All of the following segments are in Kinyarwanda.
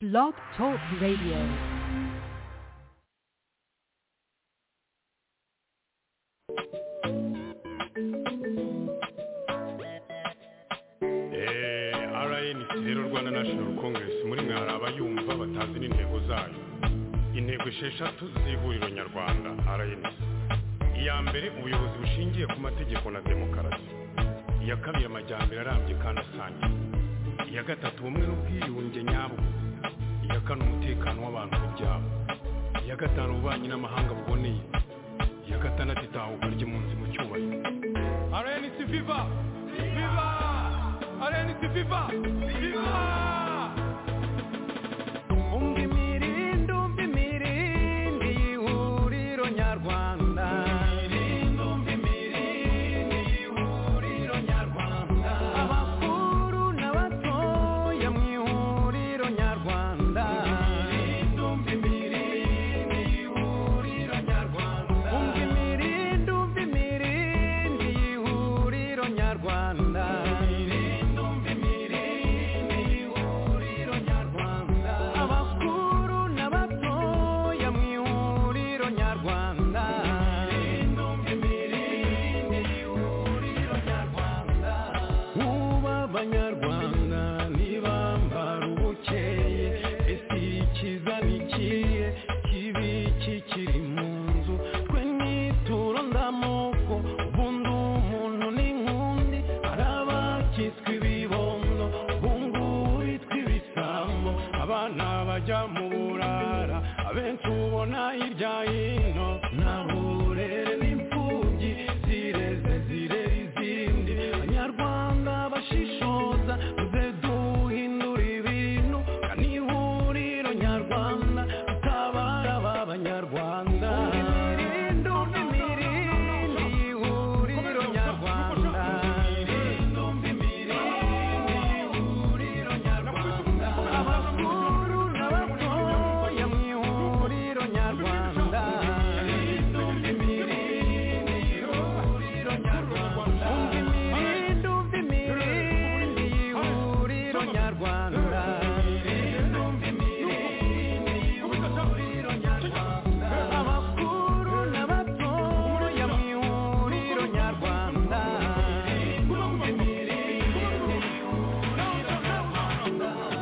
Blog Talk Radio. Eh, rnc rero rwanda national congress muri mwe hari abayumva batazi n'intego zayo intego esheshatu z'ihuriro nyarwanda rnc iya mbere ubuyobozi bushingiye ku mategeko na demokarasi iya kabiri amajyambere arambye kandi asangiye iya gatatu ubumwe n'ubwiyunge nyabwo iya kane umutekano w'abantu ku byabo iya gatanu ububanyi n'amahanga buboneye iya gatandatu itahuka ry'impunzi mu cyubahiro rnc viva viva rnc viva viva umva imirindi umva imirindi y'ihuriro nyarwanda abakuru n'abatoya mu ihuriro nyarwanda umva imirindi umva imirindi y'ihuriro nyarwanda abakuru n'abatoya mu ihuriro nyarwanda uba abanyarwanda ntibambara ubukeye ese ikiza ni ikihe kibi kikiri mu nzu twe nituro ndamoko ubundi umuntu ni nkundi hari abakitswe ibibondo bungu bitwa ibisambo abana bajya mu burara abenshi ubona hirya hino nta burere n'imfubyi zireze zirera izindi abanyarwanda bashishoza muze duhindura ibintu kandi ihuriro nyarwanda utabara aba banyarwanda imirindi umva imirindi y'ihuriro nyarwanda abakuru n'abatoya mu ihuriro nyarwanda umva imirindi umva imirindi y'ihuriro nyarwanda abakuru n'abatoya mu ihuriro nyarwanda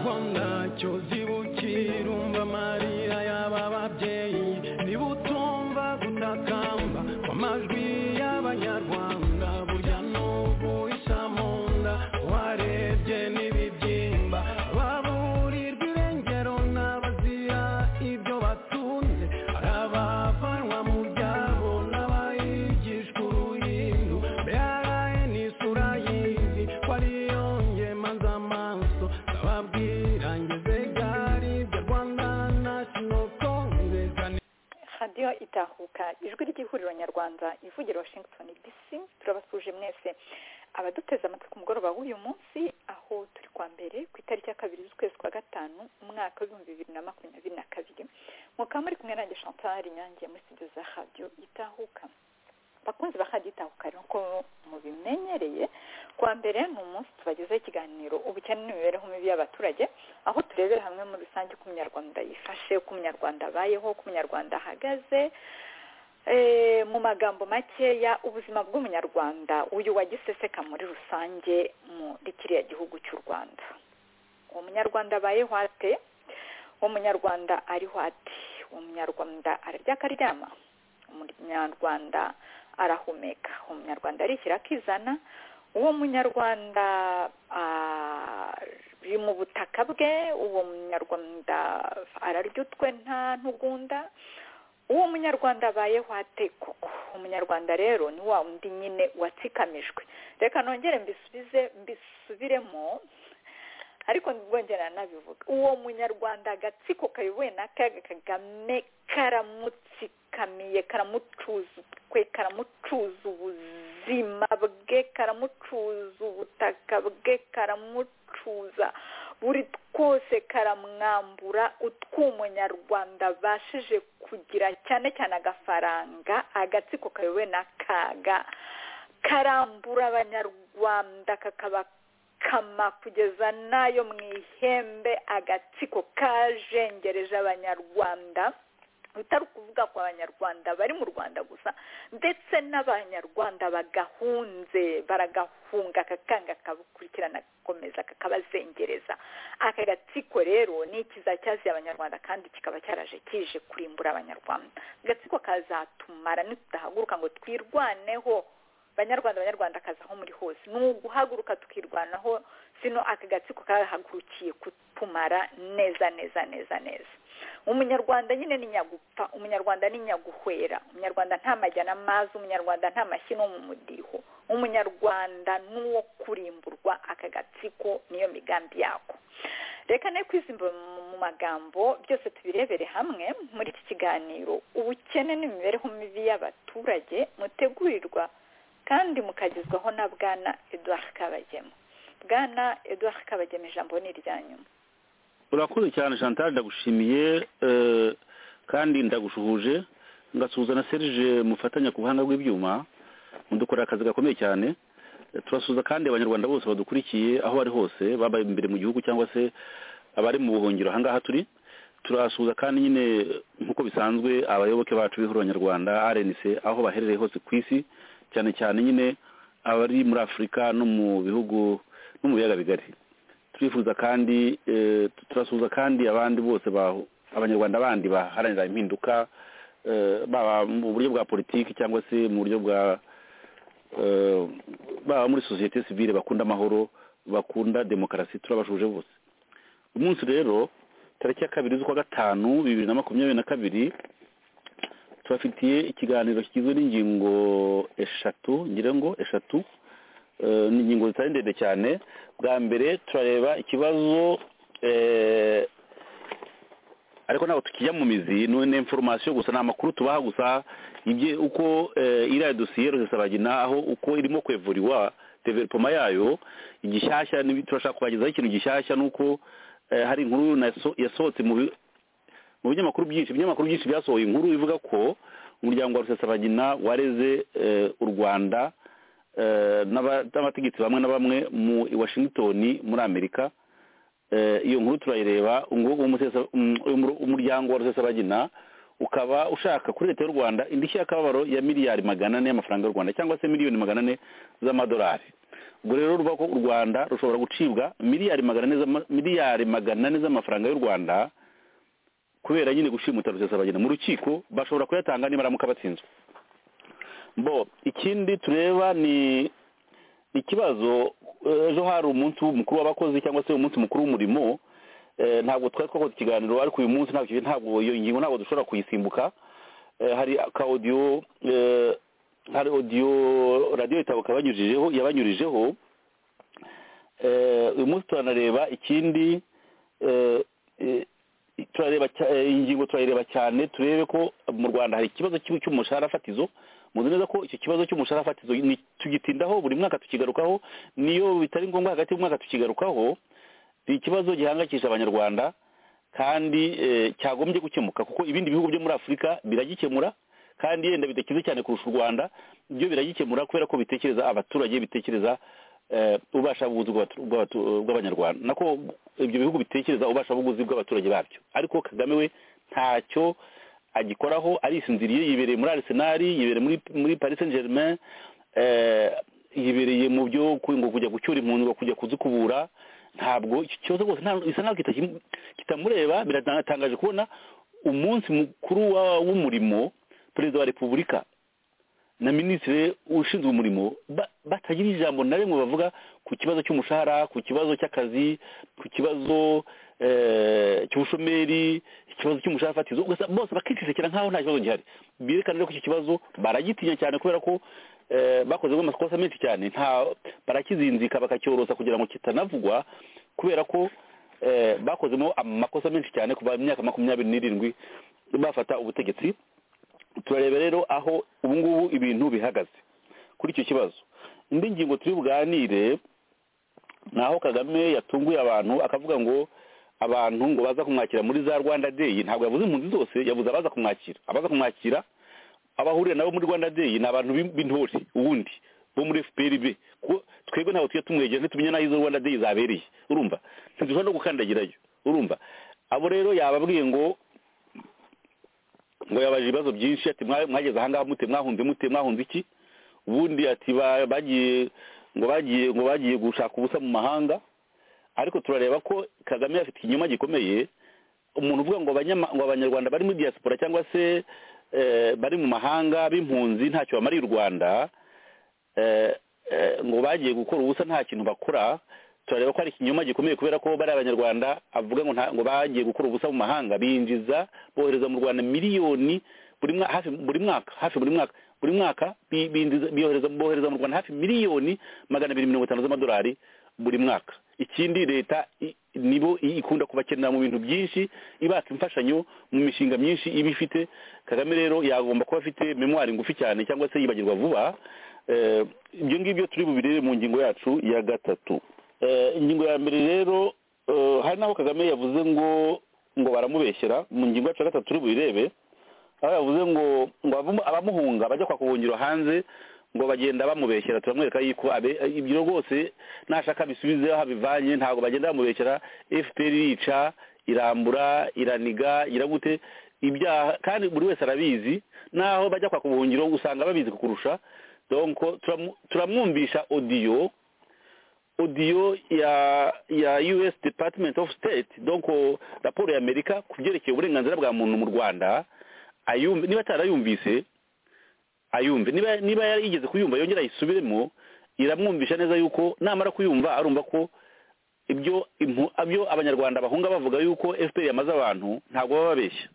rwanda cyozi bukirumva amarira y'aba babyeyi nibutumva gutakamba kw'amajwi y'abanyarwanda burya n'ubu isa mu nda warebye n'ibibyimba baburirwa irengero n'abazira ibyo batunze hari abavanwa mu byabo n'abayigishwa uruhindu mbere ni isura y'izi ko ariyo ngemanza amaso ndababwira ngeze gari bya rwanda national congress radiyo itahuka ijwi ry'ihuriro nyarwanda ivugira washington dc turabasuje mwese abaduteze amatwi ku mugoroba w'uyu munsi aho turi kwa mbere ku itariki ya kabiri z'ukwezi kwa gatanu umwaka w'ibihumbi bibiri na makumyabiri na kabiri mukaba muri kumwe nanjye chantal inyange muri studio za radiyo itahuka bakunzi bakagitahuka rero ko mubimenyereye kwa mbere ni umunsi tubagezeho ikiganiro ubukene n'imibereho mibi y'abaturage aho turebera hamwe muri rusange uko umunyarwanda yifashe uko umunyarwanda abayeho uko umunyarwanda ahagaze Eh, mu magambo makeya ubuzima bw'umunyarwanda uyu wagiseseka muri rusange muri kiriya gihugu cy'u rwanda uwo munyarwanda abayeho ate uwo munyarwanda ariho ati uwo munyarwanda ararya akaryama umunyarwanda arahumeka uwo munyarwanda arishyira akizana uwo munyarwanda ari mu butaka bwe uwo munyarwanda ararya utwe nta ntugunda uwo munyarwanda abayeho ate koko umunyarwanda rero ni wa undi nyine watsikamijwe reka nongere mbisubize mbisubiremo ariko ndwongera nabivuga uwo munyarwanda agatsiko kayobowe na kaga kagame karamutsikamiye karamucuza utwe karamucuza ubuzima bwe karamucuza ubutaka bwe karamucuza buri twose karamwambura utw'umunyarwanda abashije kugira cyane cyane agafaranga agatsiko kayobowe na kaga karambura abanyarwanda kakaba kama kugeza n'ayo mu ihembe agatsiko kajengereje abanyarwanda bitari ukuvuga ku banyarwanda bari mu rwanda gusa ndetse n'abanyarwanda bagahunze baragahunga akakanga kabukurikirana gakomeza kakabazengereza aka gatsiko rero ni ikiza cyaziye abanyarwanda kandi kikaba cyaraje kije kurimbura abanyarwanda agatsiko kazatumara nitudahaguruka ngo twirwaneho banyarwanda abanyarwanda kaza aho muri hose ni uguhaguruka tukirwanaho sino aka gatsiko karahagurukiye kutumara neza neza neza neza umunyarwanda nyine ni nyagupfa umunyarwanda ni nyaguhwera umunyarwanda nta majyana amazi umunyarwanda nta mashyi no mu mudiho umunyarwanda ni uwo kurimburwa aka gatsiko niyo migambi yako reka nayo kwizimba mu magambo byose tubirebere hamwe muri iki kiganiro ubukene n'imibereho mibi y'abaturage mutegurirwa kandi mukagezwaho na bwana eduard kabagema bwana eduard kabagema ijambo ni irya nyuma urakoze cyane chantal ndagushimiye kandi ndagushuhuje ngasuhuza na serge mufatanya ku buhanga bw'ibyuma mudukora akazi gakomeye cyane turasuhuza kandi abanyarwanda bose badukurikiye aho bari hose baba imbere mu gihugu cyangwa se abari mu buhungiro ahangaha turi turasuhuza kandi nyine nk'uko bisanzwe abayoboke bacu b'ihuriro abanyarwanda rnc aho baherereye hose ku isi cyane cyane nyine abari muri afurika no mu bihugu no mu biyaga bigari turifuza kandi turasuhuza kandi abandi bose abanyarwanda bandi baharanira impinduka baba mu buryo bwa politiki cyangwa se mu buryo bwa baba muri sosiyete sivile bakunda amahoro bakunda demokarasi turabashuje bose umunsi rero tariki ya kabiri z'ukwa gatanu bibiri na makumyabiri na kabiri tubafitiye ikiganiro kigizwe n'ingingo eshatu ngira ngo eshatu ni ingingo zitari ndende cyane bwa mbere turareba ikibazo ariko ntabwo tukijya mu mizi ni inforomasiyo gusa ni amakuru tubaha gusa uko iriya dosiye rusesabagina aho uko irimo kwevuriwa developoma yayo igishyashya turashaka kubagezaho ikintu gishyashya ni uko hari inkuru yasohotse mu binyamakuru byinshi ibinyamakuru byinshi byasohoye inkuru ivuga ko umuryango wa rusesabagina wareze u rwanda n'abategetsi bamwe na bamwe mu washington muri amerika iyo nkuru turayireba umuryango wa rusesabagina ukaba ushaka kuri leta y'u rwanda indishyi y'akababaro ya miliyari magana ane y'amafaranga y'u rwanda cyangwa se miliyoni magana ane z'amadolari ubwo rero ruvuga ko u rwanda rushobora gucibwa miliyari magana ane z'amafaranga y'u rwanda kubera nyine gushimuta rusesabagina mu rukiko bashobora kuyatanga niba aramuka batsinzwe bo ikindi tureba ni ikibazo ejo hari umunsi mukuru w'abakozi cyangwa se umunsi mukuru w'umurimo ntabwo twari twakoze ikiganiro ariko uyu munsi ntabwo iyo ngingo ntabwo dushobora kuyisimbuka hari aka odiyo hari odiyo radiyo itabo kabanyujijeho yabanyurijeho uyu munsi turanareba ikindi turareba ingingo turayireba cyane turebe ko mu rwanda hari ikibazo cy'umushahara fatizo muzi neza ko icyo kibazo cy'umushahara fatizo tugitindaho buri mwaka tukigarukaho niyo bitari ngombwa hagati y'umwaka tukigarukaho ni ikibazo gihangayikisha abanyarwanda kandi cyagombye gukemuka kuko ibindi bihugu byo muri afurika biragikemura kandi yenda bidakize cyane kurusha u rwanda byo biragikemura kubera ko bitekereza abaturage bitekereza ubasha buguzi bw'abanyarwanda nako ibyo bihugu bitekereza ubasha buguzi bw'abaturage babyo ariko kagame we ntacyo agikoraho arisinziriye yibereye muri arisenali yibereye muri paris saint germain yibereye mu byo kujya gucyura impunzi kujya kuzikubura ntabwo icyo kibazo rwose bisa naho kitamureba biratangaje kubona umunsi mukuru w'umurimo perezida wa repubulika na minisitiri ushinzwe umurimo batagira ijambo na rimwe bavuga ku kibazo cy'umushahara ku kibazo cy'akazi ku kibazo cy'ubushomeri ikibazo cy'umushahara fatizo gusa bose bakicucikira nkaho nta kibazo gihari birekana rero ko icyo kibazo baragitinya cyane kubera ko bakozemo amakosa menshi cyane nta barakizinzika bakacyorosa kugira ngo kitanavugwa kubera ko bakozemo amakosa menshi cyane kuva mu myaka makumyabiri n'irindwi bafata ubutegetsi turareba rero aho ubu ngubu ibintu bihagaze kuri icyo kibazo indi ngingo turi buganire ni aho kagame yatunguye abantu akavuga ngo abantu ngo baza kumwakira muri za rwanda day ntabwo yavuze impunzi zose yavuze abaza kumwakira abaza kumwakira abahurira nabo muri rwanda day ni abantu b'intore ubundi bo muri fpr kuko twebwe ntabwo tujya tumwegera ntitumenya n'aho izo rwanda day zabereye urumva ntidushobora no gukandagirayo urumva abo rero yababwiye ngo ngo yabaje ibibazo byinshi ati "Mwa- mwageze ahangaha mute mwahunze mute mwahunze iki ubundi ati "Ba- bagiye ngo bagiye ngo bagiye gushaka ubusa mu mahanga ariko turareba ko kagame afite ikinyoma gikomeye umuntu uvuga ngo abanyama- ngo abanyarwanda bari muri diaspora cyangwa se eh, bari mu mahanga b'impunzi ntacyo bamariye u rwanda eh, eh, ngo bagiye gukora ubusa nta kintu bakora turareba ko ari ikinyoma gikomeye kubera ko bari abanyarwanda avuga ngo nta- ngo bagiye gukora ubusa mu mahanga binjiza bohereza mu rwanda miliyoni buri mwa- hafi buri mwaka hafi buri mwaka buri mwaka bi- binjiza- biyohereza- bohereza mu rwanda hafi miliyoni magana abiri mirongo itanu z'amadolari buri mwaka ikindi leta i- nibo i- ikunda kubakenera mu bintu byinshi ibaka imfashanyo mu mishinga myinshi iba ifite kagame rero yagomba kuba afite memwari ngufi cyane cyangwa se yibagirwa vuba Eh, ibyo ngibyo turi bubirebe mu ngingo yacu ya gatatu Eh, ingingo ya mbere rero eh, hari n'aho kagame yavuze ngo ngo baramubeshyera mu ngingo yacu ya gatatu turi bubirebe aho yavuze ngo ngo abamu- abamuhunga bajya kwa kubuhungiro hanze ngo bagenda bamubeshyera turamwereka yuko abe- ibyo rwose nashaka bisubize aho abivanye ntabwo bagenda bamubeshyera fpr irica irambura iraniga iragute ibyaha kandi buri wese arabizi naho bajya kwa kubuhungiro usanga babizi kukurusha donko turamu- turamwumvisha odiyo audio ya ya US Department of State donc oh, raporo ya Amerika ku byerekeye uburenganzira bwa muntu mu Rwanda ayumve niba atarayumvise ayumve niba niba yari yigeze kuyumva yongera ayisubiremo iramwumvisha neza yuko namara kuyumva arumva ko ibyo impu- ibyo abanyarwanda bahunga bavuga yuko FPR yamaze abantu ntabwo baba babeshya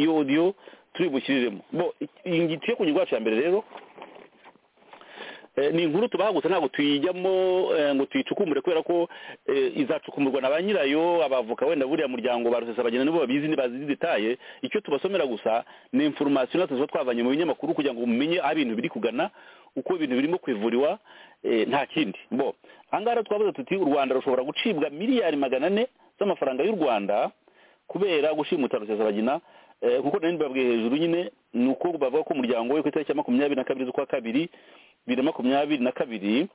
iyo audio turibushyiriremo bo ingitiye ku ngingo yacu ya mbere rero Eh, ni inkuru tubaha gusa ntabwo tuyijyamo eh, ngo tuyicukumbure kubera ko eh, izacukumburwa na ba nyirayo abavoka wenda buriya muryango ba rusesabagina nibo babizi ntibazi detaye icyo tubasomera gusa ni information natwe tuba twavanye mu binyamakuru kugira ngo mumenye aho ibintu biri kugana uko ibintu birimo kwivuriwa eh, nta kindi bo ahangaha rero twavuze tuti u rwanda rushobora gucibwa miliyari magana ane z'amafaranga y'u rwanda kubera gushimuta rusesabagina eh, kuko nari mbabwiye hejuru nyine ni uko bavuga ko umuryango we ku itariki ya makumyabiri na kabiri z'ukwa kabiri bibiri na makumyabiri na kabiri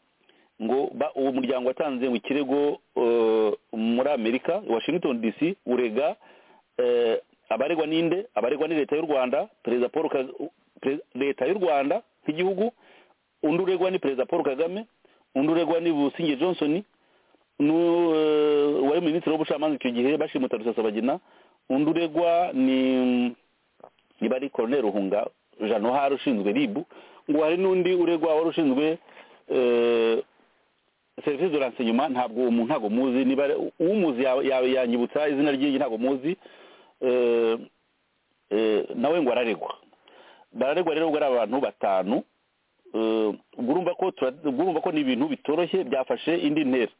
ngo ba- uwo muryango watanze ngo ikirego eh, muri amerika washington dc urega eh, abaregwa ninde abaregwa ni leta y'u rwanda perezida paul Kag- u- Pre- leta y'u rwanda nk'igihugu undi uregwa ni perezida paul kagame undi uregwa ni businge johnson nu- eh, wari minisitiri w'ubucamanza icyo gihe bashimuta rusasabagina undi uregwa ni niba ari koroneri ruhunga jean nohari ushinzwe ribu ngo hari n'undi uregwa wari ushinzwe eh, serivisi de renseignement ntabwo uwo muntu ntabwo muzi niba ari- umuzi ya- ya- yanyibutsa izina ry'iyi ntabwo muzi eh, eh, nawe ngo araregwa bararegwa rero ubwo ari abantu batanu eh, ubwo urumva ko tura- ubwo urumva ko ni ibintu bitoroshye byafashe indi ntera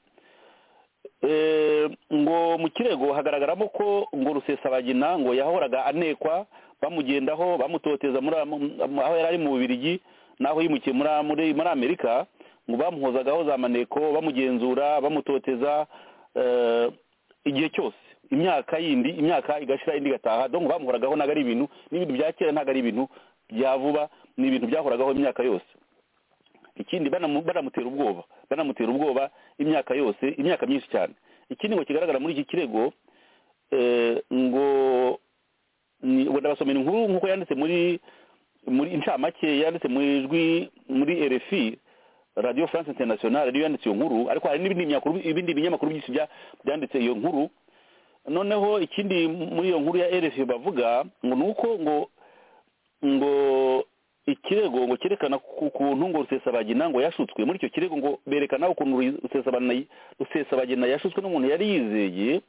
Eh, ngo mu kirego hagaragaramo ko ngo rusesabagina ngo yahoraga anekwa bamugendaho bamutoteza muri am- am- aho yari ari mu bubirigi n'aho yimukiye muri muri muri amerika ngo bamuhozagaho za maneko bamugenzura bamutoteza eh, igihe cyose imyaka yindi imyaka igashira indi igataha donc bamuhoragaho ntabwo ari ibintu n'ibintu bya kera ntabwo ari ibintu bya vuba ni ibintu byahoragaho imyaka yose ikindi banamu- banamutera ubwoba banamutera ubwoba imyaka yose imyaka myinshi cyane ikindi ngo kigaragara muri iki kirego eh, ngo ni- ngo ndabasomera inkuru nk'uko yanditse muri muri inshamake yanditse mu ijwi muri rfi radio france internationale niyo yanditse iyo nkuru ariko hari n'ibindi binyamakuru ibindi binyamakuru byinshi bya- byanditse iyo nkuru noneho ikindi muri iyo nkuru ya rfi bavuga ngo ni uko ngo ngo ikirego ngo cyerekana ku kuntu ngo rusesabagina ngo yashutswe muri icyo kirego ngo berekana ukuntu rusesabagina rusesabagina yashutswe n'umuntu yari yizeye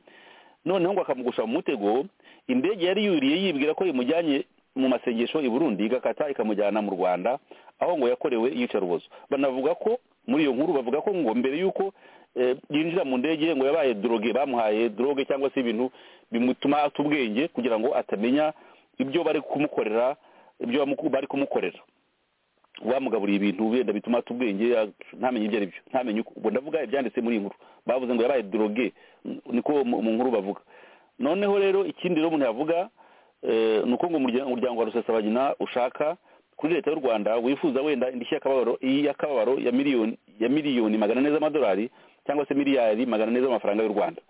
noneho ngo akamugusha mu mutego indege yari yuriye yibwira ko imujyanye mu masengesho i burundi igakata ikamujyana mu rwanda aho ngo yakorewe iyicarubozo banavuga ko muri iyo nkuru bavuga ko ngo mbere y'uko eh, yinjira mu ndege ngo yabaye droge bamuhaye droge cyangwa se ibintu bimutuma ata ubwenge kugira ngo atamenya ibyo bari kumukorera ibyo bamu- bari kumukorera bamugaburiye ibintu wenda bituma ata ubwenge ya- ntamenye ibyo ari byo ntamenye uko ubwo ndavuga ibyanditse muri iyi nkuru bavuze ngo yabaye droge niko mu mu nkuru bavuga noneho rero ikindi rero umuntu yavuga eh, ni uko ngo umurya- umuryango wa rusesabagina ushaka kuri leta y'u rwanda wifuza wenda indishyi y'akababaro y'akababaro ya miliyoni ya miliyoni magana ane z'amadolari cyangwa se miliyari magana ane z'amafaranga y'u rwanda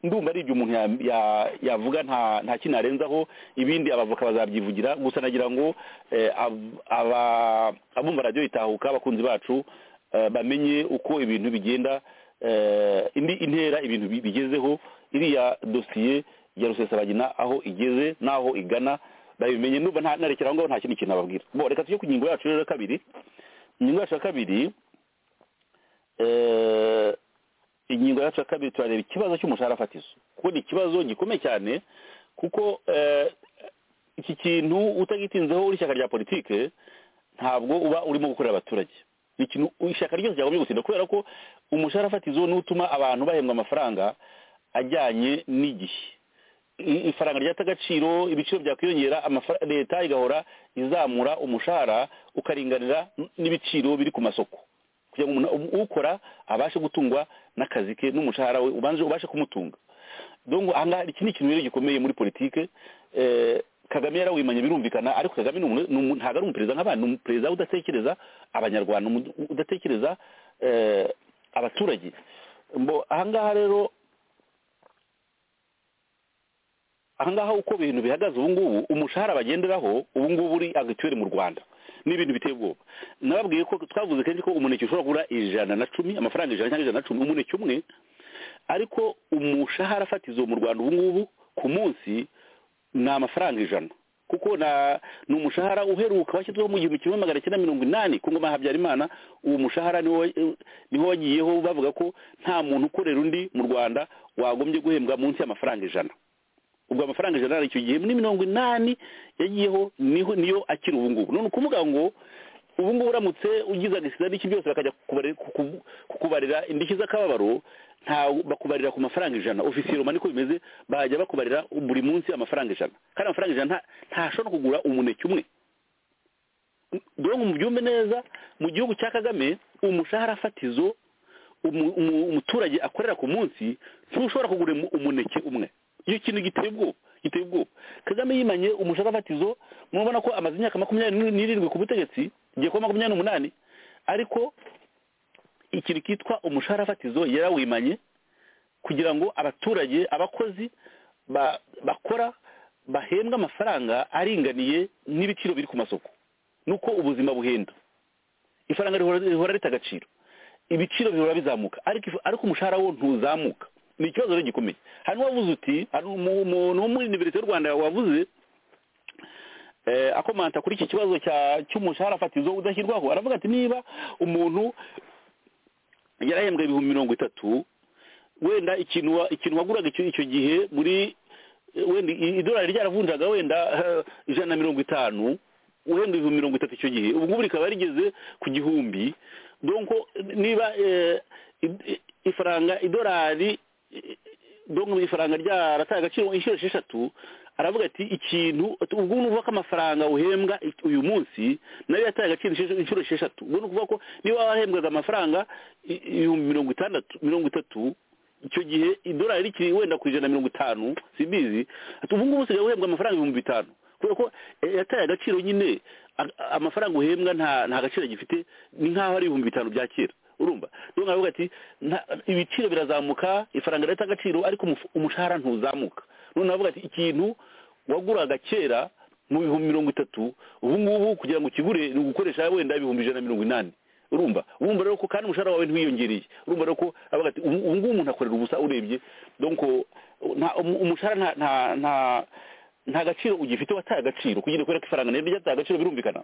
ndumva ari igihe umuntu ya- ya- yavuga nta nta kintu yarenzaho ibindi abavoka bazabyivugira gusa nagira ngo eh, ab- aba- abumva radiyo itahuka abakunzi bacu eh, bamenye uko ibintu bigenda eh, indi intera ibintu bi- bigezeho iriya dosiye ya rusesabagina aho igeze n'aho igana babimenye ndumva nta- narekera aho ngaho nta kindi kintu ababwira bo reka tujye ku ngingo yacu rero ya kabiri ingingo yacu ya kabiri eh, ingingo yacu ya kabiri turareba ikibazo cy'umushahara fatizo kuko ni ikibazo gikomeye cyane kuko eh, iki kintu utagitinzeho uri ishyaka rya politike ntabwo uba urimo gukorera abaturage ni ikintu ishyaka ryose ryagombye gutinda kubera ko umushahara fatizo niwo utuma abantu bahembwa amafaranga ajyanye n'igihe I- ifaranga ryata agaciro ibiciro byakwiyongera amafara- leta igahora izamura umushahara ukaringanira n- n'ibiciro biri ku masoko kugira ngo umuntu- u- ukora abashe gutungwa n'akazi ke n'umushahara we ubanze ubashe kumutunga donc ahangaha iki ni ikintu rero gikomeye muri politike eh, kagame yarawimanye birumvikana ariko kagame ni umuntu- ni umuntu- ntabwo ari umuperezida nk'abandi ni umuperezida udatekereza abanyarwanda ni umuntu udatekereza eh, abaturage mbo ahangaha rero ahangaha uko ibintu bihagaze ubu ngubu umushahara bagenderaho ubu ngubu uri agituweri mu rwanda ni ibintu biteye ubwoba nababwiye ko twavuze kenshi ko umuneke ushobora kugura ijana na cumi amafaranga ijana cyangwa ijana na cumi umuneke umwe ariko umushahara fatizo mu rwanda ubu ngubu ku munsi ni amafaranga ijana kuko na ni umushahara uheruka washyizweho mu gihumbi kimwe magana cyenda mirongo inani ku ngoma ya habyarimana uwo mushahara niwo niho wagiyeho bavuga ko nta muntu ukorera undi mu rwanda wagombye guhembwa munsi y'amafaranga ijana ubwo amafaranga ijana yari icyo gihe muri mirongo inani yagiyeho niho niyo akiri ubu ngubu none ukuvuga ngo ubu ngubu uramutse ugize agasiza n'iki byose bakajya kubare- kuku- kukubarira indishyi z'akababaro nta bakubarira ku mafaranga ijana ofisiye roma niko bimeze bajya bakubarira buri munsi amafaranga ijana kandi amafaranga ijana nta- ntashobora kugura umuneke umwe dore ngo mubyumve neza mu gihugu cya kagame umushahara fatizo umu- umu- umuturage akorera ku munsi ntushobora kugura umu- umuneke umwe iyo kintu giteye ubwoba giteye ubwoba kagame yimanye umushahara fatizo murabona ko amaze imyaka makumyabiri n'irindwi ku butegetsi igiye kuba makumyabiri n'umunani ariko ikintu kitwa umushahara fatizo yarawimanye kugira ngo abaturage abakozi ba- bakora bahembwe amafaranga aringaniye n'ibiciro biri ku masoko nuko ubuzima buhenda ifaranga rihora rihora rita agaciro ibiciro bihora bizamuka ariko if- ariko umushahara wo ntuzamuka ni ikibazo rero gikomeye hanyuma wavuze uti hari umu- umuntu wo muri univerisite y'u rwanda wavuze eh, akomanta kuri iki kibazo cya- cy'umushahara fatizo udashyirwaho aravuga ati niba umuntu yarahembwa ibihumbi mirongo itatu wenda ikintu wa- ikintu waguraga icyo icyo gihe muri eh, wenda i- idolari ryaravunjaga wenda eh, ijana na mirongo itanu wenda ibihumbi mirongo itatu icyo gihe ubu ngubu rikaba rigeze ku gihumbi donko niba eh, i- i- ifaranga idolari eh, donko ifaranga ryarataye agaciro inshuro esheshatu aravuga ati ikintu ati, ubwo ni ukuvuga ko amafaranga uhembwa i- uyu munsi nayo yataye agaciro inshuro- inshuro esheshatu ubwo ni ukuvuga ko niba wahembwaga amafaranga i- ibihumbi mirongo itandatu mirongo itatu icyo gihe idolari rikiri wenda ku ijana na mirongo itanu simbizi ati ubu ngubu usigaye uhembwa amafaranga ibihumbi bitanu kubera ko eh, yataye agaciro nyine a- a- amafaranga uhembwa nta nta gaciro gifite ni nk'aho ari ibihumbi bitanu bya kera urumva niyo ngaho ati nta- ibiciro birazamuka ifaranga rirata agaciro ariko umuf- umushahara ntuzamuka none aravuga ati ikintu waguraga kera mu bihumbi mirongo itatu ubu ngubu kugira ngo ukigure ni ugukoresha wenda ibihumbi ijana na mirongo inani urumva urumva rero ko kandi umushahara wawe ntiwiyongereye urumva rero ko avuga ati ubu ubu ngubu umuntu akorera ubusa urebye donc nta- umu- umushahara nta nta nta nta gaciro ugifite wataye agaciro kugira kubera ko ifaranga naryo ryataye agaciro birumvikana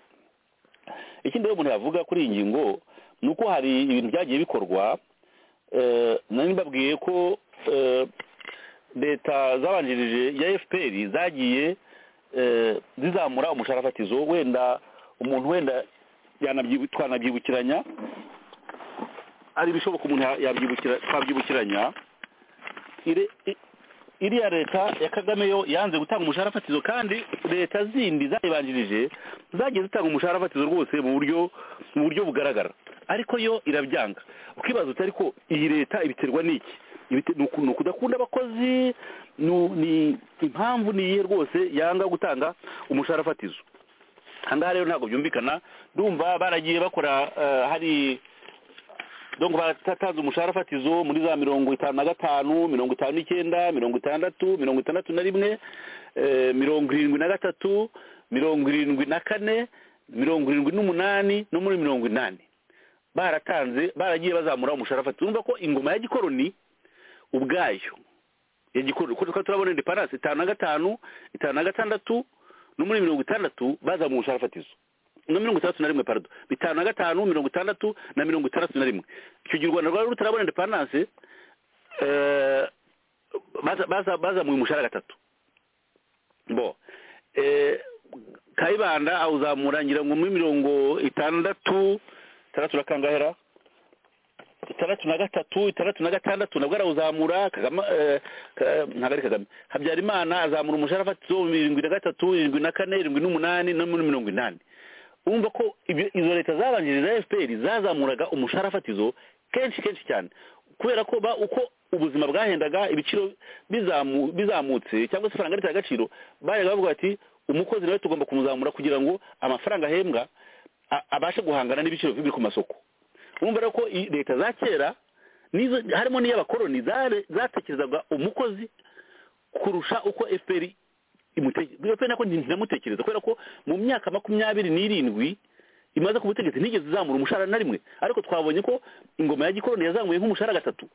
ikindi rero umuntu yavuga kuri iyi ngingo ni uko hari ibintu byagiye bikorwa eh, nari mbabwiye ko eh, leta zabanjirije ya fpr zagiye eh, zizamura umushahara fatizo wenda umuntu wenda yanabyibu- twanabyibukiranya ari ibishoboka umuntu ya- yabyibukira- twabyibukiranya ire- i- iriya leta ya kagame yo yanze gutanga umushahara fatizo kandi leta zindi zayibanjirije zagiye zitanga umushahara fatizo rwose mu buryo mu buryo bugaragara ariko yo irabyanga ukibaza uti ariko iyi leta ibiterwa n'iki Ibite- ni uku- ni ukudakunda abakozi ni u- ni impamvu ni iyihe rwose yanga gutanga umushahara fatizo ahangaha rero ntabwo byumvikana ndumva baragiye bakora eh, hari donc baratanze umushahara fatizo muri za mirongo itanu na gatanu mirongo itanu n'icyenda mirongo itandatu mirongo itandatu na rimwe eh, mirongo irindwi na gatatu mirongo irindwi na kane mirongo irindwi n'umunani no muri mirongo inani baratanze baragiye bazamura umushahara fatizo urumva ko ingoma ya gikoroni ubwayo ya gikoroni kuko tukaba turabona indepandanse itanu na gatanu itanu na gatandatu no muri mirongo itandatu bazamuye umushahara fatizo na mirongo itandatu na rimwe parado bitanu na gatanu mirongo itandatu na mirongo itandatu na rimwe icyo gihe u rwanda rwari rutarabona indepandanse eh, baza- baza- bazamuye umushahara gatatu bo eh, kayibanda awuzamura ngira ngo muri mirongo itandatu itandatu na kangahera itandatu na gatatu itandatu na gatandatu nabwo arawuzamura kagame eh, ka- ntabwo ari kagame habyarimana azamura umushahara fatizo irindwi na gatatu irindwi na kane irindwi n'umunani no muri mirongo inani urumva ko ibyo- izo leta zabanjirije za fpr zazamuraga umushahara fatizo kenshi kenshi cyane kubera ko ba uko ubuzima bwahendaga ibiciro bizamu- bizamutse cyangwa se ifaranga ritera agaciro bajyaga bavuga bati umukozi nawe tugomba kumuzamura kugira ngo amafaranga ahembwa a- abashe guhangana n'ibiciro biri ku masoko urumva rero ko i- leta za kera n'izo harimo n'iy'abakoroni zare- zatekerezaga umukozi kurusha uko fpr imutekereza fpr nako ntinamutekereza kubera ko mu myaka makumyabiri n'irindwi imaze ku butegetsi ntigeze izamura umushahara na rimwe ariko twabonye ko ingoma ya gikoroni yazamuye nk'umushahara gatatu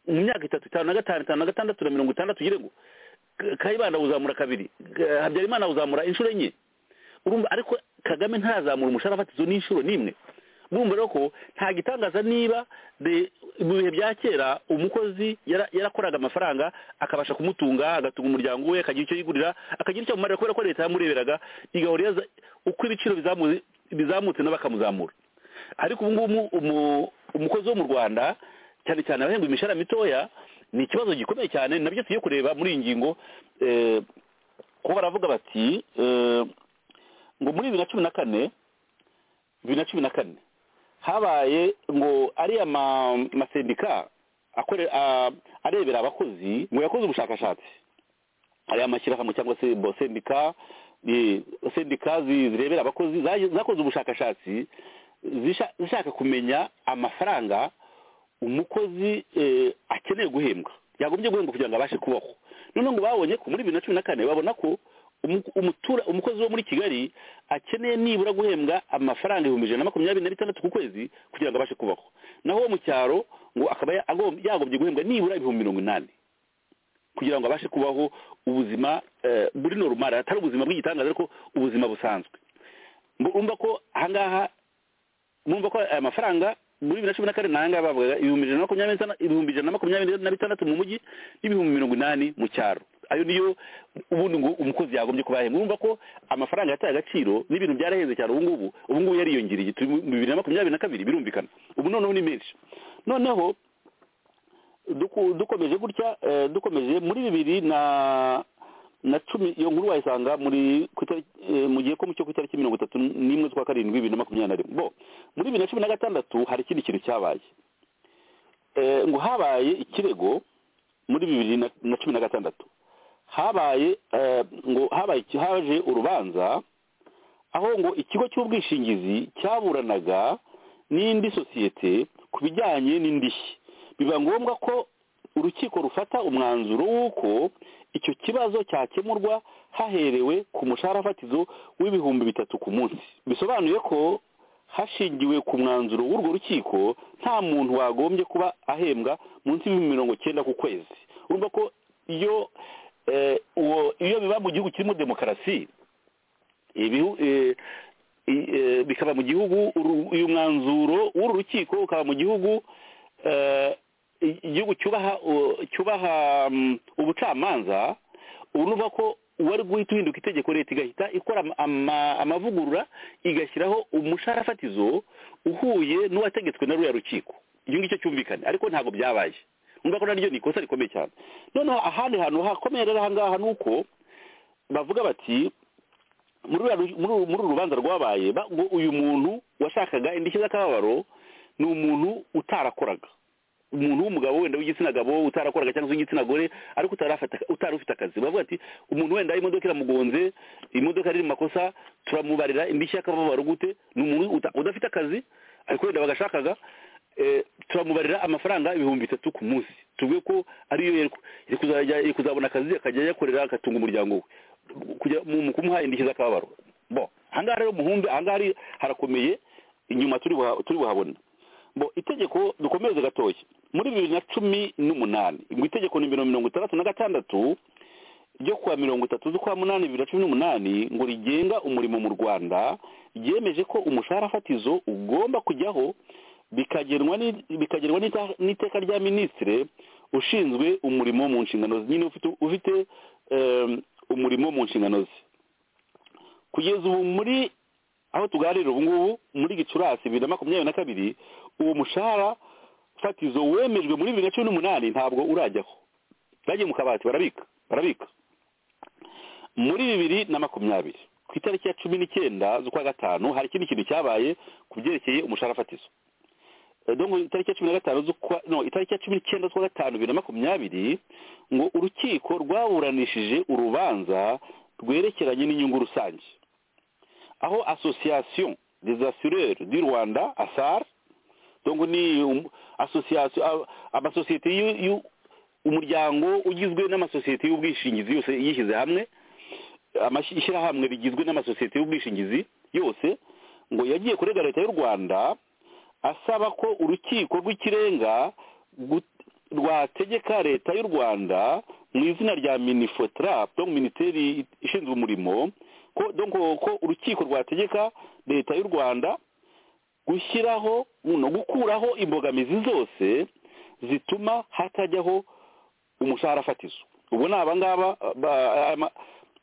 mu myaka itatu itanu na gatanu itanu na gatandatu na mirongo itandatu yirego kayibanda awuzamura kabiri Ka- habyarimana awuzamura inshuro enye urumva ariko kagame ntazamura umushahara fatizo n'inshuro n'imwe urumva rero ko nta gitangaza niba de- mu bihe bya kera umukozi yara- yarakoraga amafaranga akabasha kumutunga agatunga umuryango we akagira icyo yigurira akagira icyo amumarira kubera ko leta yamureberaga igahora iyaza uko ibiciro bizamu- bizamutse nabo bakamuzamura ariko ubu ngubu umu- umukozi wo mu rwanda cyane cyane abahembwa imishahara mitoya ni ikibazo gikomeye cyane nabyo tugiye kureba muri iyi ngingo eh, kuba baravuga bati eh, ngo muri bibiri na cumi na kane bibiri na cumi na kane habaye ngo ariya ma- masendika akore- a- arebera abakozi ngo yakoze ubushakashatsi ariya mashyirahamwe cyangwa se bo sendika eh, sendika zi- zirebera abakozi zaje- zakoze ubushakashatsi zisha- zishaka kumenya amafaranga umukozi eh, akeneye guhembwa yagombye guhembwa kugira ngo abashe kubaho noneho ngo babonye ko muri bibiri na cumi na kane babona ko umu- umutura- umukozi wo muri kigali akeneye nibura guhembwa amafaranga ibihumbi ijana na makumyabiri na bitandatu ku kwezi kugira ngo abashe kubaho naho uwo mu cyaro ngo akaba ya- agom- yagombye guhembwa nibura ibihumbi mirongo inani kugira ngo abashe kubaho ubuzima eh, buri normal atari ubuzima bw'igitangaza ariko ubuzima busanzwe Mbu- urumva ko ahangaha mumva ko aya mafaranga muri bibiri na cumi na kane nayangaya bavugaga ibihumbi ijana na makumyabiri n'itandatu- ibihumbi ijana na makumyabiri na bitandatu mu mujyi n'ibihumbi mirongo inani mu cyaro ayo niyo ubundi ngo umukozi yagombye kuba yahembwa urumva ko amafaranga yataye agaciro n'ibintu byaraheze cyane ubu ngubu ubu ngubu yariyongereye turi mu bibiri na makumyabiri na kabiri birumvikana ubu noneho ni menshi noneho duku- dukomeje gutya eh, dukomeje muri bibiri na na cumi iyo nkuru wayisanga muri ku itariki- eh, mu gihe ko mu cyo ku itariki mirongo itatu n'imwe z'ukwa karindwi bibiri na makumyabiri na rimwe bo muri bibiri na cumi na gatandatu hari ikindi kintu cyabaye Eh, ngo habaye ikirego muri bibiri na na cumi na gatandatu habaye eh, ngo habaye haje urubanza aho ngo ikigo cy'ubwishingizi cyaburanaga n'indi sosiyete ku bijyanye n'indishyi biba ngombwa ko urukiko rufata umwanzuro w'uko icyo kibazo cyakemurwa haherewe ku mushahara fatizo w'ibihumbi bitatu ku munsi bisobanuye ko hashingiwe ku mwanzuro w'urwo rukiko nta muntu wagombye kuba ahembwa munsi y'ibihumbi mirongo cyenda ku kwezi urumva ko iyo eh, uwo- iyo biba mu gihugu kirimo demokarasi ibihu eh, i- eh, bikaba mu gihugu uru- uyu mwanzuro w'uru rukiko ukaba mu gihugu eh, i- igihugu cyubaha u- cyubaha mm, ubucamanza ubu ni ukuvuga ko uwari guhita uhinduka itegeko leta igahita ikora ama- ama- amavugurura igashyiraho umushahara fatizo uhuye n'uwategetswe na ruriya rukiko icyo ngicyo cyumvikane ariko ntabwo byabaye urumva ko naryo ni ikosa rikomeye cyane noneho ahandi hantu hakomeye rero aha ngaha ni uko bavuga bati muri uru- muri uru- muri uru rubanza rwabaye ba- ngo uyu muntu washakaga indishyi z'akababaro ni umuntu utarakoraga umuntu w'umugabo wenda w'igitsina gabo utarakoraga cyangwa se w'igitsina gore ariko utarafata- utari ufite akazi bavuga ati umuntu wenda imodoka iramugonze imodoka iri mu makosa turamubarira indishyi y'akababaro gute ni umuntu uta- udafite akazi ariko wenda bagashakaga eh, turamubarira amafaranga ibihumbi bitatu ku munsi tuvuge ko ariyo yari ku- yari kuzajya- yari kuzabona akazi akajya yakorera agatunga umuryango we kujya mu mu kumuha indishyi z'akababaro bo ahangaha rero muhumbi ahangaha hari- harakomeye inyuma turi buha- turi buhabona bo itegeko dukomeze gatoya muri bibiri na cumi n'umunani ngo itegeko nimero mirongo itandatu na gatandatu ryo kuwa mirongo itatu z'ukwa munani bibiri na cumi n'umunani ngo rigenga umurimo mu rwanda ryemeje ko umushahara fatizo ugomba kujyaho bikagenwa ni- bikagenwa n'ita- n'iteka rya minisitire ushinzwe umurimo mu nshingano ze nyine ufite ufite em, umurimo mu nshingano ze kugeza ubu muri aho tuganirira ubu ngubu muri gicurasi bibiri na makumyabiri na kabiri uwo mushahara fatizo wemejwe muri bibiri na cumi n'umunani ntabwo urajyaho bagiye mu kabati barabika barabika muri bibiri na makumyabiri ku itariki ya cumi n'icyenda z'ukwa gatanu hari ikindi kintu cyabaye ku byerekeye umushahara fatizo Eh, donc itariki ya cumi na gatanu z'ukwa no itariki ya cumi n'icyenda z'ukwa gatanu bibiri na makumyabiri ngo urukiko rwaburanishije urubanza rwerekeranye n'inyungu rusange aho association des assureurs du rwanda asar donc ni um- association a- amasosiyete y'u- y'u- umuryango ugizwe n'amasosiyete y'ubwishingizi yose yishyize hamwe amashi- ishyirahamwe rigizwe n'amasosiyete y'ubwishingizi yose ngo yagiye kurega leta y'u rwanda asaba ko urukiko rw'ikirenga gut- rwategeka leta y'u rwanda mu izina rya minifotrap donc minisiteri ishinzwe umurimo ko donc ko urukiko rwategeka leta y'u rwanda gushyiraho no gukuraho imbogamizi zose zituma hatajyaho umushahara fatizo ubu ni abangaba ba- ama-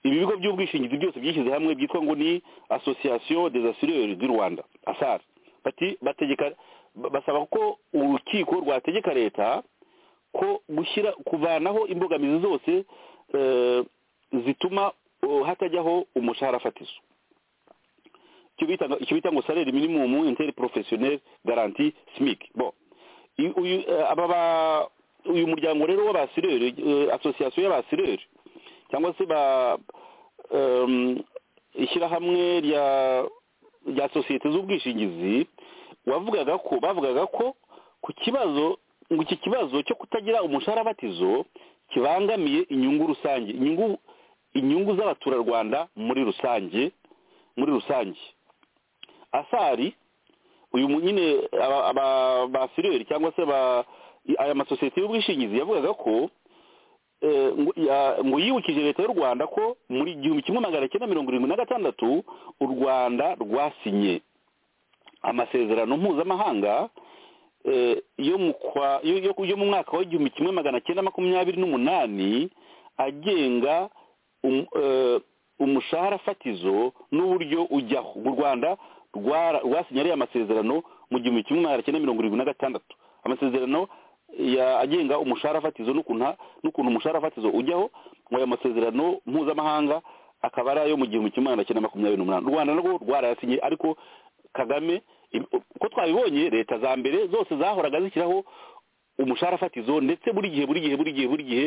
ibi bigo by'ubwishingizi byose byishyize hamwe byitwa ngo ni association des assureurs du rwanda asar bati bategeka ba- basaba ko urukiko rwategeka leta ko gushyira kuvanaho imbogamizi zose eh, zituma oh, hatajyaho umushahara fatizo icyo bita ngo- icyo bita ngo salaire minimum interprofessionnel garanti smic bon I- uyu eh, aba ba- uyu muryango rero w'abasireri association y'abasireri cyangwa se ba em, ishyirahamwe rya rya sosiyete z'ubwishingizi wavugaga ko bavugaga ko ku kibazo ngo iki kibazo cyo kutagira umushahara batizo kibangamiye inyungu rusange inyungu inyungu z'abaturarwanda muri rusange muri rusange asari uyu mu- nyine aba- aba- ba fireri cyangwa se ba i- aya masosiyete y'ubwishingizi yavugaga ko eh, ngo ya- ngo yibukije leta y'u rwanda ko muri igihumbi kimwe magana cyenda mirongo irindwi na gatandatu u rwanda rwasinye amasezerano mpuzamahanga eh, yo mu kwa- yo- yo- yo mu mwaka w'igihumbi kimwe magana cyenda makumyabiri n'umunani agenga um- eh, umushahara fatizo n'uburyo ujyaho u rwanda rwara- rwasinye ariya amasezerano mu gihumbi kimwe magana cyenda mirongo irindwi na gatandatu amasezerano ya- agenga umushahara fatizo n'ukuntu ha- n'ukuntu umushahara fatizo ujyaho ngo ayo masezerano mpuzamahanga akaba ari ayo mu gihumbi kimwe magana cyenda makumyabiri n'umunani u rwanda narwo rwarayasinye ariko kagame im- uko twabibonye leta za mbere zose zahoraga zishyiraho umushahara fatizo ndetse buri gihe buri gihe buri gihe buri gihe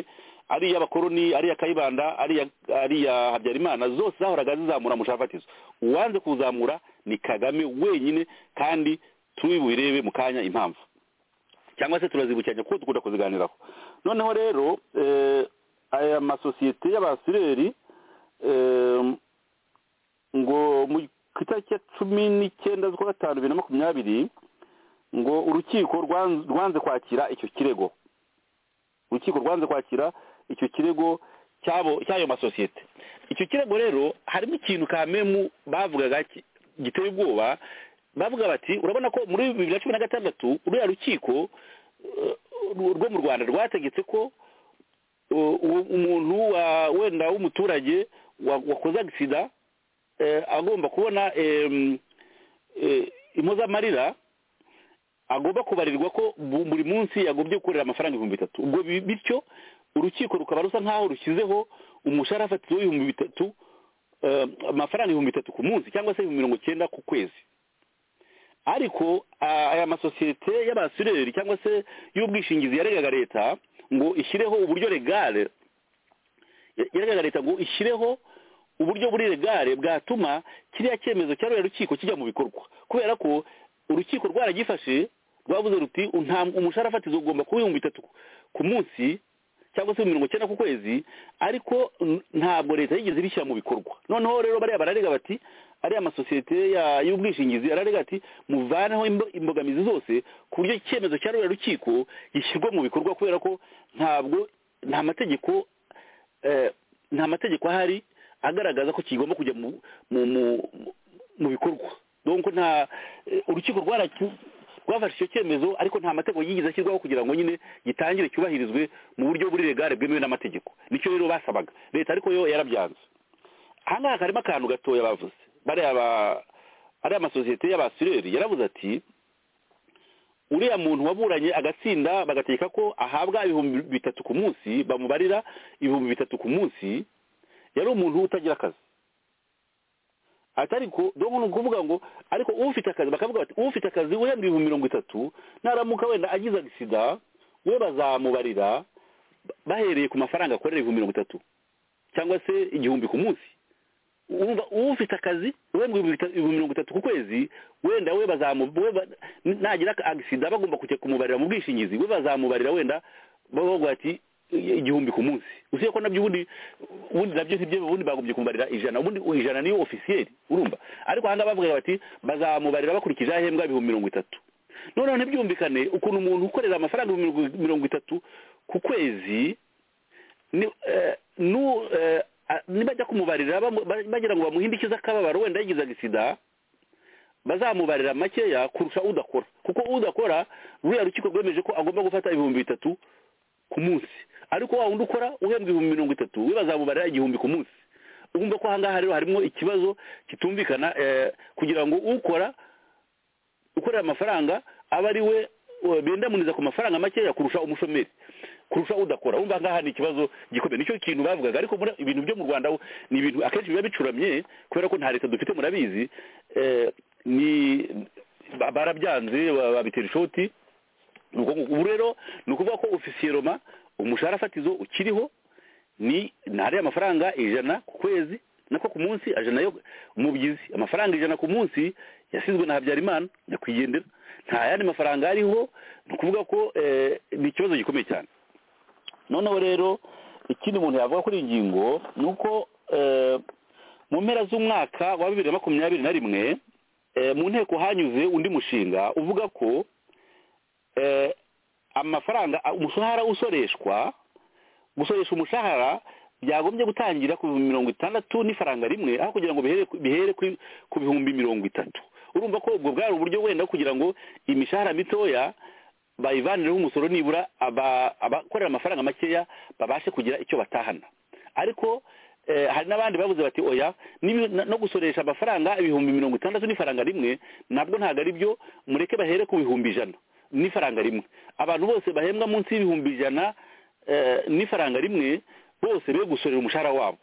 ari iy'abakoroni ari iya kayibanda ari iya ari iya habyarimana zose zahoraga zizamura umushahara fatizo uwanze kuwuzamura ni kagame wenyine kandi tubirebe mu kanya impamvu cyangwa se turazibukiranya kuko dukunda kuziganiraho noneho rero eh, aya masosiyete y'abasireri em, ngo mu ku itariki ya cumi n'icyenda z'ukwa gatanu bibiri na makumyabiri ngo urukiko rwan- rwanze kwakira icyo kirego urukiko rwanze kwakira icyo kirego cy'abo cy'ayo masosiyete icyo kirego rero harimo ikintu kamemu bavugaga ki- giteye ubwoba bavuga bati urabona ko muri bibiri na cumi na gatandatu ruriya rukiko eh, rwo mu rwanda rwategetse ko eh, uwo- umuntu wa- wenda w'umuturage wa- wakoze agisida eh, agomba kubona em, eh, impozamarira agomba kubarirwa ko bu- buri munsi agombye gukorera amafaranga ibihumbi bitatu ubwo bi- bityo urukiko rukaba rusa nk'aho rushyizeho umushahara fatizo w'ibihumbi bitatu eh, amafaranga ibihumbi bitatu ku munsi cyangwa se ibihumbi mirongo icyenda ku kwezi ariko ah, aya masosiyete y'abasureri cyangwa se y'ubwishingizi yaregaga leta ngo ishyireho uburyo regare yaregaga leta ngo ishyireho uburyo buri regare bwatuma kiriya cyemezo cya ruriya rukiko kijya mu bikorwa kubera ko urukiko rwaragifashe rwavuze ruti "Nta- umushahara fatizo ugomba kuba ibihumbi bitatu ku munsi cyangwa se mirongo icyenda ku kwezi ariko n- ntabwo leta yigeze ibishyira mu bikorwa noneho rero bariya bararega bati ariya masosiyete ya- y'ubwishingizi ararega ati muvaneho imbo- imbogamizi zose ku buryo icyemezo cya ruriya rukiko gishyirwa mu bikorwa kubera ko ntabwo nta mategeko eh, nta mategeko ahari agaragaza ko kigomba kujya mu mu mu- mu- mu bikorwa donc nta eh, urukiko rwaracu- rwafashe icyo cyemezo ariko nta mategeko yigeze ashyirwaho kugira ngo nyine gitangire cyubahirizwe mu buryo buri regare bwemewe n'amategeko nicyo rero basabaga leta ariko yo yarabyanze aha ngaha karimo akantu gatoya bavuze bariya ba- ariya masosiyete y'abasureri yaravuze ati uriya muntu waburanye agatsinda bagategeka ko ahabwa ibihumbi bitatu ku munsi bamubarira ibihumbi bitatu ku munsi yari umuntu utagira akazi ati ariko dore ni ukuvuga ngo ariko ufite akazi bakavuga bati ufite akazi uhembwa ibihumbi mirongo itatu naramuka wenda agize agisida we bazamubarira bahereye ku mafaranga akorera ibihumbi mirongo itatu cyangwa se igihumbi ku munsi urumva ufite akazi uhembwa ibihumbi bita- ibihumbi mirongo itatu ku kwezi wenda we bazamu we ba- nagira agisida bagomba kujya kumubarira mu bwishingizi we bazamubarira wenda bavuga ati igihumbi ku munsi usiye ko nabyo ubundi ubundi nabyo ntibyo ubundi bagombye kumubarira ijana ubundi ijana niyo ofisiyeri urumva ariko aha ngaha bavuga bati bazamubarira bakurikije aho ahembwa ibihumbi mirongo itatu noneho ntibyumvikane ukuntu umuntu ukorera amafaranga ibihumbi mirongo- mirongo itatu ku kwezi ni- eh, nu- eh, a- nibajya kumubarira bamu- ba- bagira ngo bamuhindikize akababaro wenda yagize agisida bazamubarira makeya kurusha udakora kuko udakora ruriya rukiko rwemeje ko agomba gufata ibihumbi bitatu ku munsi ariko wa wundi ukora uhembwa ibihumbi mirongo itatu we bazamubarira igihumbi ku munsi urumva ko aha ngaha rero harimo ikibazo kitumvikana eh, kugira ngo ukora ukorera amafaranga aba ari we eh, bendamuniza ku mafaranga makeya kurusha umushomeri kurusha udakora wumva aha ngaha ni ikibazo gikomeye nicyo kintu bavugaga ariko muri- ibintu byo mu rwanda ni ibintu akenshi biba bicuramye kubera ko nta leta dufite murabizi eh, ni ba- barabyanze ba- babitera ishoti ni uko nguko. ubu rero ni ukuvuga ko ofisiye roma umushahara fatizo ukiriho ni ntariya amafaranga ijana ku kwezi nako ku munsi ajana yo umubyizi amafaranga ijana ku munsi yasizwe na habyarimana nyakwigendera nta yandi mafaranga ariho ni ukuvuga ko eh, ni ikibazo gikomeye cyane noneho rero ikindi umuntu yavuga kuri iyi ngingo ni uko eh, mu mpera z'umwaka wa bibiri na makumyabiri na rimwe eh, mu nteko hanyuze undi mushinga uvuga ko eh, amafaranga a- umushahara usoreshwa gusoresha umushahara byagombye gutangira ku bihumbi mirongo itandatu n'ifaranga rimwe aho kugira ngo bihere ku- bihere kuri- ku bihumbi mirongo itatu urumva ko ubwo bwari uburyo wenda kugira ngo imishahara mitoya bayivanireho umusoro nibura aba- abakorera amafaranga makeya babashe kugira icyo batahana ariko eh, hari n'abandi bavuze bati oya n'ibi- na- no gusoresha amafaranga ibihumbi mirongo itandatu n'ifaranga rimwe nabwo ntabwo ari byo mureke bahere ku bihumbi ijana n'ifaranga rimwe abantu bose bahembwa munsi y'ibihumbi ijana eh, n'ifaranga rimwe bose be gusorera umushahara wabo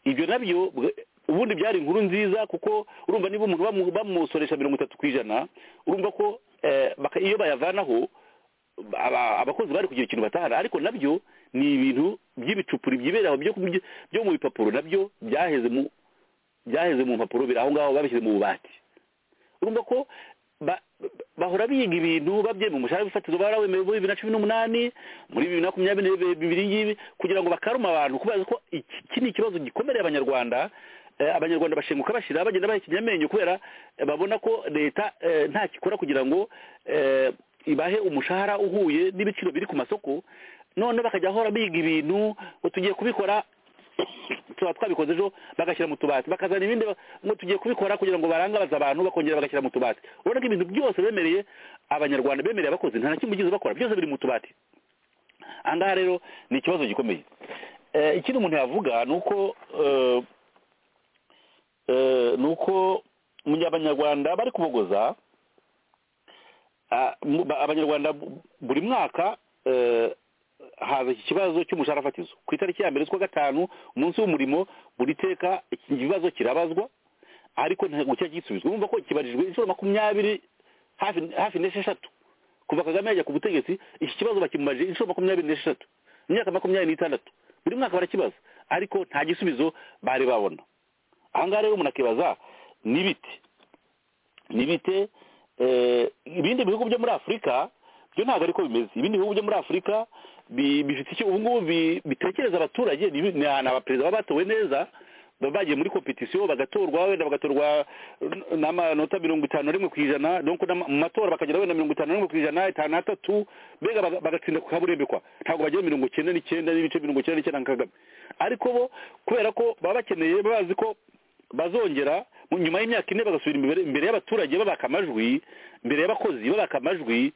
ibyo nabyo bwa- ubundi byari inkuru nziza kuko urumva niba umuntu bamu- bamusoresha mirongo itatu ku ijana urumva ko eh, baka- iyo bayavanaho aba- abakozi bari kugira ikintu batahana ariko nabyo ni ibintu by'ibicupuri byibera aho byo ku- byo- byo mu bipapuro nabyo byaheze mu byaheze mu mpapuro biri aho ngaho babishyize mu bubati urumva ko ba- ba- bahora biga ibintu babyemera umushahara w'ifatizo barawemewe muri bibiri na cumi n'umunani muri bibiri na makumyabiri na bibiri ngibi kugira ngo bakaruma abantu kubaza ko iki iki ni ikibazo gikomereye abanyarwanda Eh, abanyarwanda bashenguka bashyira bagenda baha ikinyamenyo kubera eh, babona ko leta eh, nta gikora kugira ngo eh, ibahe umushahara uhuye n'ibiciro biri ku masoko none bakajya bahora biga ibintu ngo tugiye kubikora tuba twabikoze ejo bagashyira mu tubati bakazana ibindi ba- ngo tugiye kubikora kugira ngo barangabaze abantu bakongera bagashyira mu tubati urabona ko ibintu byose bemereye abanyarwanda bemereye abakozi nta na kimwe ugize bakora byose biri mu tubati aha ngaha rero ni ikibazo gikomeye Eh, ikindi umuntu yavuga ni uko eh, eh, ni uko mu gihe abanyarwanda bari kubogoza ah, mu- ba- abanyarwanda bu- buri mwaka eh, haza iki kibazo cy'umushahara fatizo ku itariki ya mbere z'ukwa gatanu umunsi w'umurimo buri teka iki kibazo kirabazwa ariko ntabwo kijya gisubizwa urumva ko kibarijwe inshuro makumyabiri hafi hafi n'esheshatu kuva kagame yajya ku butegetsi iki kibazo bakimumaje inshuro makumyabiri n'esheshatu imyaka makumyabiri n'itandatu buri mwaka barakibaza ariko nta gisubizo bari babona aha ngaha rero umuntu akibaza ni bite ni bite eh, ibindi bihugu byo muri afurika byo ntabwo ariko bimeze ibindi bihugu byo muri afurika bi- bifite icyo ubu ngubu bi- bitekereza abaturage ni ibi- ni ahantu abaperezida baba batowe neza baba bagiye muri kompetisiyo bagatorwa wenda bagatorwa n- n'amanota mirongo itanu na rimwe ku ijana donc n'ama- mu matora bakagira wenda mirongo itanu na rimwe ku ijana itanu na tatu mbega baga- bagatsinda ku kaburembekwa ntabwo bagira mirongo icyenda n'icyenda n'ibice mirongo icyenda n'icyenda nka kagame ariko bo kubera ko baba bakeneye baba bazi ko bazongera mu- nyuma y'imyaka ine bagasubira imbere imbere y'abaturage babaka amajwi imbere y'abakozi babaka amajwi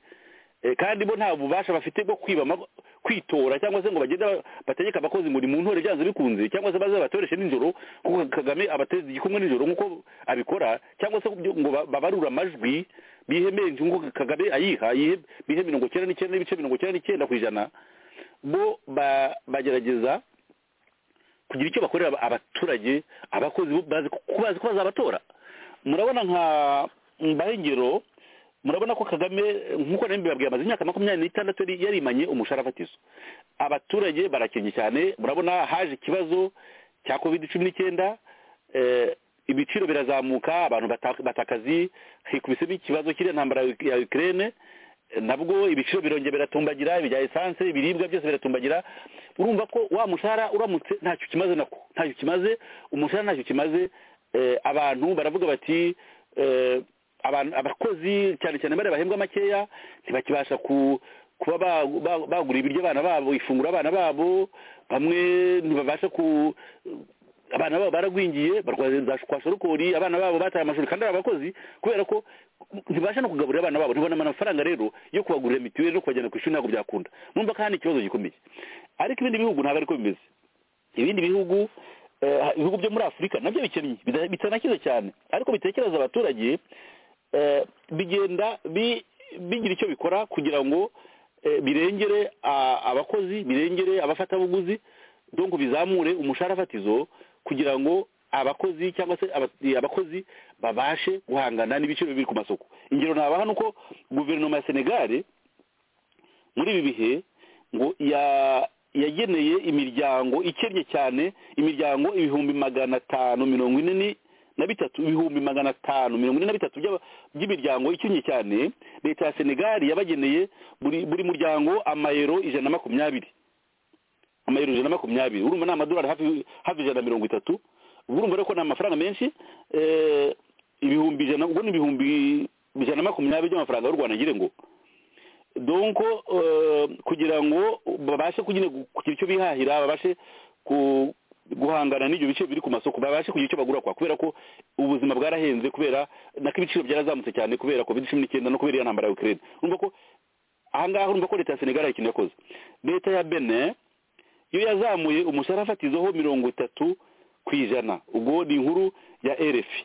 eh, kandi bo nta bubasha bafite bwo kwiba ama- kwitora cyangwa se ngo bagende ba- bategeke abakozi ngo ni mu ntore byanze bikunze cyangwa se baze batoreshe nijoro kuko kagame abateza igikumwe nijoro nk'uko abikora cyangwa se kubyo- ngo ba- babarure amajwi bihemeye nk'uko kagame ayiha yihe- bihe mirongo icyenda n'icyenda n'ibice mirongo icyenda n'icyenda ku ijana bo ba- bagerageza kugira icyo bakorera aba- abaturage abakozi bo bazi ko ko bazi ko bazabatora murabona nka mbahe ingero murabona ko kagame nk'uko nari mbibabwiye amaze imyaka makumyabiri n'itandatu yari- yarimanye umushahara fatizo abaturage barakennye cyane murabona haje ikibazo cya covid cumi n'icyenda eh, ibiciro birazamuka abantu bata- bata akazi hikubisemo ikibazo cy'iriya ntambara ya ukraine nabwo ibiciro birongera biratumbagira ibya esanse ibiribwa byose biratumbagira urumva ko wa mushahara uramutse ntacyo kimaze nako ntacyo kimaze umushahara ntacyo kimaze eh, abantu baravuga bati eh, abantu- abakozi cyane cyane bariya bahembwa makeya ntibakibasha ku kuba ba- ba- bagura ibiryo abana babo ifunguro abana babo bamwe ntibabasha ku abana babo baragwingiye barwaza kwa shorokori abana babo bataye amashuri kandi ari abakozi kubera ko ntibasha no kugaburira abana babo ntibona amafaranga rero yo kubagurira mituweli no kubajyana ku ishuri ntabwo byakunda numva kandi ikibazo gikomeye ariko ibindi bihugu ntabwo ariko bimeze ibindi bihugu eh, ibihugu byo muri afurika nabyo bikennye bida- bitanakize cyane ariko bitekereza abaturage eh, bigenda bi- bigira icyo bikora kugira ngo eh, birengere ah, abakozi birengere abafatabuguzi donc bizamure umushahara fatizo kugira ngo abakozi cyangwa se aba- abakozi babashe guhangana n'ibiciro biri ku masoko ingero nabaha ni uko guverinoma ya senegare muri ibi bihe ngo ya- yageneye imiryango ikennye cyane imiryango ibihumbi magana atanu mirongo ine ni- na bitatu ibihumbi magana atanu mirongo ine na bitatu by'aba- by'imiryango ikennye cyane leta ya senegali yabageneye buri buri muryango amayero ijana na makumyabiri amayero ijana na makumyabiri urumva ni amadolari hafi hafi ijana na mirongo itatu ubwo urumva rero ko ni amafaranga menshi eh, ibihumbi ijana ubwo ni ibihumbi ijana na makumyabiri by'amafaranga y'u rwanda ngire ngo donc eh, kugira ngo babashe kugira kugira icyo bihahira babashe ku- guhangana n'ibyo bice biri ku masoko babashe kugira icyo bagura kwa kubera ko ubuzima bwarahenze kubera nako ibiciro byarazamutse cyane kubera covid cumi n'icyenda no kubera iyo ntambara ya ukraine urumva ko aha ngaha urumva ko leta ya senegal hari ikintu yakoze leta ya benin iyo yazamuye umushahara fatizoho mirongo itatu ku ijana ubwo ni inkuru ya erefi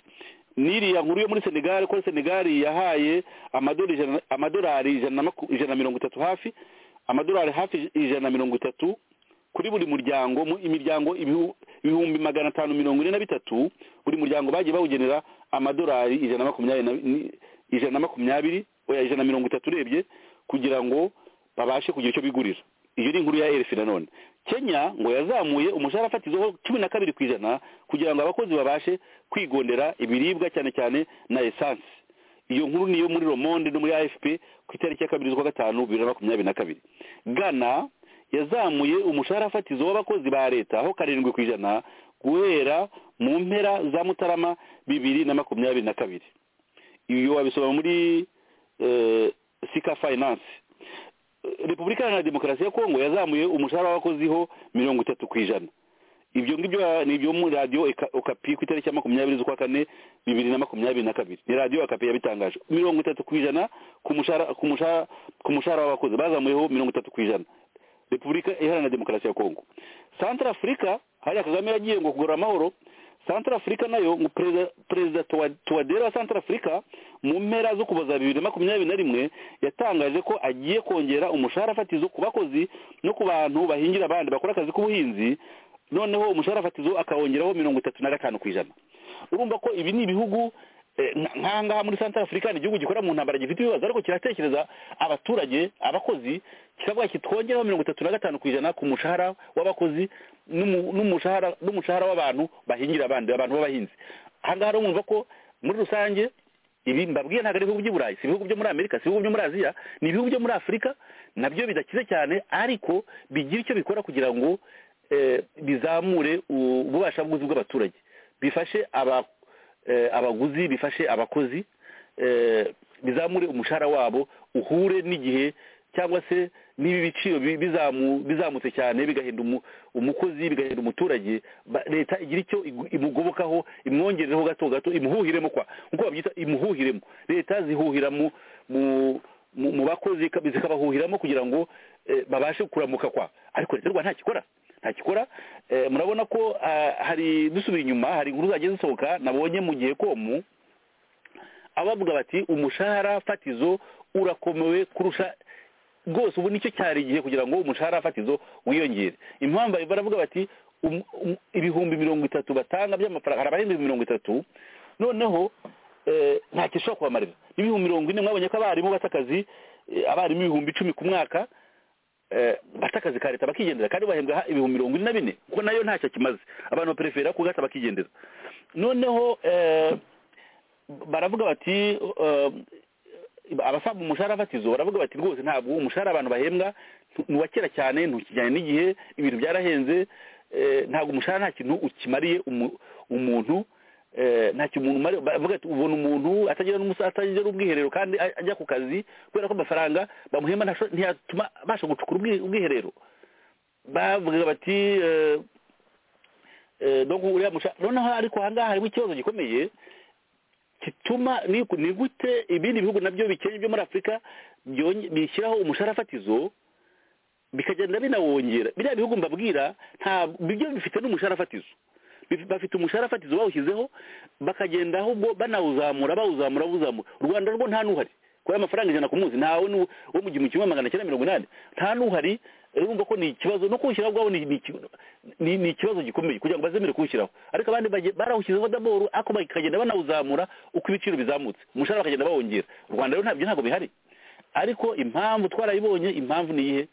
n'iriya nkuru yo muri senegali ko senegali yahaye amadorari ijana- amadorari ijana na maku- ijana na mirongo itatu hafi amadorari hafi ijana na mirongo itatu kuri buri muryango mu imiryango ibihu- ibihumbi magana atanu mirongo ine na bitatu buri muryango bagiye bawugenera amadorari ijana na makumyabiri na- ni- ijana na makumyabiri oya ijana na mirongo itatu urebye kugira ngo babashe kugira icyo bigurira iyo ni inkuru ya erefi nanone kenya ngo yazamuye umushahara fatizo cumi na kabiri ku ijana kugira ngo abakozi babashe kwigondera ibiribwa cyane cyane na esanse iyo nkuru niyo muri romonde no muri afp ku itariki ya kabiri z'ukwa gatanu bibiri na makumyabiri na kabiri gana yazamuye umushahara fatizo w'abakozi ba leta aho karindwi ku ijana guhera mu mpera za mutarama bibiri na makumyabiri na kabiri iyo wabisoma muri eh, sika finance repubulika iharanira demokarasi ya kongo yazamuye umushahara w'abakozi ho mirongo itatu ku ijana ibyo ngibyo ni ibyo muri radiyo Eka- okapi ku itariki ya makumyabiri z'ukwa kane bibiri na makumyabiri na kabiri ni radiyo okapi yabitangaje mirongo itatu ku ijana ku mushahara ku mushahara ku mushahara w'abakozi bazamuyeho mirongo itatu ku ijana repubulika iharanira demokarasi ya kongo santara afurika hariya kagame yagiye ngo kugarura amahoro santara afurika nayo ngo perezida- perezida Tuwa- tuwadera wa santara afurika mu mpera zo kuboza bibiri na makumyabiri na rimwe yatangaje ko agiye kongera umushahara fatizo ku bakozi no ku bantu bahingira abandi bakora akazi k'ubuhinzi noneho umushahara fatizo akawongeraho mirongo itatu na gatanu ku ijana urumva ko ibi ni ibihugu nk'aha ngaha muri santara afurika ni igihugu gikorera mu ntambara gifite ibibazo ariko kiratekereza abaturage abakozi kikavuga kiti twongeraho mirongo itatu na gatanu ku ijana ku mushahara w'abakozi n'umu- n'umushahara n'umushahara w'abantu bahingira abandi abantu b'abahinzi aha ngaha rero mwumva ko muri rusange ibi mbabwiye ntabwo ari ibihugu by'i burayi si ibihugu byo muri amerika si ibihugu byo muri aziya ni ibihugu byo muri afurika nabyo bidakize cyane ariko bigira icyo bikora kugira ngo eh, bizamure u- ububasha bw'ubuzi bw'abaturage bifashe aba eh, abaguzi bifashe abakozi eh, bizamure umushahara wabo uhure n'igihe cyangwa se niba ibiciro bi- bizamu- bizamutse cyane bigahinda umu- umukozi bigahinda umuturage ba- leta igira icyo igu- imugobokaho imwongerereho gato gato imuhuhiremo kwa nk'uko babyita imuhuhiremo leta zihuhira mu mu- mu mu bakozi ka- zikabahuhiramo kugira ngo eh, babashe kuramuka kwa ariko leta y'u rwanda ntakikora ntakikora Eh, murabona ko ah, hari dusubira inyuma hari inkuru zagiye zisohoka nabonye mu gihe komu abavuga bati umushahara fatizo urakomewe kurusha rwose ubu nicyo cyari igihe kugira ngo umushahara fatizo wiyongere impamvu bari- baravuga bati um- um- ibihumbi mirongo itatu batanga by'amafaranga hari abarenga ibihumbi mirongo itatu noneho eh, nta kintu ushobora kubamarira n'ibihumbi mirongo ine mwabonye ko abarimu bata akazi eh, abarimu ibihumbi icumi ku mwaka eh, bata akazi ka leta bakigendera kandi bahembwa ha- ibihumbi mirongo ine na bine kuko nayo ntacyo kimaze abantu baperefera kugata bakigendera noneho eh, baravuga bati eh, abasaba umushahara fatizo baravuga bati rwose ntabwo umushahara abantu bahembwa ntu- ni uwa kera cyane ntukijyane n'igihe ibintu byarahenze eh, ntabwo umushahara nta kintu ukimariye umu- umuntu eh, nta kintu umuntu umariye baravuga bati ubona umuntu atagira n'umusa- atagira ubwiherero kandi a- ajya ku kazi kubera ko amafaranga bamuhemba ntasho- ntiyatuma abasha gucukura ubwi- ubwiherero bavuga bati eh, eh, donc uriya mushahara noneho ariko aha ngaha harimo ikibazo gikomeye gituma ni gu- ni gute ibindi bihugu nabyo bikennye byo muri afurika byonye- bishyiraho umushahara fatizo bikagenda binawongera biriya bihugu mbabwira nta byo bifite n'umushahara fatizo Bif- bafite umushahara fatizo bawushyizeho bakagenda ahubwo banawuzamura bawuzamura bawuzamura u rwanda rwo nta n'uhari kubera amafaranga ijana ku munsi ntawe n'u- wo mu gihumbi kimwe magana cyenda mirongo inani nta n'uhari urumva ko ni ikibazo no kuwushyiraho ubwabo ni- ni iki- ni ni ikibazo gikomeye kugira ngo bazemere kuwushyiraho ariko abandi bagiye- barawushyizeho daboro ariko bakagenda banawuzamura uko ibiciro bizamutse umushahara bakagenda bawongera u rwanda rero ntabyo ntabwo bihari ariko impamvu twarayibonye impamvu ni iyihe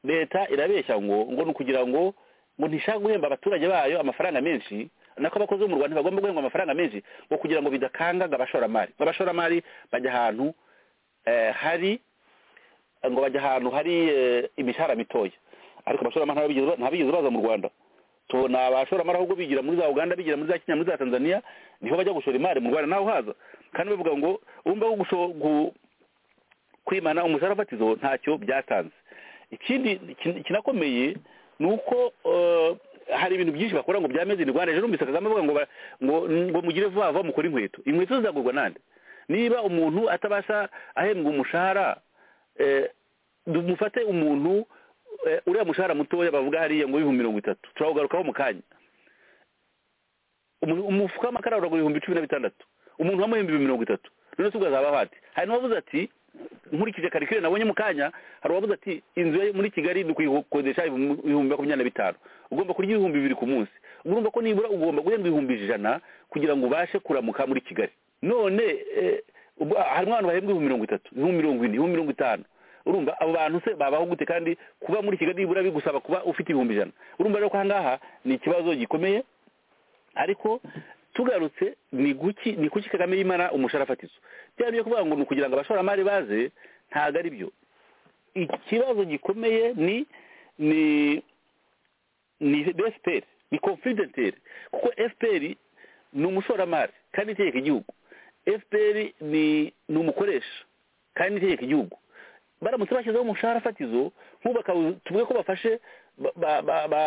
leta irabeshya ngo ngo ni ukugira ngo ngo ntishaka guhemba abaturage bayo amafaranga menshi nako abakozi bo mu rwanda bagomba guhemba amafaranga menshi ngo kugira ngo bidakangaga abashoramari ngo abashoramari bajya ahantu eh, hari ngo bajya ahantu hari eh, imishahara mitoya ariko abashoramari ntabigeze ba- ntabigeze baza mu rwanda tubona abashoramari ahubwo bigira muri za uganda bigira muri za kenya muri za tanzania niho bajya gushora imari mu rwanda naho haza kandi bavuga ngo urumva ko gusho- gu- kwimana umushahara fatizo ntacyo byatanze ikindi kin- kinakomeye ni uko eh, hari ibintu byinshi bakora ngo byameze in rwanda ejo numvise kagame avuga ngo ba- ngo ngo mugire vuba vuba mukore inkweto inkweto zizagurwa nande niba umuntu atabasha ahembwa umushahara eh, mufate umuntu eh, uriya mushahara mutoya bavuga hariya ngo ibihumbi mirongo itatu turawugarukaho mu kanya umu- umufuka w'amakara uragura ibihumbi cumi na bitandatu umuntu wamuhemba ibihumbi mirongo itatu none se ubwo azaba hati hari n'uwavuze ati nkurikije karikire nabonye mu kanya hari uwavuze ati inzu ye muri kigali ni ukuyikodesha ibihumbi ibihumbi makumyabiri na bitanu ugomba kurya ibihumbi bibiri ku munsi urumva ko nibura ugomba guhendwa ibihumbi ijana kugira ngo ubashe kuramuka muri kigali none eh, ubwo harimo abantu bahembwa ibihumbi mirongo itatu ibihumbi mirongo ine ibihumbi mirongo itanu urumva abo bantu se babaho gute kandi kuba muri kigali nibura bigusaba kuba ufite ibihumbi ijana urumva rero ko aha ngaha ni ikibazo gikomeye ariko tugarutse ni guki ni kuki kagame yimara umushahara fatizo byaba byo kuvuga ngo ni ukugira ngo abashoramari baze ntabwo ari byo ikibazo gikomeye ni ni ni fpr ni confidentiel kuko fpr ni umushoramari kandi itegeka igihugu fpr ni ni umukoresha kandi itegeka igihugu baramutse bashyizeho umushahara fatizo nk'ubaka tuvuge ko bafashe ba, ba, ba, ba,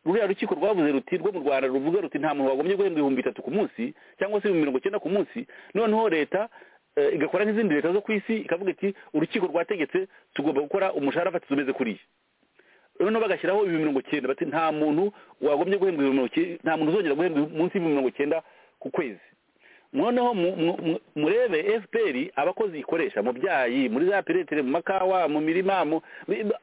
ruriya rukiko rwavuze ruti rwo mu rwanda ruvuga ruti nta muntu wagombye guhembwa ibihumbi bitatu ku munsi cyangwa se ibihumbi mirongo icyenda ku munsi noneho leta eh, igakora nk'izindi leta zo ku isi ikavuga iti urukiko rwategetse tugomba gukora umushahara fatizo umeze kuriya noneho bagashyiraho ibihumbi mirongo icyenda bati nta muntu wagombye guhembwa ibihumbi mirongo icyenda nta muntu uzongera guhembwa munsi y'ibihumbi mirongo icyenda ku kwezi noneho mu- mu- mu- murebe fpr abakozi ikoresha mu byayi muri za piretire mu makawa mu mirima mu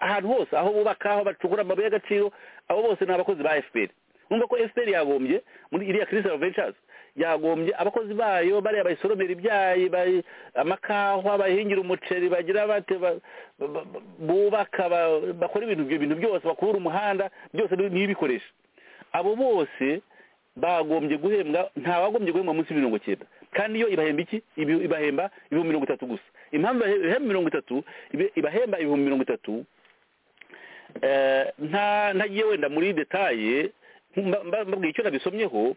ahantu hose aho bubaka aho bacukura amabuye y'agaciro abo bose ni abakozi ba fpr numva ko fpr yagombye muri iriya crystal ventures yagombye abakozi bayo bariya bayisoromera ibyayi bayi- amakahwa bayihingira umuceri bagira bate ba- ba- ba- bubaka ba- bakora ibintu ibyo bintu byose bakubura umuhanda byose ni- niyo ibikoresha abo bose bagombye guhembwa nta wagombye guhembwa munsi y'iminongo icyenda kandi iyo ibahemba iki Ibi- ibahemba ibihumbi mirongo itatu gusa impamvu ibahe- ibahemba mirongo itatu ibe- ibahemba ibihumbi mirongo itatu eh, nta ntagiye wenda muri detaye mba- mba- mbabwiye icyo nabisomyeho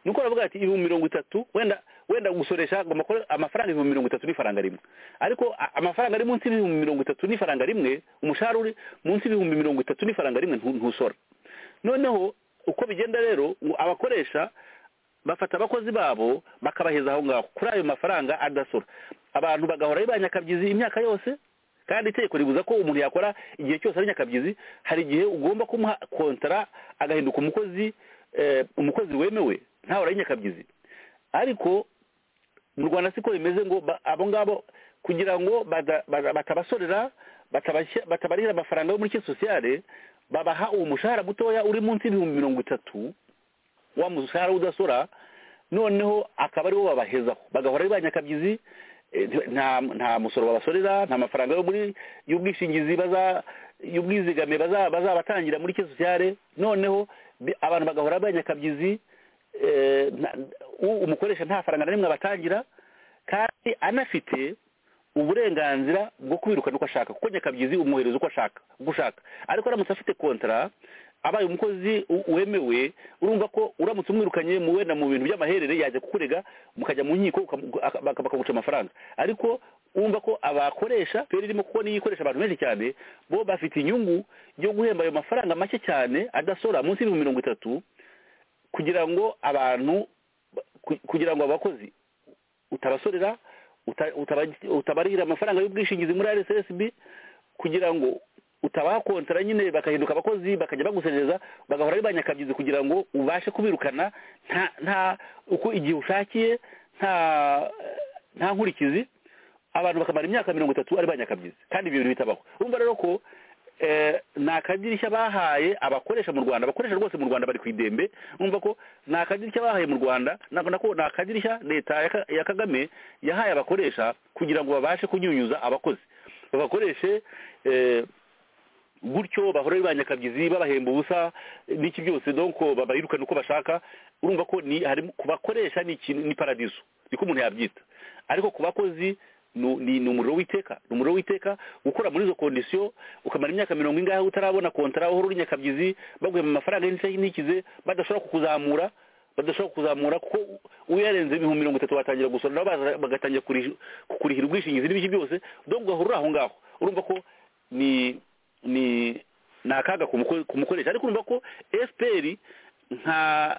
ni uko baravuga ati ibihumbi mirongo itatu wenda wenda gusoresha agomba kuba amafaranga ibihumbi mirongo itatu n'ifaranga rimwe ariko a- amafaranga ari munsi y'ibihumbi mirongo itatu n'ifaranga rimwe umushahara uri munsi y'ibihumbi mirongo itatu n'ifaranga rimwe ntu- ntusora noneho uko bigenda rero ngo abakoresha bafata abakozi babo bakabaheza aho ngaho kuri ayo mafaranga adasora abantu bagahora ari ba nyakabyizi imyaka yose kandi itegeko ribuza ko umuntu yakora igihe cyose ari nyakabyizi hari igihe ugomba kumuha kontara agahinduka umukozi eh, umukozi wemewe ntawe ari nyakabyizi ariko mu rwanda siko bimeze ngo ba- abo ngabo kugira ngo bada- bada- batabasorera batabashya- batabarihira amafaranga yo muri ki sosiyale babaha uwo mushahara mutoya uri munsi y'ibihumbi mirongo itatu wa mushahara udasora noneho akaba ariwo babahezaho bagahora ari ba nyakabyizi eh, nta nta musoro babasorera nta mafaranga yo muri y'ubwishingizi baza y'ubwizigame baza- bazabatangira muri ki sosiyale noneho bi- abantu bagahora ari ba nyakabyizi eh, nta- u- umukoresha nta faranga na rimwe abatangira kandi anafite uburenganzira bwo kwirukana uko ashaka kuko nyakabyizi umwohereza uko ashaka uko ushaka ariko aramutse afite kontara abaye umukozi u- wemewe urumva ko uramutse umwirukanye mu wenda mu bintu by'amaherere yajya kukurega mukajya mu nkiko ukamu- aka- baka- bakaguca amafaranga ariko urumva ko abakoresha feri irimo kuko niyo ikoresha abantu benshi cyane bo bafite inyungu yo guhemba ayo mafaranga make cyane adasora munsi y'ibihumbi mirongo itatu kugira ngo abantu ku- kugira ngo abakozi utabasorera uta- utaba- utabarihira amafaranga y'ubwishingizi muri rssb kugira ngo utabakontara nyine bagahinduka abakozi bakajya baguserereza bagahora ari banyakabyizi kugira ngo ubashe kubirukana nta nta uko igihe ushakiye nta nta nkurikizi abantu bakamara imyaka mirongo itatu ari banyakabyizi kandi ibyo bintu bitabaho urumva rero ko eh, ni akadirishya bahaye abakoresha mu rwanda abakoresha rwose mu rwanda bari ku idembe numva ko ni akadirishya bahaye mu rwanda nako nako ni akadirishya leta ya Ka- ya kagame yahaye abakoresha kugira ngo babashe kunyunyuza abakozi babakoreshe eh, gutyo bahora ari ba nyakabyizi babahemba ubusa n'iki byose donc babayirukana uko bashaka urumva ko ni harimo kubakoresha ni ikintu ni paradizo niko umuntu yabyita ariko ku bakozi ni ni- ni umuriro w'iteka ni umuriro w'iteka gukora muri izo kondisiyo ukamara imyaka mirongo ingahe utarabona kontara uhora uri nyakabyizi baguhemba amafaranga y'inshyi ntikize badashobora kukuzamura badashobora kuzamura kuko uyarenze ibihumbi mirongo itatu watangira gusora nabo baza- bagatangira kurihi- kukurihira ubwishingizi n'ibiki byose donc ugahora uri aho ngaho urumva ko ni ni ni akaga ku muko- ku mukoresha ariko urumva ko fpr nta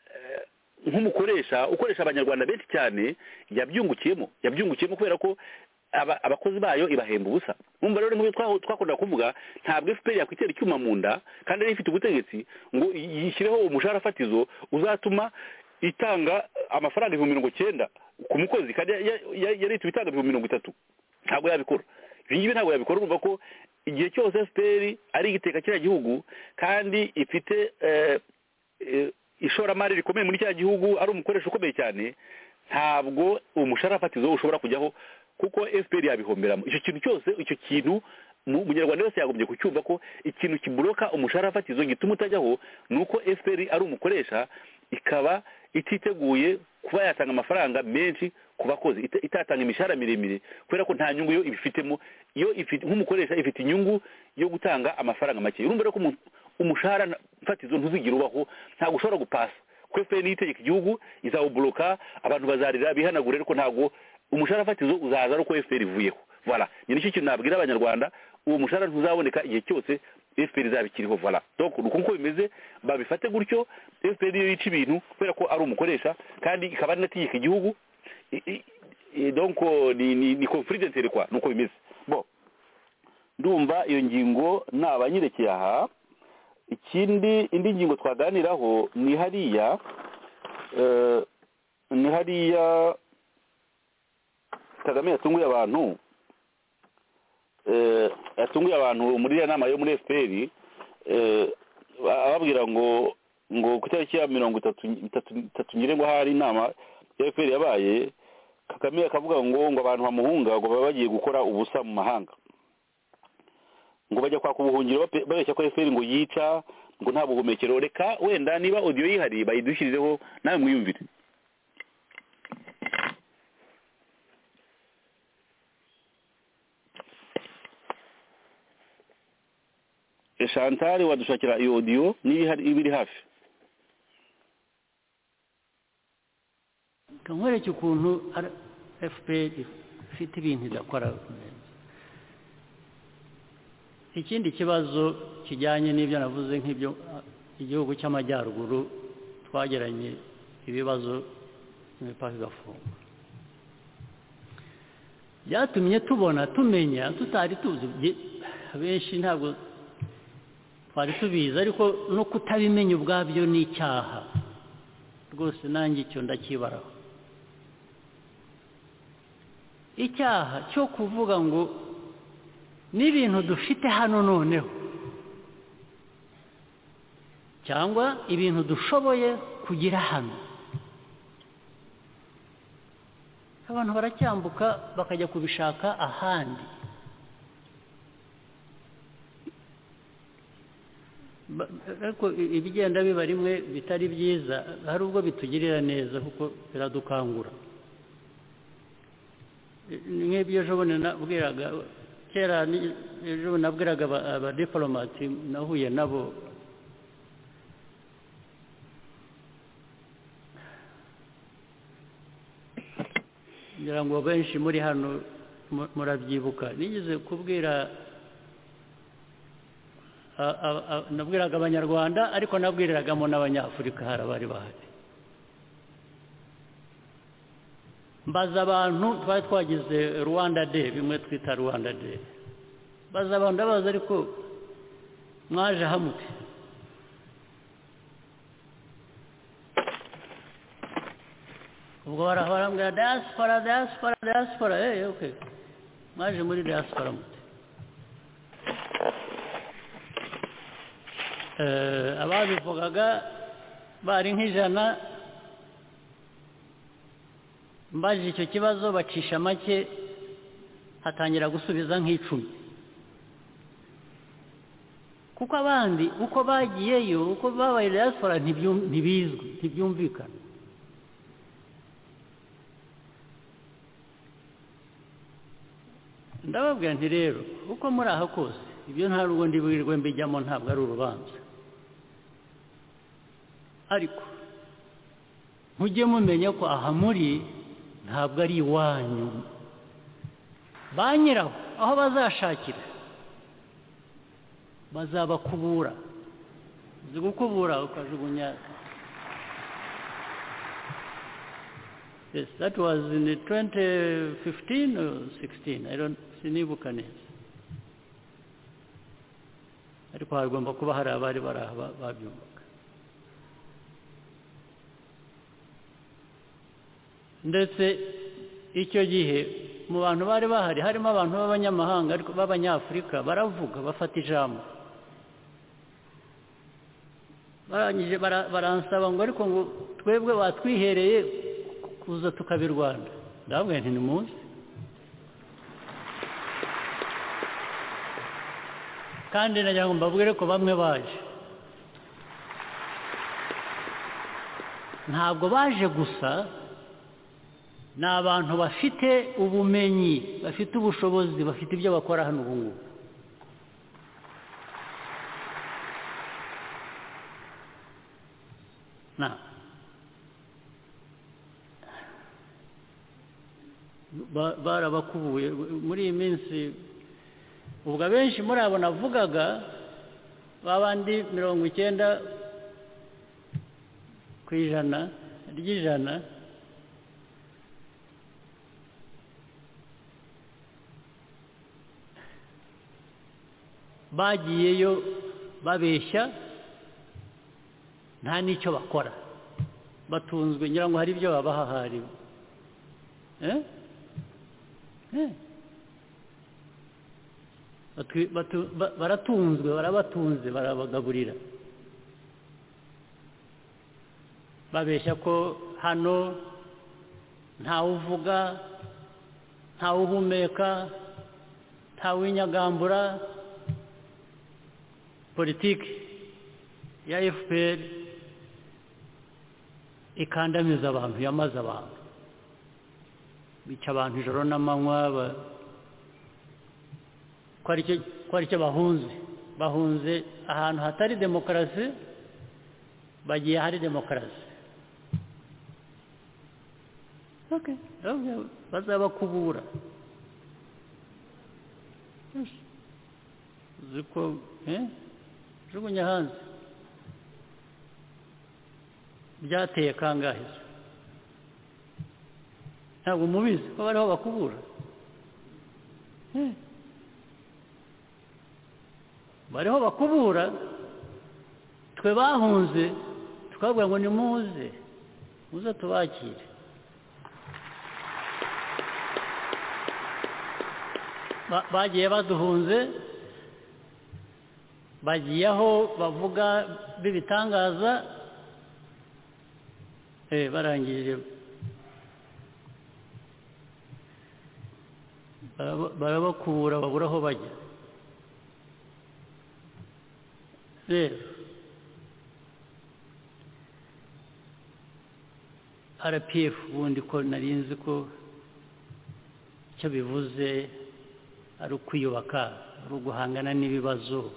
eh, nk'umukoresha ukoresha abanyarwanda benshi cyane yabyungukiyemo yabyungukiyemo kubera ko aba- abakozi bayo ibahemba ubusa numva rero nk'ibyo twa- twakundaga kuvuga ntabwo fpr yakwitera icyuma mu nda kandi ariyo ifite ubutegetsi ngo yi- yishyireho umushahara fatizo uzatuma itanga amafaranga ibihumbi mirongo cyenda ku mukozi kandi ya- ya- ya- yari ihita ibitanga ibihumbi mirongo itatu ntabwo yabikora ibi ngibi ntabwo yabikora urumva ko igihe cyose fpr ari igiteka kiriya gihugu kandi ifite eh, eh, ishoramari rikomeye muri cya gihugu ari umukoresha ukomeye cyane ntabwo umushahara fatizo ushobora kujyaho kuko fpr yabihomberamo icyo kintu cyose icyo kintu mu- umunyarwanda wese yagombye kucyumva ko ikintu kiburoka umushahara fatizo gituma utajyaho ni uko fpr ari umukoresha ikaba ititeguye kuba yatanga amafaranga menshi ku bakozi ita- itatanga imishahara miremire kubera ko nta nyungu yo ibifitemo iyo ifite nk'umukoresha ifite inyungu yo gutanga amafaranga make urumva rero ko umuntu- umushahara na- fatizo ntuzigire ubaho ntabwo ushobora gupasa kuko efuperi niyo itegeka igihugu izawuboroka abantu bazarira bihanagure ariko ntabwo umushahara fatizo uzaza ari uko efuperi ivuyeho voilà ni nicyo kintu nabwira abanyarwanda uwo mushahara ntuzaboneka igihe cyose fpr izaba ikiriho voilà donc ni uko nkuko bimeze babifate gutyo fpr niyo yica ibintu kubera ko ari umukoresha kandi ikaba ari inategeka igihugu I- i- i- donc ni ni ni confidentiel kwa nuko bimeze bon ndumva iyo ngingo nabanyirekeye aha ikindi indi ngingo twaganiraho ni hariya eh, ni hariya kagame yatunguye abantu eh, yatunguye abantu muri iriya nama yo muri fpr eh, ababwira ngo ngo ku itariki ya mirongo itatu itatu nyirengo hari inama ya fpr yabaye kagame akavuga ngo ngo abantu bamuhunga ngo baba bagiye gukora ubusa mu mahanga ngo bajya kwaka ubuhungiro bape- babeshya ko fpr ngo yica ngo nta buhumekero reka wenda niba audio yihari bayidushyirizeho nawe mwiyumvire Chantal wadushakira iyo audio niba ihari iba iri hafi reka nkwereke ukuntu fpr ifite ibintu idakora ikindi kibazo kijyanye n'ibyo navuze nk'ibyo ah, igihugu cy'amajyaruguru twageranye ibibazo imipaka igafungwa byatumye tubona tumenya tutari tuzi byi- benshi ntabwo twari tubizi ariko no kutabimenya ubwabyo ni icyaha rwose nanjye icyo ndakibaraho icyaha cyo kuvuga ngo n'ibintu dufite hano noneho cyangwa ibintu dushoboye kugira hano abantu baracyambuka bakajya kubishaka ahandi Ba- ariko i- ibigenda biba rimwe bitari byiza hari ubwo bitugirira neza kuko biradukangura Ni nk'ibyo ejo bundi nabwiraga kera ni- ejo bundi nabwiraga aba- abadiplomati nahuye nabo ngira ngo benshi muri hano mu- murabyibuka nigeze kubwira a- a- a- nabwiraga abanyarwanda ariko nabwiriragamo n'abanyafurika hari abari bahari mbaza abantu twari twagize rwanda de bimwe twita rwanda de mbaza abantu ndabaza ariko mwaje hamwe ubwo barahora mbwira diaspora diaspora diaspora eh okay mwaje muri diaspora mute Eh, ababivugaga bari nk'ijana mbajije icyo kibazo bacisha make hatangira gusubiza nk'icumi kuko abandi uko bagiyeyo uko babaye diaspora ntibyum- ntibizwi ntibyumvikana ndababwira nti rero uko muri aha kose ibyo nta rugo ndiburirwe mbijyamo ntabwo ari urubanza ariko mujye mumenya ko aha muri ntabwo ari iwanyu ba nyiraho aho bazashakira bazabakubura uzi gukubura ukajugunya Yes, that was in the 2015 or 16. I don't sinibuka neza. Ariko hagomba kuba hari abari bari aha ba- babyumvaga. Ndetse icyo gihe mu bantu bari bahari harimo abantu b'abanyamahanga ariko b'abanyafurika baravuga bafata ijambo. barangije bara- baransaba ngo ariko ngo twebwe batwihereye kuza tukabirwana ndababwira nti nimuze kandi nagira ngo mbabwire ko bamwe baje ntabwo baje gusa ni abantu bafite ubumenyi bafite ubushobozi bafite ibyo bakora hano ubu ngubu na Ba- barabakubuye muri iyi minsi ubwo abenshi muri abo navugaga babandi mirongo icyenda ku ijana ry'ijana bagiyeyo babeshya nta n'icyo bakora batunzwe ngira ngo hari ibyo babaha hari eh? Eh. Batu- batu- ba- baratunzwe barabatunze barabagaburira babeshya ko hano ntawe uvuga ntawe uhumeka ntawe winyagambura politiki ya fpr ikandamiza abantu yamaze abantu bica abantu ijoro n'amanywa ba- ko ari cyo- ko ari cyo bahunze bahunze ahantu hatari demokarasi bagiye ahari demokarasi Okay. Okay, bazabakubura Yes. uzi ko eh, jugunya hanze byateye kangahe se? ntabwo mubizi ko bariho bakubura Eh. bariho bakubura twe bahunze tukabwira ngo nimuze muze tubakire Ba- bagiye baduhunze bagiye aho bavuga b'ibitangaza eh, barangije baraba- barabakura babura aho bajya rero rpf ubundi ko nari nzi ko icyo bivuze ari ukwiyubaka ari uguhangana n'ibibazo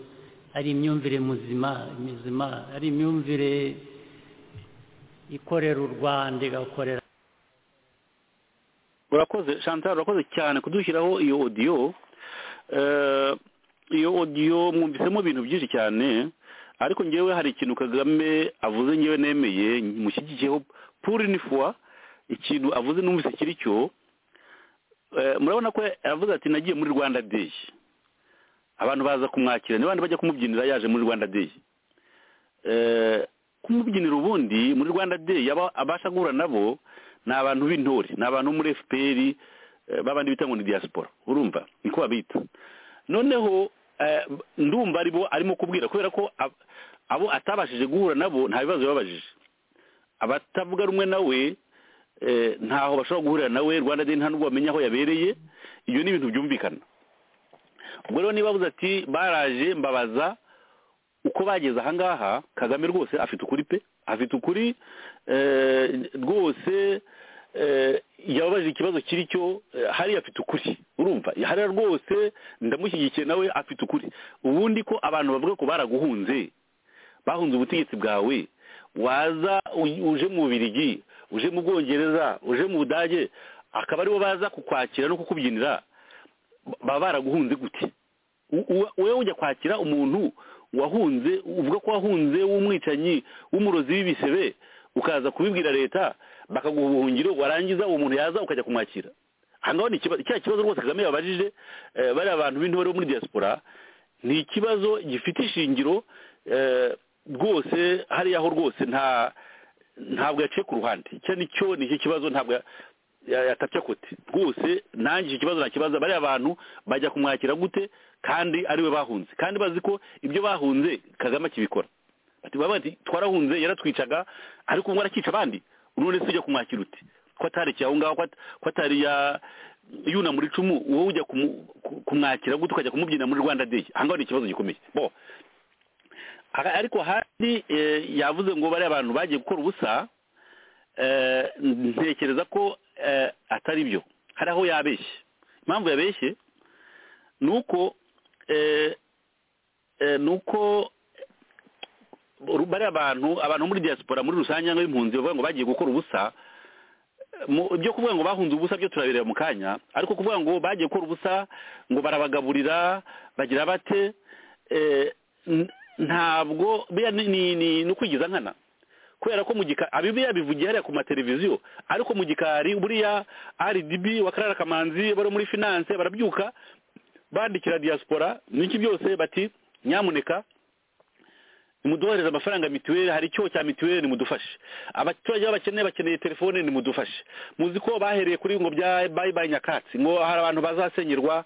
ari imyumvire muzima mizima ari imyumvire ikorera u rwanda igakorera urakoze chantal urakoze cyane kudushyiraho iyo odiyo Eh, iyo odiyo mwumvisemo ibintu byinshi cyane ariko ngewe hari ikintu kagame avuze ngewe nemeye mushyigikiyeho purinifwa ikintu avuze numvise kiri cyo Eh, murabona ko yavuze ati nagiye muri rwanda day abantu baza kumwakira ni bandi bajya kumubyinira yaje muri rwanda day Eh, kumubyinira ubundi muri rwanda day aba- abasha guhura nabo ni abantu b'intore ni abantu bo muri fpr eh, babandi bita ngo ni diaspora urumva niko babita noneho eh, ndumva aribo arimo kubwira kubera ko ab- abo atabashije guhura nabo nta bibazo yababajije abatavuga rumwe nawe eh, ntaho bashobora guhurira nawe rwanda day nta nubwo bamenya aho yabereye ibyo ni ibintu byumvikana ubwo rero niba bavuze ati baraje mbabaza uko bageze ahangaha kagame rwose afite ukuri pe afite ukuri eh, rwose eh, yababajije ikibazo kiri cyo eh, hariya afite ukuri urumva hariya rwose ndamushyigikiye nawe afite ukuri ubundi ko abantu bavuga ko baraguhunze bahunze ubutegetsi bwawe waza u- uje mu Bubiligi uje mu Bwongereza uje mu Budage akaba aribo baza kukwakira no kukubyinira ba- baba baraguhunze gute U- u- wowe ujya kwakira umuntu wahunze uvuga ko wahunze w'umwicanyi w'umurozi w'ibisebe ukaza kubibwira leta bakaguha ubuhungiro warangiza uwo muntu yaza ukajya kumwakira ahangaho ni ikibazo cya kibazo rwose kagame yabajije eh, bariya abantu b'intore bo muri diaspora ni ikibazo gifite ishingiro eh, rwose hariya ho rwose nta ntabwo yaciye ku ruhande icyo ni cyo ni icyo kibazo ntabwo ya- ya- yatapfa kote rwose nanjye icyo kibazo nakibaza bariya bantu bajya kumwakira gute kandi ariwe bahunze kandi bazi ko ibyo bahunze kagame akibikora Bati- baba bati twarahunze yaratwicaga ariko ubu arakica abandi none se ujya kumwakira uti ko atarekeye aho ngaho ko at- ko atari ya yuna muri icumu wowe ujya kumu- ku- kumwakira gute ukajya kumubyina muri rwanda day ahangaho ni ikibazo gikomeye bo Aha- ariko handi eh, yavuze ngo bariya bantu bagiye gukora ubusa eh, ntekereza ko eh, atari byo hari aho yabeshye impamvu yabeshye ni uko eh, eh, ni uko bariya bantu abantu bo muri diaspora muri rusange cyangwa impunzi bavuga ngo bagiye gukora ubusa mu- ibyo kuvuga ngo bahunze ubusa byo turabireba mu kanya ariko kuvuga ngo bagiye gukora ubusa ngo barabagaburira bagira bate eh, n- ntabwo buriya ni- ni ni- ni ukwigiza nkana kubera ko mu gika abi buriya bivugiye hariya ku mateleviziyo ariko mu gikari buriya RDB wa Karara Kamanzi bari muri finance barabyuka bandikira diaspora niki byose bati nyamuneka nimuduhereze amafaranga mituweli hari icyo cya mituweli nimudufashe abaturage bakeneye bakeneye telefone nimudufashe muzi ko bahereye kuri ngo bya bayi bayi nyakatsi ngo hari abantu bazasenyerwa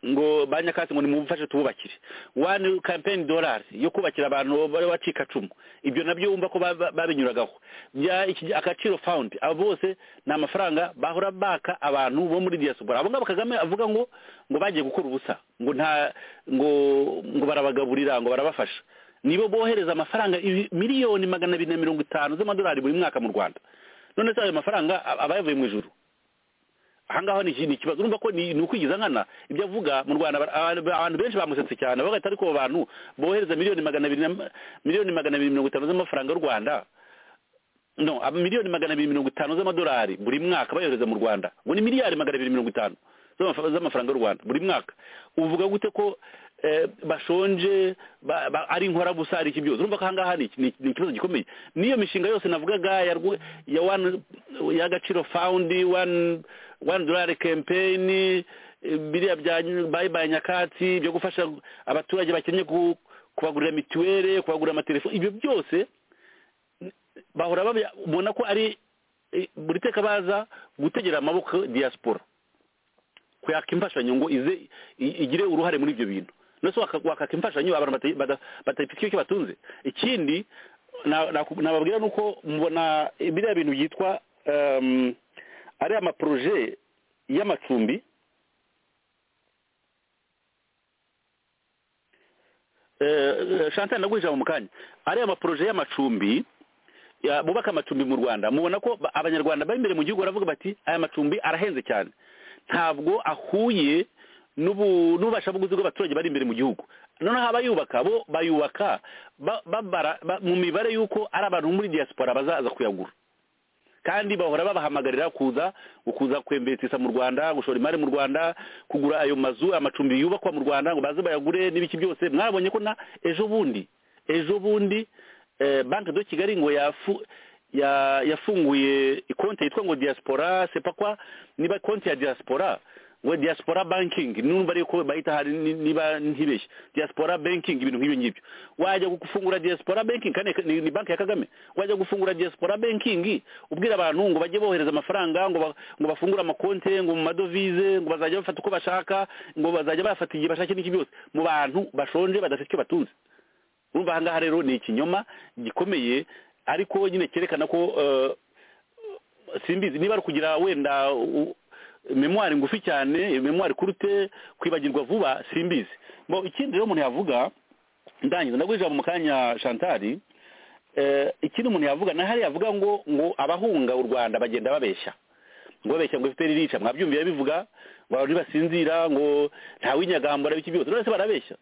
ngo ba nyakatsi ngo nimumufashe tububakire wani kampeni dorari yo kubakira abantu bari bacikacumu ibyo nabyo wumva ko ba- ba- babinyuragaho bya iki- agaciro fawundi abo bose ni amafaranga bahora baka abantu bo muri diyaspora abo ngabo kagame avuga ngo ngo bagiye gukora ubusa ngo nta ngo ngo barabagaburira ngo barabafasha nibo bohereza amafaranga ibi- miliyoni magana abiri na mirongo itanu z'amadolari buri mwaka mu rwanda none se ayo mafaranga aba aba yavuye mu ijuru ahangaha ni iki- ni ikibazo urumva ko ni ni ukwigiza nkana ibyo avuga mu rwanda aba- aba- abantu benshi bamusetse cyane bagahita ariko abo bantu bohereza miliyoni magana abiri na- miliyoni magana abiri mirongo itanu z'amafaranga y'u rwanda no aba- miliyoni magana abiri mirongo itanu z'amadolari buri mwaka bayohereza mu rwanda ngo ni miliyari magana abiri mirongo itanu z'amaf- z'amafaranga y'u rwanda buri mwaka uvuga gute ko eh, bashonje ba- ba- ari inkorabusa ari iki byose urumva ko ahangaha ni iki- ni iki- ni ikibazo gikomeye n'iyo mishinga yose navugaga ya rwu- ya one y'agaciro fawundi one one dolari kempeyini biriya bya nyu- bayibaye nyakatsi byo gufasha abaturage bakennye ku- kubagurira mituweli kubagurira amatelefoni ibyo byose bahora babona ko ari eh, buri teka baza gutegera amaboko diaspora kuyaka imfashanyo ngo ize i- igire uruhare muri ibyo bintu nose waka- wakaka imfashanyo abantu bata- bata- batafite icyo batunze ikindi na- na- nababwira ni uko mubona biriya bintu byitwa em, ari amaporoje y'amacumbi Eh, chantal naguha ijambo mu kanya ariya maporoje y'amacumbi ya- bubaka amacumbi mu rwanda mubona ko ba- abanyarwanda bari imbere mu gihugu baravuga bati aya macumbi arahenze cyane ntabwo ahuye n'ubu- n'ububasha bw'ubuguzi bw'abaturage bari imbere mu gihugu noneho abayubaka bo bayubaka ba- babara ba- mu mibare y'uko ari abantu bo muri diaspora bazaza kuyagura kandi bahora babahamagarira kuza kuza kwembetisha mu rwanda gushora imari mu rwanda kugura ayo mazu amacumbi yubakwa mu rwanda ngo baze bayagure n'ibiki byose mwabonye ko na ejo bundi ejo bundi eh, banki do kigali ngo yafu ya- yafunguye konti yitwa ngo diaspora sepakwa niba konti ya diaspora ngo diaspora banking numva ariko bahita hari ni- niba ntibeshye diaspora banking ibintu nk'ibyo ngibyo wajya gufungura diaspora banking kandi ni, ni banki ya kagame wajya gufungura diaspora banking ubwira abantu ngo bajye bohereza amafaranga ngo ba, ngo bafungure amakonte ngo mu madovize ngo bazajya bafata uko bashaka ngo bazajya bafata igihe bashaka n'iki byose mu bantu bashonje badafite icyo batunze urumva ahangaha rero ni ikinyoma gikomeye ariko nyine cyerekana ko eh, simbizi niba ari ukugira wenda u- memwari ngufi cyane memwari kurute kwibagirwa vuba simbizi Bo, ikindi rero umuntu yavuga ndangiza ndaguha ijambo mu kanya shantari eh, ikindi umuntu yavuga na hariya yavuga ngo ngo abahunga u rwanda bagenda babeshya ngo babeshya ngo efuperi irica mwabyumvira bivuga ngo abantu ntibasinzira ngo ntawinyagambura biki byose none se barabeshya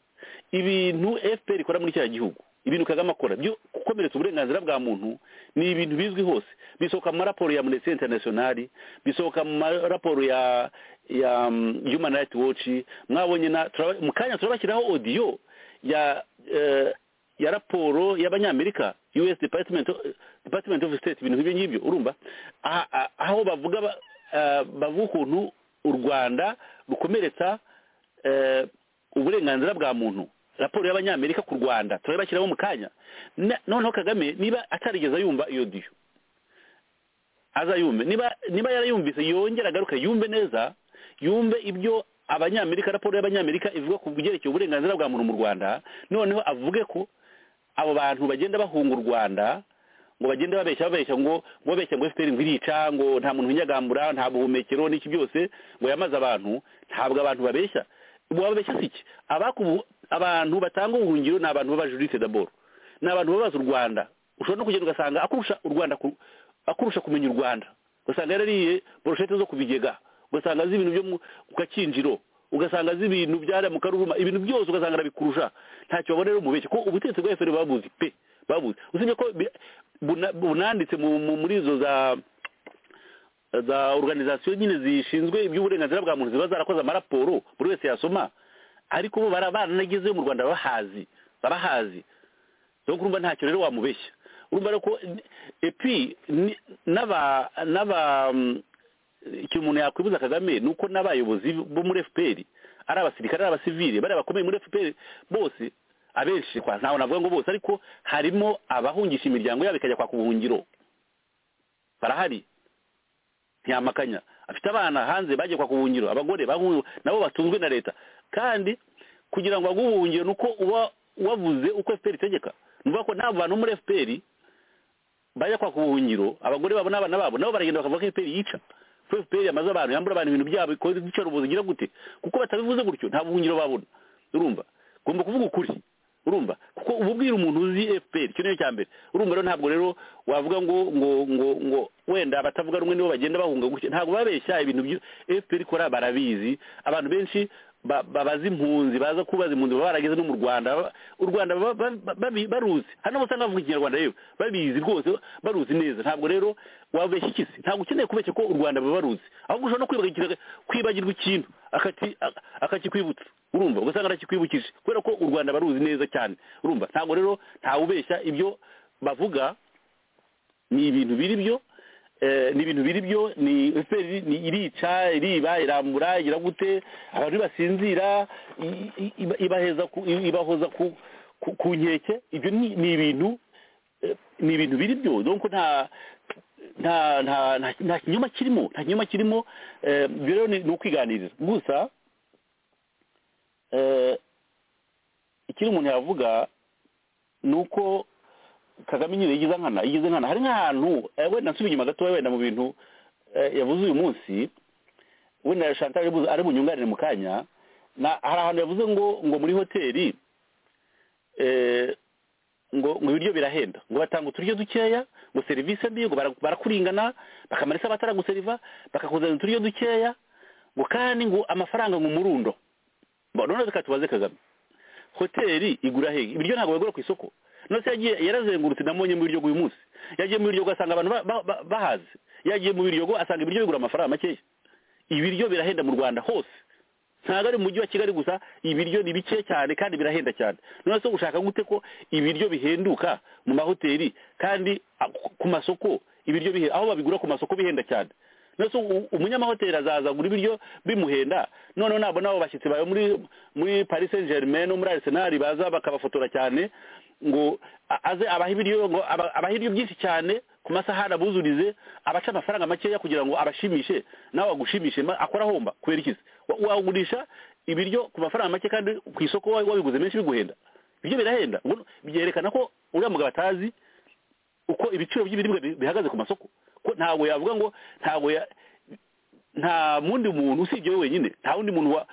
ibintu fpr ikora muri kiriya gihugu ibintu kagame akora byo gukomeretsa uburenganzira bwa muntu ni ibintu bizwi hose bisohoka mu maraporo ya amnesty international bisohoka mu maraporo ya ya um, human rights watch mwabonye na turaba- mu kanya turabashyiraho audio ya eh, ya raporo y'abanyamerika us department department of state ibintu nk'ibyo ngibyo urumva aha- aha- aho bavuga ba- eh, bavuga ukuntu u rwanda rukomeretsa eh, uburenganzira bwa muntu raporo y'abanyamerika ku rwanda turabashyiraho mu kanya Na- noneho kagame niba atarigeze yumva iyo diyo azayumve niba niba yarayumvise yongera agaruka yumve neza yumve ibyo abanyamerika raporo y'abanyamerika ivuga ku byerekeye uburenganzira bwa muntu mu rwanda noneho avuge ko abo bantu bagenda bahunga u rwanda ngo bagenda babeshya babeshya ngo ngo babeshya ngo fpr ngo irica ngo nta muntu winyagambura nta buhumekero n'iki byose ngo yamaze abantu ntabwo abantu babeshya wababeshya si iki Abakubu- abantu batanga ubuhungiro ni abantu b'abajuriste d'abord ni abantu babaza u rwanda ushobora no kugenda ugasanga akurusha u rwanda ku- akurusha kumenya u rwanda ugasanga yarariye boroshete zo ku bigega ugasanga azi ibintu byo mu ku gakinjiro ugasanga azi ibintu byariya mu karuruma ibintu byose ugasanga arabikurusha ntacyo babona rero mubeshye ko ubutegetsi bwa efuperi babuzi pe babuzi usibye ko bi- buna- bunanditse mu- mu- muri izo za za organization nyine zishinzwe iby'uburenganzira bwa muntu ziba zarakoze amaraporo buri wese yasoma ariko bo bara- baranagezeyo mu rwanda bahazi barahazi rero urumva ntacyo rero wamubeshya urumva rero ko epi ni- n'aba n'aba mm, ikintu umuntu yakwibuza kagame ni uko n'abayobozi bo muri fpr ari abasirikare ari abasivile bari abakomeye muri fpr bose abenshi kwa ntawe navuga ngo bose ariko harimo abahungisha imiryango yabo ikajya kwaka ubuhungiro barahari ntiyamakanya afite abana hanze bagiye kwa kubuhungiro abagore bahungu nabo batunzwe na leta kandi kugira ngo aguhungire ni uko uba wavuze uko fpr itegeka ni ukuvuga ko nta bantu bo muri fpr bajya kwaka ubuhungiro abagore babo n'abana babo nabo baragenda bakavuga ko fpr yica ko fpr yamaze abantu yambura abantu ibintu byabo ikoze igice ubuzi igira gute kuko batabivuze gutyo nta buhungiro babona urumva ugomba kuvuga ukuri urumva kuko uba ubwira umuntu uzi fpr icyo niyo cya mbere urumva rero ntabwo rero wavuga ngo ngo ngo ngo wenda batavuga rumwe nibo bagenda bahunga gutya ntabwo babeshya ibintu byo fpr ikora barabizi abantu benshi ba- babaza impunzi baza kubaza impunzi baba barageze no mu rwanda Baba- u rwanda baba- ba- ba- baruzi hano usanga bavuga ikinyarwanda rero babizi rwose baruzi neza ntabwo rero wabeshya ikisi ntabwo ukeneye kubeshya ko u rwanda baba baruzi ahubwo ushobora no kwibagirwa kwibagirwa ikintu akati- a- akakikwibutsa urumva ugasanga arakikwibukije kubera ko u rwanda baruzi neza cyane urumva ntabwo rero ntawubeshya ibyo bavuga ni ibintu biri byo eh, ni ibintu biri byo ni efuperi ni irica iriba irambura igira gute abantu basinzira ibaheza ku- i- ibahoza ku- ku- ku nkeke ibyo ni ni ibintu eh, ni ibintu biri byo donc nta nta nta nta- nta kinyoma kirimo nta kinyoma kirimo eh, ibyo rero ni ni ukwiganirira gusa eh, ikindi umuntu yavuga ni uko kagame nyine yigize nkana yigize nkana hari nk'ahantu eh, wenda nsubira inyuma gatoya wenda mu bintu eh, yavuze uyu munsi wenda shantal yavuze ari bunyunganire mu kanya na hari ahantu yavuze ngo ngo muri hoteli eh, ngo ngo ibiryo birahenda ngo batanga uturyo dukeya ngo serivisi mbi ngo bara- barakuringana bakamarisa abataraguseriva bakakuzanira uturyo dukeya ngo kandi ngo amafaranga ngo umurundo Bo, none reka tubaze kagame hoteli igura hehe ibiryo ntabwo bagura ku isoko nose yagiye yarazengurutse namubonye mu biryogo uyu munsi yagiye mu biryogo asanga abantu ba- ba- ba- bahaze yagiye mu biryogo asanga ibiryo bigura amafaranga makeya ibiryo birahenda mu rwanda hose ntabwo ari mu mujyi wa kigali gusa ibiryo ni bike cyane kandi birahenda cyane none se ushaka gute ko ibiryo bihenduka mu mahoteli kandi a- ku masoko ibiryo bihe aho babigura ku masoko bihenda cyane nose u- umunyamahoteli azaza agura ibiryo bimuhenda noneho nabona abo bashyitsi bawe muri muri paris saint germain no muri arsenal baza bakabafotora cyane ngo a- aze abaha ibiryo ngo aba- abaha ibiryo byinshi cyane ku masahani abuzurize abaca amafaranga makeya kugira ngo abashimishe nawe agushimishe ma- akora ahomba kubera ikizi Wa- wagurisha ibiryo ku mafaranga make kandi ku isoko wa- wabiguze menshi biguhenda ibiryo birahenda Ubwo byerekana ko uriya mugabo atazi uko ibiciro by'ibiribwa bi- bihagaze ku masoko ko ntabwo yavuga ngo ntabwo ya nta wundi muntu usibye we wenyine nta wundi muntu wa-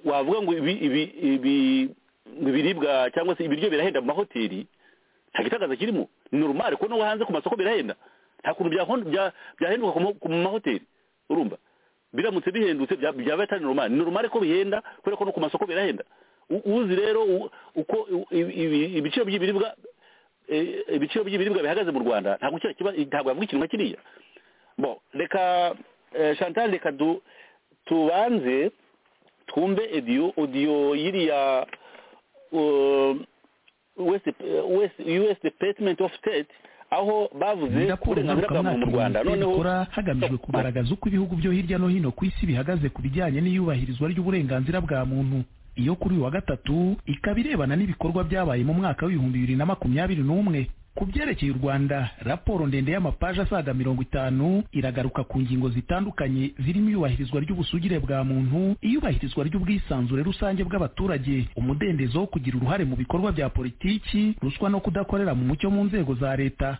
wavuga ngo ibi ibi ibi ngo ibiribwa cyangwa se ibiryo birahenda mu mahoteli nta gitangaza kirimo ni normal ko no hanze ku masoko birahenda nta kuntu byahon- bya- byahenduka ku ma- ku mahoteli urumva biramutse bihendutse bya- byaba atari normal ni normal ko bihenda kubera ko no ku masoko birahenda U- uzi rero u- uko i- i- ibi- ibiciro by'ibiribwa eh, ibiciro by'ibiribwa bihagaze mu rwanda ntabwo kiriya kiba ntabwo yavuga ikintu nka kiriya bo reka eh, chantal reka du- tubanze twumve ediyo odiyo yiriya um, west west us department of state aho bavuze birakura uburenganzira bwa muntu mu rwanda ingarukamwaka noneho bikora hagamijwe kugaragaza uko ibihugu byo hirya no hino ku isi bihagaze ku bijyanye n'iyubahirizwa ry'uburenganzira bwa muntu iyo kuri uyu wa gatatu ikaba irebana n'ibikorwa byabaye mu mwaka w'ibihumbi bibiri na makumyabiri n'umwe ku byerekeye u rwanda raporo ndende y'amapaji asaga mirongo itanu iragaruka ku ngingo zitandukanye zirimo iyubahirizwa ry'ubusugire bwa muntu iyubahirizwa ry'ubwisanzure rusange bw'abaturage umudendezo wo kugira uruhare mu bikorwa bya politiki ruswa no kudakorera mu mucyo mu nzego za leta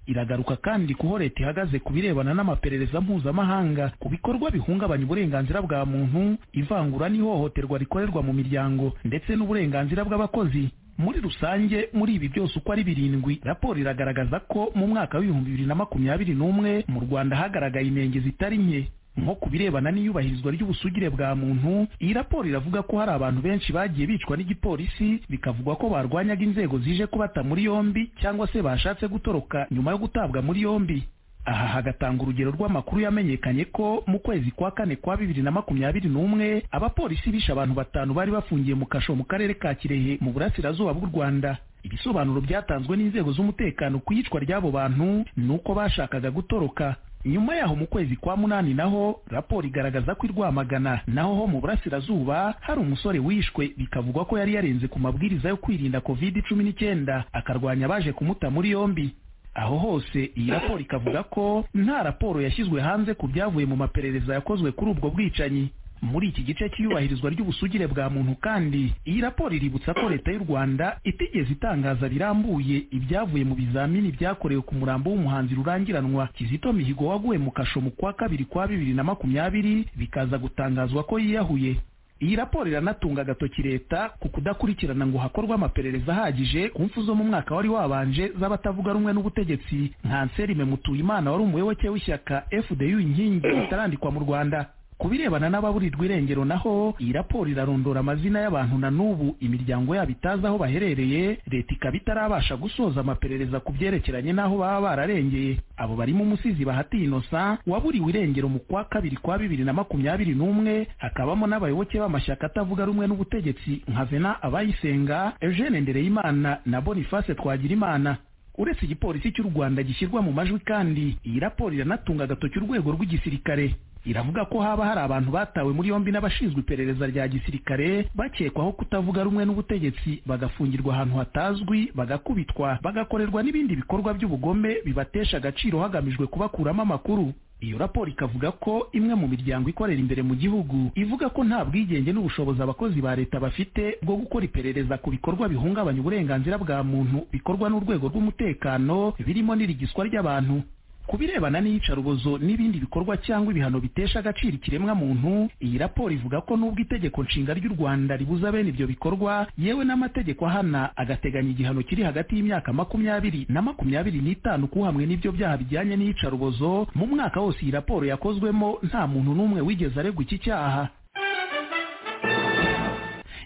iragaruka kandi kuho leta ihagaze ku birebana n'amaperereza mpuzamahanga ku bikorwa bihungabanya uburenganzira bwa muntu ivangura n'ihohoterwa rikorerwa mu miryango ndetse n'uburenganzira bw'abakozi muri rusange muri ibi byose uko ari birindwi raporo iragaragaza ko mu mwaka w'ibihumbi bibiri na makumyabiri n'umwe mu rwanda hagaragaye inenge zitari nke nko ku birebana n'iyubahirizwa ry'ubusugire bwa muntu iyi raporo iravuga ko hari abantu benshi bagiye bicwa n'igipolisi bikavugwa ko barwanyaga inzego zije kubata muri yombi cyangwa se bashatse gutoroka nyuma yo gutabwa muri yombi aha hagatanga urugero rw'amakuru yamenyekanye ko mu kwezi kwa kane kwa bibiri na makumyabiri n'umwe abapolisi bishe abantu batanu bari bafungiye mu kasho mu karere ka kirehe mu burasirazuba bw'u rwanda ibisobanuro byatanzwe n'inzego z'umutekano ku iyicwa ry'abo bantu ni uko bashakaga gutoroka nyuma yaho mu kwezi kwa munani naho raporo igaragaza ko i rwamagana naho ho mu burasirazuba hari umusore wishwe bikavugwa ko yari yarenze ku mabwiriza yo kwirinda covid cumi n'icyenda akarwanya abaje kumuta muri yombi aho hose iyi raporo ikavuga ko nta raporo yashyizwe hanze ku byavuye mu maperereza yakozwe kuri ubwo bwicanyi muri iki gice cy'iyubahirizwa ry'ubusugire bwa muntu kandi iyi raporo iributsa ko leta y'u rwanda itigeze itangaza birambuye ibyavuye mu bizamini byakorewe ku murambo w'umuhanzi rurangiranwa kizito mihigo waguye mu kasho mu kwa kabiri kwa bibiri na makumyabiri bikaza gutangazwa ko yiyahuye iyi raporo iranatunga agatoki leta ku kudakurikirana ngo hakorwe amaperereza ahagije ku mfu zo mu mwaka wari wabanje z'abatavuga rumwe n'ubutegetsi nka nserime mutuyimana wari umuyoboke w'ishyaka fdu inkingi itarandikwa mu rwanda ku birebana n'ababurirwa irengero naho iyi raporo irarondora amazina y'abantu na n'ubu imiryango yabo itazi aho baherereye leta ikaba itarabasha gusoza amaperereza ku byerekeranye n'aho baba bararengeye abo barimo umusizi bahati innocent waburiwe irengero mu kwa kabiri kwa bibiri na makumyabiri n'umwe hakabamo n'abayoboke b'amashyaka atavuga rumwe n'ubutegetsi nka vena abayisenga eugene ndereyimana na boniface twagirimana uretse igipolisi cy'u rwanda gishyirwa mu majwi kandi iyi raporo iranatunga agatoki urwego rw'igisirikare iravuga ko haba hari abantu batawe muri yombi n'abashinzwe iperereza rya gisirikare bakekwaho kutavuga rumwe n'ubutegetsi bagafungirwa ahantu hatazwi bagakubitwa bagakorerwa n'ibindi bikorwa by'ubugome bibatesha agaciro hagamijwe kubakuramo amakuru iyo raporo ikavuga ko imwe mu miryango ikorera imbere mu gihugu ivuga ko nta bwigenge n'ubushobozi abakozi ba leta bafite bwo gukora iperereza ku bikorwa bihungabanya uburenganzira bwa muntu bikorwa n'urwego rw'umutekano birimo n'irigiswa ry'abantu ku birebana n'iyicarubozo n'ibindi bikorwa cyangwa ibihano bitesha agaciro ikiremwa muntu iyi raporo ivuga ko n'ubwo itegeko nshinga ry'u rwanda ribuza bene ibyo bikorwa yewe n'amategeko ahana agateganya igihano kiri hagati y'imyaka makumyabiri na makumyabiri n'itanu kuhamwe n'ibyo byaha bijyanye n'iyicarubozo mu mwaka wose iyi raporo yakozwemo nta muntu n'umwe wigeze aregwa iki cyaha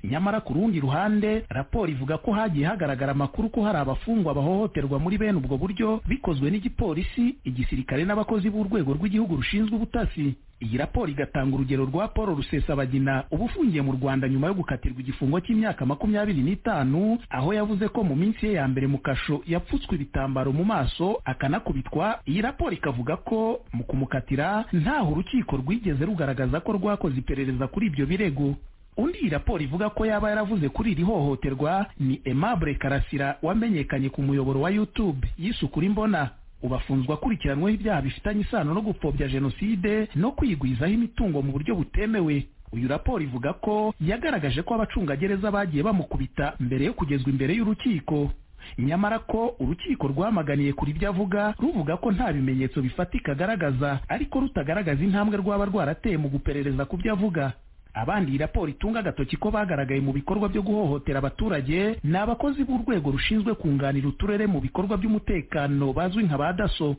nyamara ku rundi ruhande raporo ivuga ko hagiye hagaragara amakuru ko hari abafungwa bahohoterwa muri bene ubwo buryo bikozwe n'igipolisi igisirikare n'abakozi b'urwego rw'igihugu rushinzwe ubutasi iyi raporo igatanga urugero rwa paul rusesabagina uba ufungiye mu rwanda nyuma yo gukatirwa igifungo cy'imyaka makumyabiri n'itanu aho yavuze ko mu minsi ye ya mbere mu kasho yapfutswe ibitambaro mu maso akanakubitwa iyi raporo ikavuga ko mu kumukatira ntaho urukiko rwigeze rugaragaza ko rwakoze iperereza kuri ibyo birego undi iyi raporo ivuga ko yaba yaravuze kuri iri hohoterwa ni aimable karasira wamenyekanye ku muyoboro wa youtube yisukura imbona ubu afunzwe akurikiranweho ibyaha bifitanye isano no gupfobya jenoside no kwigwizaho imitungo mu buryo butemewe uyu raporo ivuga ko yagaragaje ko abacungagereza bagiye bamukubita mbere yo kugezwa imbere y'urukiko nyamara ko urukiko rwamaganiye kuri ibyo avuga ruvuga ko nta bimenyetso bifatika agaragaza ariko rutagaragaza intambwe rwaba rwarateye mu guperereza ku byo avuga abandi iyi raporo itunga agatoki ko bagaragaye mu bikorwa byo guhohotera abaturage ni abakozi b'urwego rushinzwe kunganira uturere mu bikorwa by'umutekano bazwi nka ba daso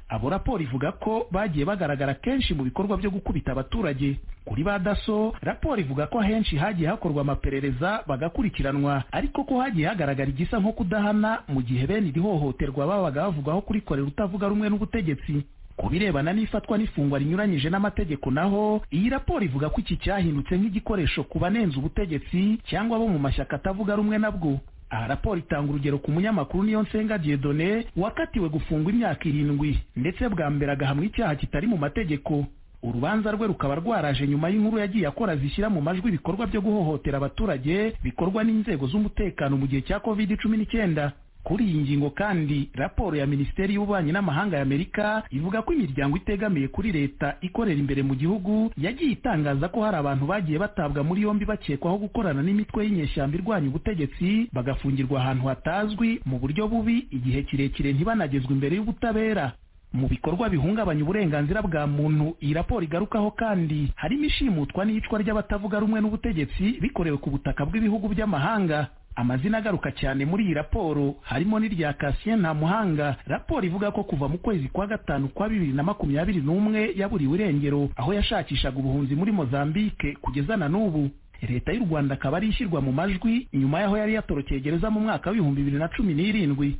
abo raporo ivuga ko bagiye bagaragara kenshi mu bikorwa byo gukubita abaturage kuri ba daso raporo ivuga ko ahenshi hagiye hakorwa amaperereza bagakurikiranwa ariko ko hagiye hagaragara igisa nko kudahana mu gihe bene iri hohoterwa babaga bavugwaho kurikorera utavuga rumwe n'ubutegetsi ku birebana n'ifatwa n'ifungwa rinyuranyije n'amategeko naho iyi raporo ivuga ko iki cyahindutse nk'igikoresho ku banenze ubutegetsi cyangwa abo mu mashyaka atavuga rumwe nabwo aha raporo itanga urugero ku munyamakuru niyo nsenga diedone wakatiwe gufungwa imyaka irindwi ndetse bwa mbere agahamwa icyaha kitari mu mategeko urubanza rwe rukaba rwaraje nyuma y'inkuru yagiye akora zishyira mu majwi ibikorwa byo guhohotera abaturage bikorwa n'inzego z'umutekano mu gihe cya covid cumi n'icyenda kuri iyi ngingo kandi raporo ya minisiteri y'ububanyi n'amahanga y'amerika ivuga ko imiryango itegamiye kuri leta ikorera imbere mu gihugu yagiye itangaza ko hari abantu bagiye batabwa muri yombi bakekwaho gukorana n'imitwe y'inyeshyamba irwanya ubutegetsi bagafungirwa ahantu hatazwi mu buryo bubi igihe kirekire ntibanagezwe imbere y'ubutabera mu bikorwa bihungabanya uburenganzira bwa muntu iyi raporo igarukaho kandi harimo ishimutwa n'iyicwa ry'abatavuga rumwe n'ubutegetsi bikorewe ku butaka bw'ibihugu by'amahanga amazina agaruka cyane muri iyi raporo harimo n'irya kasien nta muhanga raporo ivuga ko kuva mu kwezi kwa gatanu kwa bibiri na makumyabiri n'umwe yaburiwe irengero aho yashakishaga ubuhunzi muri mozambike kugeza na n'ubu leta y'u rwanda akaba ari ishyirwa mu majwi nyuma y'aho yari yatorokeye gereza mu mwaka w'ibihumbi bibiri na cumi n'irindwi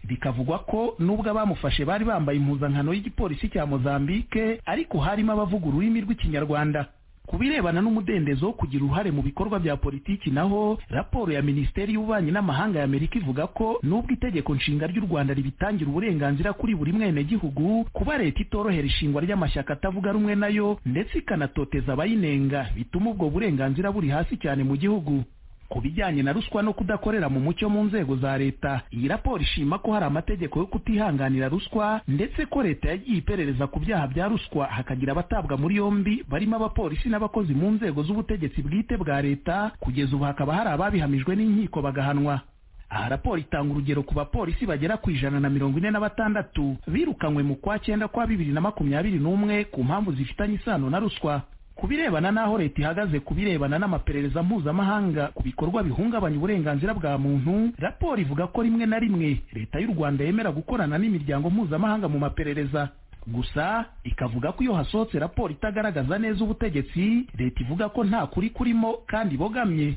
bikavugwa ko nubwo abamufashe bari bambaye impuzankano y'igipolisi cya mozambike ariko harimo abavuga ururimi rw'ikinyarwanda ku birebana n'umudendezo wo kugira uruhare mu bikorwa bya politiki naho raporo ya minisiteri y'ububanyi n'amahanga y'amerika ivuga ko nubwo itegeko nshinga ry'u rwanda ribitangira uburenganzira kuri buri mwenegihugu kuba leta itorohera ishingwa ry'amashyaka atavuga rumwe nayo ndetse ikanatoteza abayinenga bituma ubwo burenganzira buri hasi cyane mu gihugu ku bijyanye na ruswa no kudakorera mu mucyo mu nzego za leta iyi raporo ishima ko hari amategeko yo kutihanganira ruswa ndetse ko leta yagiye iperereza ku byaha bya ruswa hakagira abatabwa muri yombi barimo abapolisi n'abakozi mu nzego z'ubutegetsi bwite bwa leta kugeza ubu hakaba hari ababihamijwe n'inkiko bagahanwa aha raporo itanga urugero ku bapolisi bagera ku ijana na mirongo ine na batandatu birukanywe mu kwa cyenda kwa bibiri na makumyabiri n'umwe ku mpamvu zifitanye isano na ruswa ku birebana n'aho leta ihagaze ku birebana n'amaperereza mpuzamahanga ku bikorwa bihungabanya uburenganzira bwa muntu raporo ivuga ko rimwe na rimwe leta y'u rwanda yemera gukorana n'imiryango mpuzamahanga mu maperereza gusa ikavuga ko iyo hasohotse raporo itagaragaza neza ubutegetsi leta ivuga ko nta kuri kurimo kandi ibogamye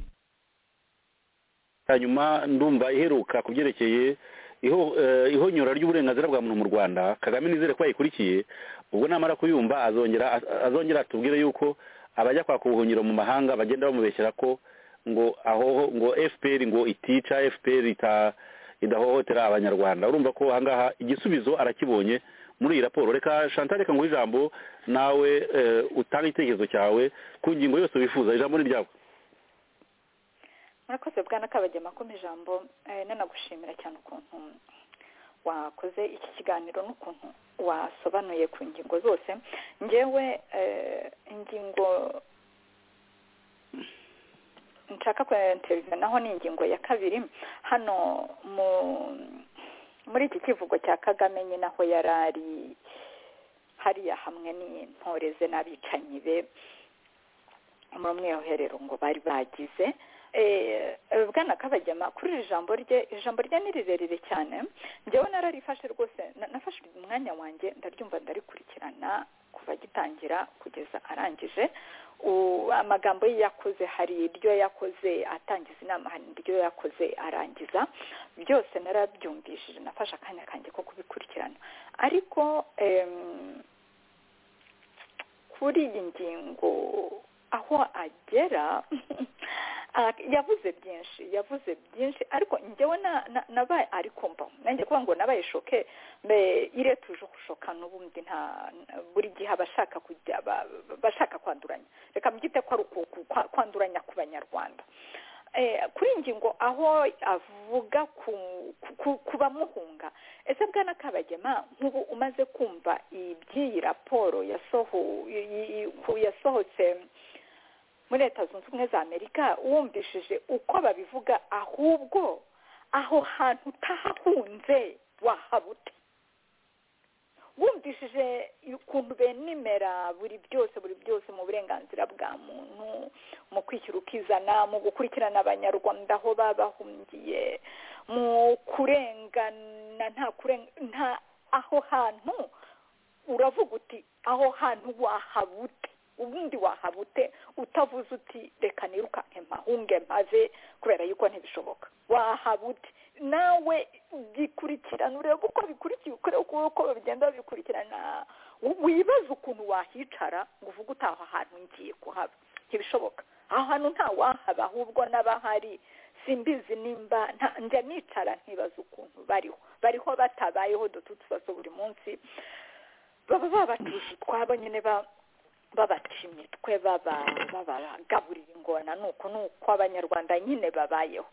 hanyuma ndumva iheruka ku byerekeye iho- eh, ihonyora ry'uburenganzira bwa muntu mu rwanda kagame nizere ko yayikurikiye ubwo namara kuyumva azongera azongera atubwire yuko abajya kwaka ubuhungiro mu mahanga bagenda bamubeshyera ko ngo aho ngo fpr ngo itica fpr ita- idahohotera abanyarwanda urumva ko ahangaha igisubizo arakibonye muri iyi raporo reka chantal reka nguhe ijambo nawe eh, utange igitekerezo cyawe ku ngingo yose wifuza ijambo ni ryawe murakoze bwana kabagema ko mu ijambo eh, nanagushimira cyane ukuntu wakoze iki kiganiro n'ukuntu wasobanuye ku ngingo zose ngewe eh, ingingo nshaka kwenteringa naho ni ingingo ya kabiri hano mu muri iki kivugo cya kagame nyine aho yari ari hariya hamwe n'intore ze n'abicanyi be muri umwiherero ngo bari bagize Eh, eh, bwana kabagema kuri iri jambo rye iri jambo rye ni rirerire cyane njyewe nararifashe rwose na- nafashe umwanya wanjye ndaryumva ndarikurikirana kuva agitangira kugeza arangije U- amagambo ye yakoze hari iryo yakoze atangiza inama hari iryo yakoze arangiza byose narabyumvishije nafashe akanya kanjye ko kubikurikirana ariko em, kuri iyi ngingo aho agera ah, yavuze byinshi yavuze byinshi ariko njyewe na- na- nabaye ari kumva nanjye kuvuga ngo nabaye shoke mbe ire tuje gushoka n'ubundi nta buri gihe abashaka kujya ba- ba- bashaka kwanduranya reka mbyite ko ari uku- ku- kwa- kwanduranya ku banyarwanda Eh, kuri iyi ngingo aho avuga ku ku- ku bamuhunga ese bwana kabagema nk'ubu umaze kumva iby'iyi raporo yasoho i- i- i- ku- yasohotse muri leta zunze ubumwe za amerika wumvishije uko babivuga ahubwo aho hantu utahahunze wahabute wumvishije ukuntu benimera buri byose buri byose mu burenganzira bwa muntu mu kwishyira ukizana mu gukurikirana abanyarwanda aho baba bahungiye mu kurengana nta kuren- nta aho hantu uravuga uti aho hantu wahabute ubundi wahabute utavuze uti reka nirukanke mpahunge mpaze kubera yuko ntibishoboka wahabute nawe bikurikirana urebe uko bikurikiye ukurebe uko uko bigenda bikurikirana wi- wibaze ukuntu wahicara ngo uvuge uti aho hantu ngiye kuhaba ntibishoboka aho hantu nta wahaba ahubwo n'abahari simbizi nimba nta- njya nicara nkibaza ukuntu bariho bariho batabayeho dutu tubazo buri munsi baba babatuje utwabo nyine ba babacimye twe baba babagaburira ingona nuko nuko abanyarwanda nyine babayeho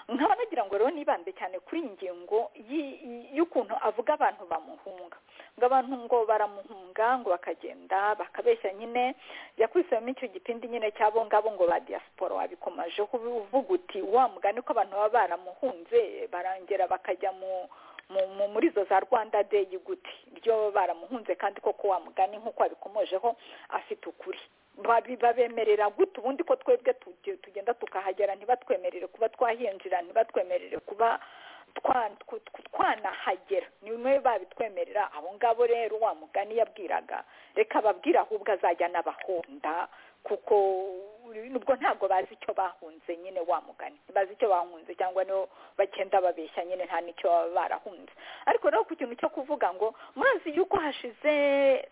nkaba nagira ngo rero nibambe cyane kuri iyi ngingo yi- yi- y'ukuntu avuga abantu bamuhunga ngo abantu ngo baramuhunga ngo bakagenda bakabeshya nyine yakwisemo icyo gipindi nyine cyabo ngabo ngo ba diaspora wabikomajeho uvuga uti wa mugani ko abantu baba baramuhunze barangera bakajya mu mu- mu- muri izo za rwanda day gute ryo baramuhunze kandi koko wa mugani nk'uko wabikomojeho afite ukuri Babi- babemerera gute ubundi ko twebwe tuge- tugenda tukahagera ntibatwemerere kuba twahinjira ntibatwemerere kuba twa- tw- tw- twanahagera niwe babitwemerera abo ngabo rero wa mugani yabwiraga reka babwire ahubwo azajya n'abahonda kuko nubwo ntabwo bazi icyo bahunze nyine wa mugani bazi icyo bahunze cyangwa no bagenda babeshya nyine nta n'icyo baba barahunze ariko rero ku kintu cyo kuvuga ngo murazi yuko hashize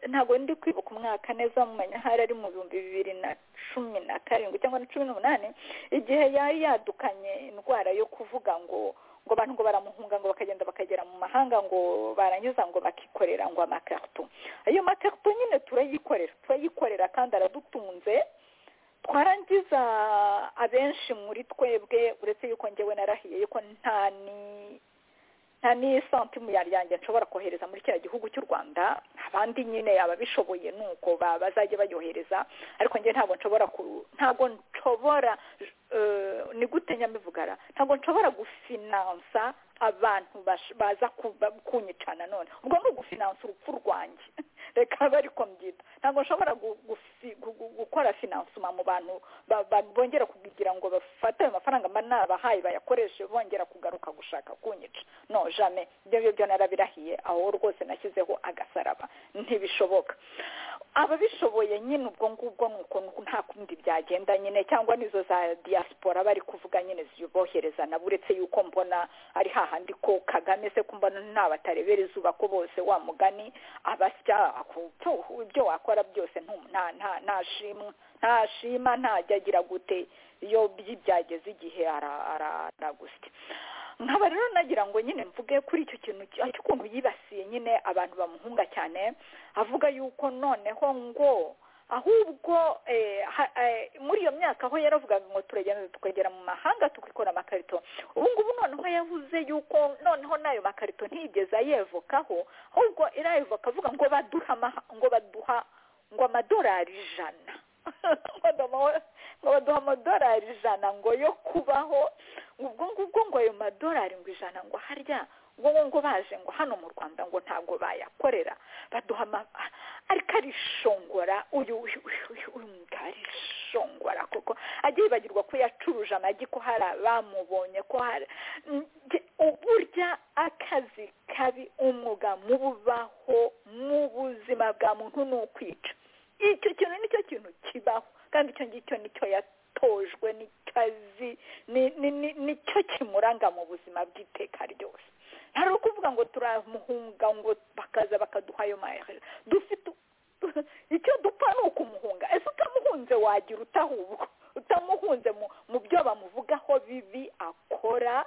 ntabwo ndi kwibuka umwaka neza mu manyahari ari mu bihumbi bibiri na cumi na karindwi cyangwa na cumi n'umunani igihe yari yadukanye indwara yo kuvuga ngo ngo abantu ngo baramuhunga ngo bakagenda bakagera mu mahanga ngo baranyuza ngo bakikorera ngo amakarito ayo makarito nyine turayikorera turayikorera kandi aradutunze twarangiza gusa abenshi muri twebwe uretse yuko ngewe narahiye yuko nta ni nta n'isantime yanjye nshobora kohereza muri kiriya gihugu cy'u rwanda abandi nyine ababishoboye ni uko bazajya bayohereza ariko njye ntabwo nshobora ntabwo nshobora ni gute nyamivugara ntabwo nshobora gufinansa abantu baza kunyicana none ubwo ni ugufinansa urupfu rwanjye reka bari mbyita ntabwo nshobora gukora finansoma mu bantu bongera kugira ngo bafate ayo mafaranga mba nabahaye bayakoreshe bongera kugaruka gushaka kunyica no jame ibyo ngibyo narabirahiye aho rwose nashyizeho agasaraba ntibishoboka ababishoboye nyine ubwo ngubwo ni uko nta kundi byagenda nyine cyangwa n'izo za diaspora bari kuvuga nyine zibohereza nabo uretse yuko mbona ari hahandi ko kagame se kumbona ntabatarebera izuba ko bose wa mugani abasya ibyo wakora byose nta shima ntajya agira gute iyo byageze igihe aragusya nkaba rero nagira ngo nyine mvuge kuri icyo kintu cy'ukuntu yibasiye nyine abantu bamuhunga cyane avuga yuko noneho ngo ahubwo muri iyo myaka aho yaravugaga ngo turagenda tukagera mu mahanga tukikora amakarito ubu ngubu noneho yavuze yuko noneho n'ayo makarito ntiyigeze ayevokaho ahubwo irayevoka avuga ngo baduha ngo baduha ngo amadolari ijana ngo baduha amadolari ijana ngo yo kubaho ubwo ngubwo ngo ayo madolari ngo ijana ngo harya ngo ngo baje ngo hano mu rwanda ngo ntabwo bayakorera baduha ariko arishongora uyu uyu uyu uyu arishongora kuko ajya yibagirwa ko yacuruje amagi ko hari abamubonye ko hari uburya akazi kabi umwuga mububaho mu buzima bwa muntu ni ukwica icyo kintu nicyo kintu kibaho kandi icyo ngicyo nicyo yatojwe n'ikazi nicyo kimuranga mu buzima bw'iteka ryose hari ukuvuga ngo turamuhunga ngo bakaza bakaduha ayo mahera dufite icyo dupfa ni ukumuhunga ese utamuhunze wagira utahubwo utamuhunze mu byo bamuvugaho bibi akora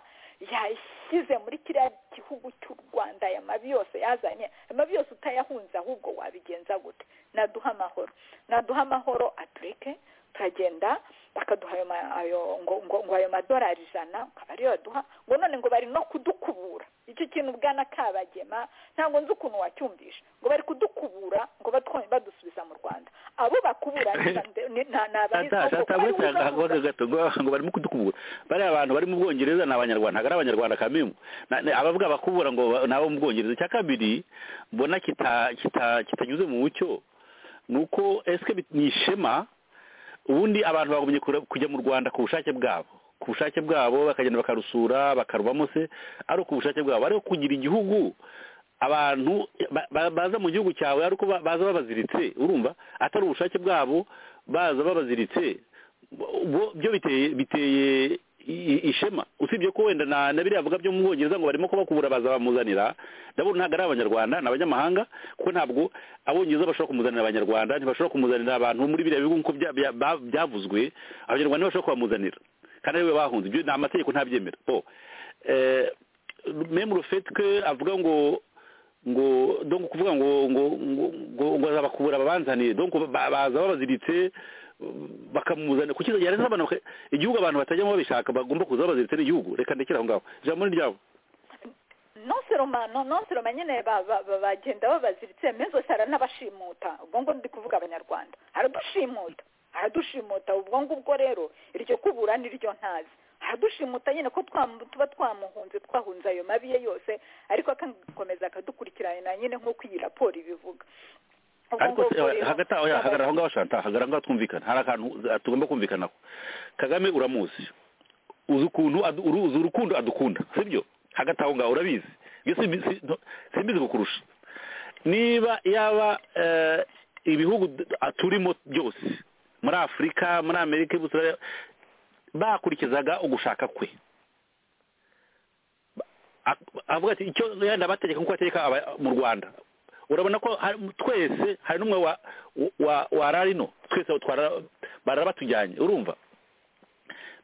yashyize muri kiriya gihugu cy'u rwanda aya mabi yose yazanye aya mabi yose utayahunze ahubwo wabigenza gute naduha amahoro naduha amahoro atureke turagenda bakaduha ayo ngo ngo ayo madorari ijana ukaba ariyo baduha ngo none ngo bari no kudukubura icyo kintu bwana kabagema ntabwo nzi ukuntu wacyumvisha ngo bari kudukubura ngo batwonye badusubiza mu rwanda abo bakubura ni abahisha gato ngo barimo kudukubura bariya abantu bari mu bwongereza ni abanyarwanda ntabwo ari abanyarwanda kamimu abavuga bakubura ngo ni abo mu bwongereza icya kabiri mbona kitanyuze mu mucyo ni uko esike ni ishema ubundi abantu bagumye kujya mu rwanda ku bushake bwabo ku bushake bwabo bakagenda bakarusura bakarubamo se ari ku bushake bwabo ariko kugira igihugu abantu baza mu gihugu cyawe ariko baza babaziritse urumva atari ubushake bwabo baza babaziritse byo biteye ishema usibye ko wenda na biriya bivuga byo mu bwongereza ngo barimo kubakubura baza bamuzanira ndabona ntabwo ari abanyarwanda ni abanyamahanga kuko ntabwo abongereza bashobora kumuzanira abanyarwanda ntibashobora kumuzanira abantu muri biriya bihugu nk'uko byavuzwe abanyarwanda ntibashobora kubamuzanira kandi ariwe bahunze ibyo ni amategeko ntabyemera memu rufetwe avuga ngo ngo donko kuvuga ngo ngo ngo ngo azabakubura babanzaniye donko baza babaziritse bakamuzana kuki yari n'abantu igihugu abantu batajyamo babishaka bagomba kuza babaziritse n'igihugu reka ndekere aho ngaho ijambo ni ryabo nonseromano nonseroma nyine bagenda babaziritse mezose n'abashimuta ubwo ngo ndi kuvuga abanyarwanda aradushimuta aradushimuta ubwo ngubwo rero iryo kubura n'iryo ntazi aradushimuta nyine ko tuba twamuhunze twahunze ayo mabi ye yose ariko akakomeza akadukurikirana nyine nk'uko iyi raporo ibivuga ariko hagati aho hagarara aho ngaho shanta hagarara aho ngaho twumvikana hari akantu tugomba kumvikanaho kagame uramuzi uzi ukuntu uzi urukundo adukunda sibyo hagati aho ngaho urabizi simbizi kukurusha niba yaba ibihugu turimo byose muri afurika muri amerika y'ubusitani bakurikizaga ugushaka kwe avuga ati icyo yenda abategeka nk'uko ategeka mu rwanda urabona ko twese hari n'umwe wararino twese barabatujyanye urumva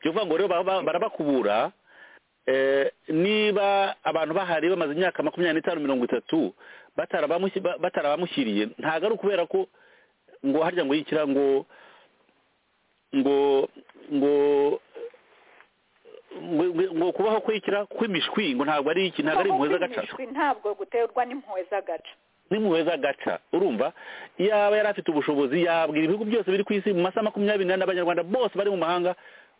bivuga ngo rero barabakubura niba abantu bahari bamaze imyaka makumyabiri n'itanu mirongo itatu batarabamushyiriye ntabwo ari ukubera ko ngo harya ngo yikira ngo ngo ngo ngo- ngo- ngo kubaho kwikira kw'imishwi ngo ntabwo ari iki ntabwo ari impuhwe z'agacaca Imishwi ntabwo guterwa n'impuhwe z'agaca n'impuhwe z'agaca urumva yaba yari afite ubushobozi yabwira ibihugu byose biri ku isi mu masaha makumyabiri n'ane abanyarwanda bose bari mu mahanga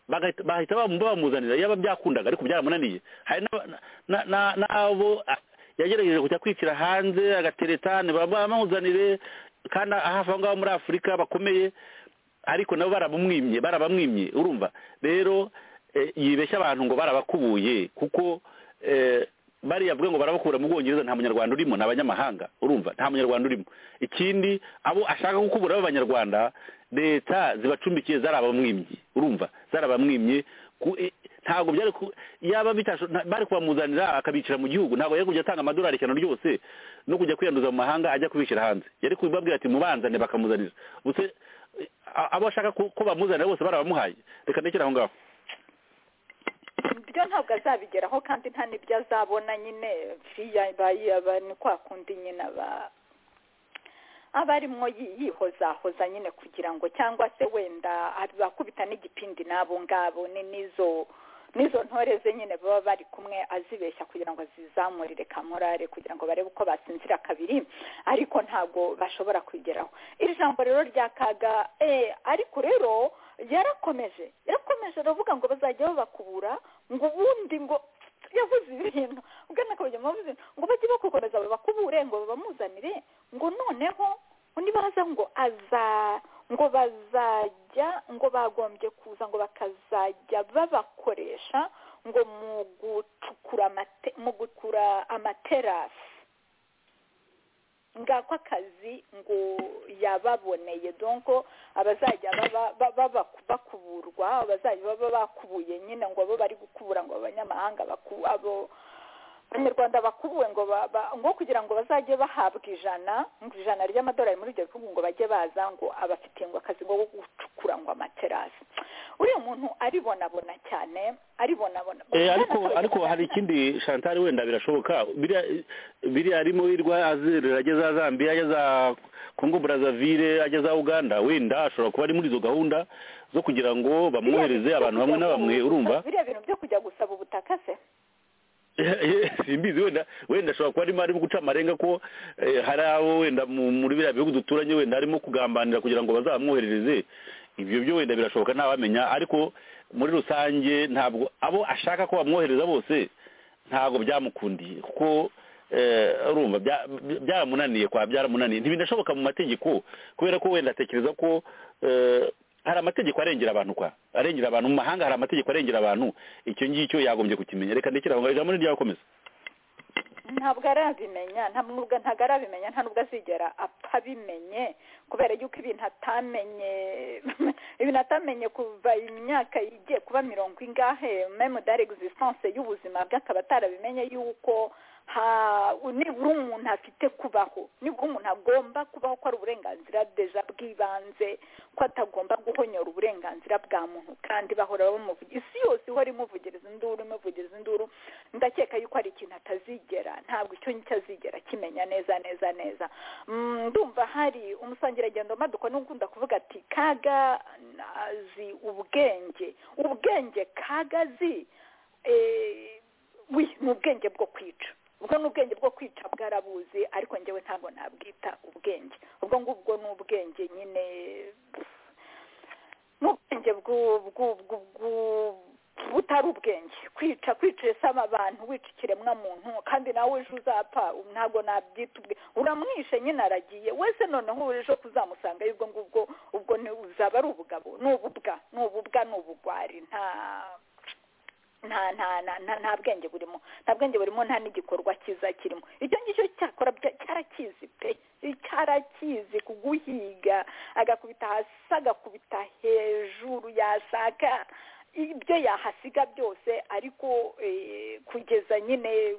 bagahita- bahita bamu- bamuzanira yaba byakundaga ariko byaramunaniye hari n'aba- na- na- n'abo ah, yagerageje kujya kwicira hanze agateretane bamuzanire kandi hafi aho ngaho muri afurika bakomeye ariko nabo barabumwimye barabamwimye urumva rero eh, yibeshya abantu ngo barabakubuye kuko eh, bariya avuga ngo barabakura mu bwongereza nta munyarwanda urimo ni abanyamahanga urumva nta munyarwanda urimo ikindi abo ashaka gukubura b'abanyarwanda leta zibacumbikiye zarabamwimye urumva zarabamwimye ku- eh, ntabwo byari ku- yaba bitasho nta- bari kubamuzanira akabicira mu gihugu ntabwo yari kujya atanga amadolari ijana ryose no kujya kwiyanduza mu mahanga ajya kubishyira hanze yari kubabwira ati mubanzane bakamuzanira ubuse a- abo ashaka ko ko bamuzanira bose barabamuhaye reka ndekere aho ngaho ibyo ntabwo azabigeraho kandi nta n'ibyo azabona nyine fiya bayaba ni kwa kundi nyine aba aba arimo yi- yihozahoza nyine kugira ngo cyangwa se wenda abakubita n'igipindi n'abo ngabo ni n'izo n'izo ntore ze nyine baba bari kumwe azibeshya kugira ngo zizamurire kamorare kugira ngo barebe uko batsinzira kabiri ariko ntabwo bashobora kwigeraho iri jambo rero rya kaga eh, ariko rero yarakomeje yarakomeje aravuga ngo bazajya babakubura ngo ubundi ngo yavuze ibintu ubwana akabajya mpamvu ngo bajye bakukomeza babakubure ngo babamuzanire ngo noneho undi baza ngo aza ngo bazajya ngo bagombye kuza ngo bakazajya babakoresha ngo mu gucukura amate- mu gukura amaterasi ngako akazi ngo yababoneye donko abazajya baba- ba- baba- bakuburwa abazajya baba bakubuye nyine ngo abo bari gukubura ngo abanyamahanga baku- abo abanyarwanda bakubuwe ngo ba- ba- ngo kugira ngo bazajye bahabwa ijana ngo ijana ry'amadolari muri ibyo bihugu ngo bajye baza ngo abafitiye ngo akazi ngo gucukura ngo amaterasi uriya muntu aribonabona cyane aribonabona Eh, ariko ariko hari ikindi shantari wenda birashoboka biriya biriya arimo wirwa azerera ajya za zambia ajya za kongo brazaville ajya za uganda wenda ashobora kuba ari muri izo gahunda zo kugira ngo bamwohereze abantu bamwe na bamwe urumva biriya bintu byo kujya gusaba ubutaka se simbizi wenda wenda ashobora kuba arimo arimo guca amarenga ko eh, hari abo wenda mu- muri biriya bihugu duturanye wenda arimo kugambanira kugira ngo bazamwoherereze ibyo byo wenda birashoboka ntawamenya ariko muri rusange ntabwo abo ashaka ko bamwohereza bose ntabwo byamukundiye kuko eh, urumva bya- bya- byaramunaniye kwa byaramunaniye ntibinashoboka mu mategeko kubera ko wenda atekereza ko eh, hari amategeko arengera abantu kwa arengera abantu mu mahanga hari amategeko arengera abantu icyo ngicyo yagombye kukimenya reka ndekere aho ngaho ijambo ni ryakomeza ntabwo arabimenya nta nubwo ntabwo arabimenya nta nubwo azigera apfa abimenye kubera yuko ibintu atamenye ibintu atamenye kuva imyaka igiye kuba mirongo ingahe meme dare existence y'ubuzima bwe akaba atarabimenye yuko ha nibura umuntu afite kubaho nibura umuntu agomba kubaho ko ari uburenganzira deja bw'ibanze ko atagomba guhonyora uburenganzira bwa muntu kandi bahora bamuvugira isi yose ihora imuvugiriza induru imuvugiriza induru ndakeka yuko hari ikintu atazigera ntabwo icyo ngicyo azigera akimenya neza neza neza Mm, ndumva hari umusangiragendo maduka n'ukunda kuvuga ati kaga azi ubwenge ubwenge kaga azi eh, wi ni ubwenge bwo kwica ubwo ni ubwenge bwo kwica bwarabuzi ariko njyewe ntabwo nabwita ubwenge ubwo ngubwo ni ubwenge nyine ni ubwenge bwu- bwu- bwu- bwu- butari ubwenge kwica kwica isama abantu wica ikiremwamuntu kandi nawe ejo uzapfa ntabwo nabyita ubwe uramwishe nyine aragiye wese noneho ejo kuzamusanga ubwo ngubwo ubwo ni- uzaba ari ubugabo ni ububwa ni ububwa ni ubugwari nta nta nta nta nta- nta bwenge burimo nta bwenge burimo nta n'igikorwa cyiza kirimo icyo ngicyo cyakora bya- cyarakizi pe cyarakizi kuguhiga agakubita hasi agakubita hejuru yashaka ibyo yahasiga byose ariko eh, kugeza nyine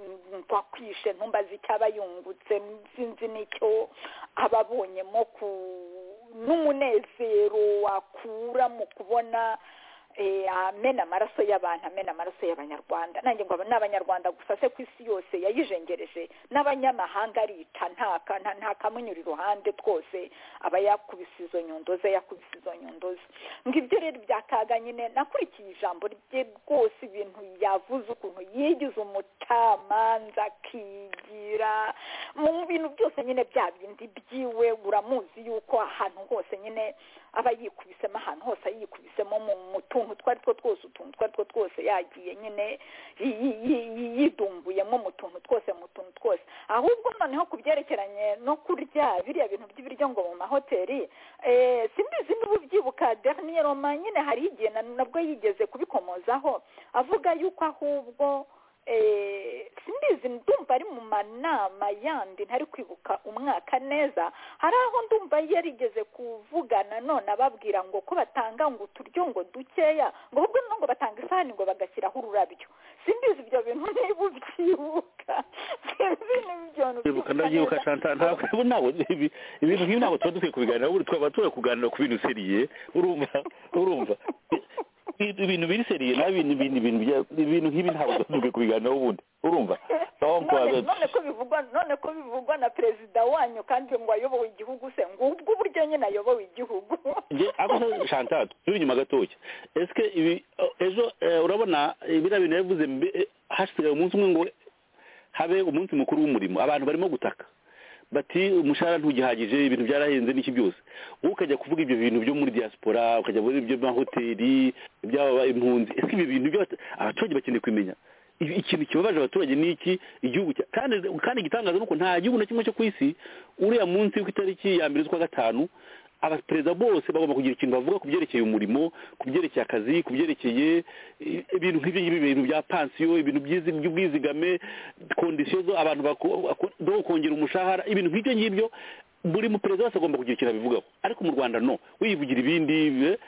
kwakwishe ntumbaze icyaba yungutse sinzi n'icyo aba abonyemo ku n'umunezero wakura mu kubona eh, amena amaraso y'abantu amena amaraso y'abanyarwanda nanjye ngo aba ni abanyarwanda gusa se ku isi yose yayijengereje n'abanyamahanga arica ntaka nta- ntakamunyura iruhande twose aba yakubise izo nyundo ze yakubise izo nyundo ze ngo ibyo rero byakaga nyine nakurikiye ijambo rye rwose ibintu yavuze ukuntu yigize umucamanza akigira mu bintu byose nyine bya bindi byiwe uramuzi yuko ahantu hose nyine aba yikubisemo ahantu hose yikubisemo mu mu tuntu twari two twose utuntu twari two twose yagiye nyine yi- yi- yi- yi- yidumbuyemo mu tuntu twose mu tuntu twose ahubwo noneho ku byerekeranye no kurya biriya bintu by'ibiryo ngo mu mahoteli eh, simbizi niba ubyibuka dernier roma nyine hari igihe na- nabwo yigeze kubikomozaho avuga yuko ahubwo eh, simbizi ndumva ari mu manama yandi ntari kwibuka umwaka neza hari aho ndumva yarigeze kuvugana none ababwira ngo ko batanga ngo uturyo ngo dukeya ngo ahubwo no ngo batanga isahani ngo bagashyiraho ururabyo simbizi ibyo bintu niba ubyibuka simbizi niba ibyo bintu kwibuka ubyibuka ndabyibuka neza. shanta ntabwo ubu ntabwo ibi- ibintu nk'ibi ntabwo tuba dukwiye kubiganira ubu twaba tuba kuganira ku bintu seriye urumva urumva I- ibintu biri seriye nabi ibintu ibintu ibintu bya- ibintu nk'ibi ntabwo tuba dukwiye kubiganiraho ubundi urumva aho none kwa- none ko bivugwa none ko bivugwa na perezida wanyu kandi ngo ayobowe igihugu se ngubwo uburyo nyine ayobowe igihugu nge ako se shanta turi inyuma gatoya esike ibi ejo eh, urabona eh, biriya bintu yavuze mbe- eh, hasigaye umunsi umwe ngo habe umunsi mukuru w'umurimo abantu barimo gutaka bati umushahara ntugihagije ibintu byarahenze n'iki byose wowe ukajya kuvuga ibyo bintu byo muri diaspora ukajya muri ibyo mahoteli iby'aba impunzi ese ibi bintu byose abaturage bakeneye kumenya Ibi- ikintu kibabaje abaturage ni iki igihugu cya kandi kandi igitangaza ni uko nta gihugu na kimwe cyo ku isi uriya munsi ku itariki ya mbere z'ukwa gatanu abaperezida bose bagomba kugira ikintu bavuga ku byerekeye umurimo ku byerekeye akazi ku byerekeye eh, ibintu nk'ibyo ngibyo ibintu bya pansiyo ibintu by'izi- by'ubwizigame kondisiyo zo abantu bako- bako- zo kongera umushahara ibintu nk'ibyo ngibyo buri muperezida wese agomba kugira ikintu abivugaho ariko mu rwanda no wivugira ibindi eh,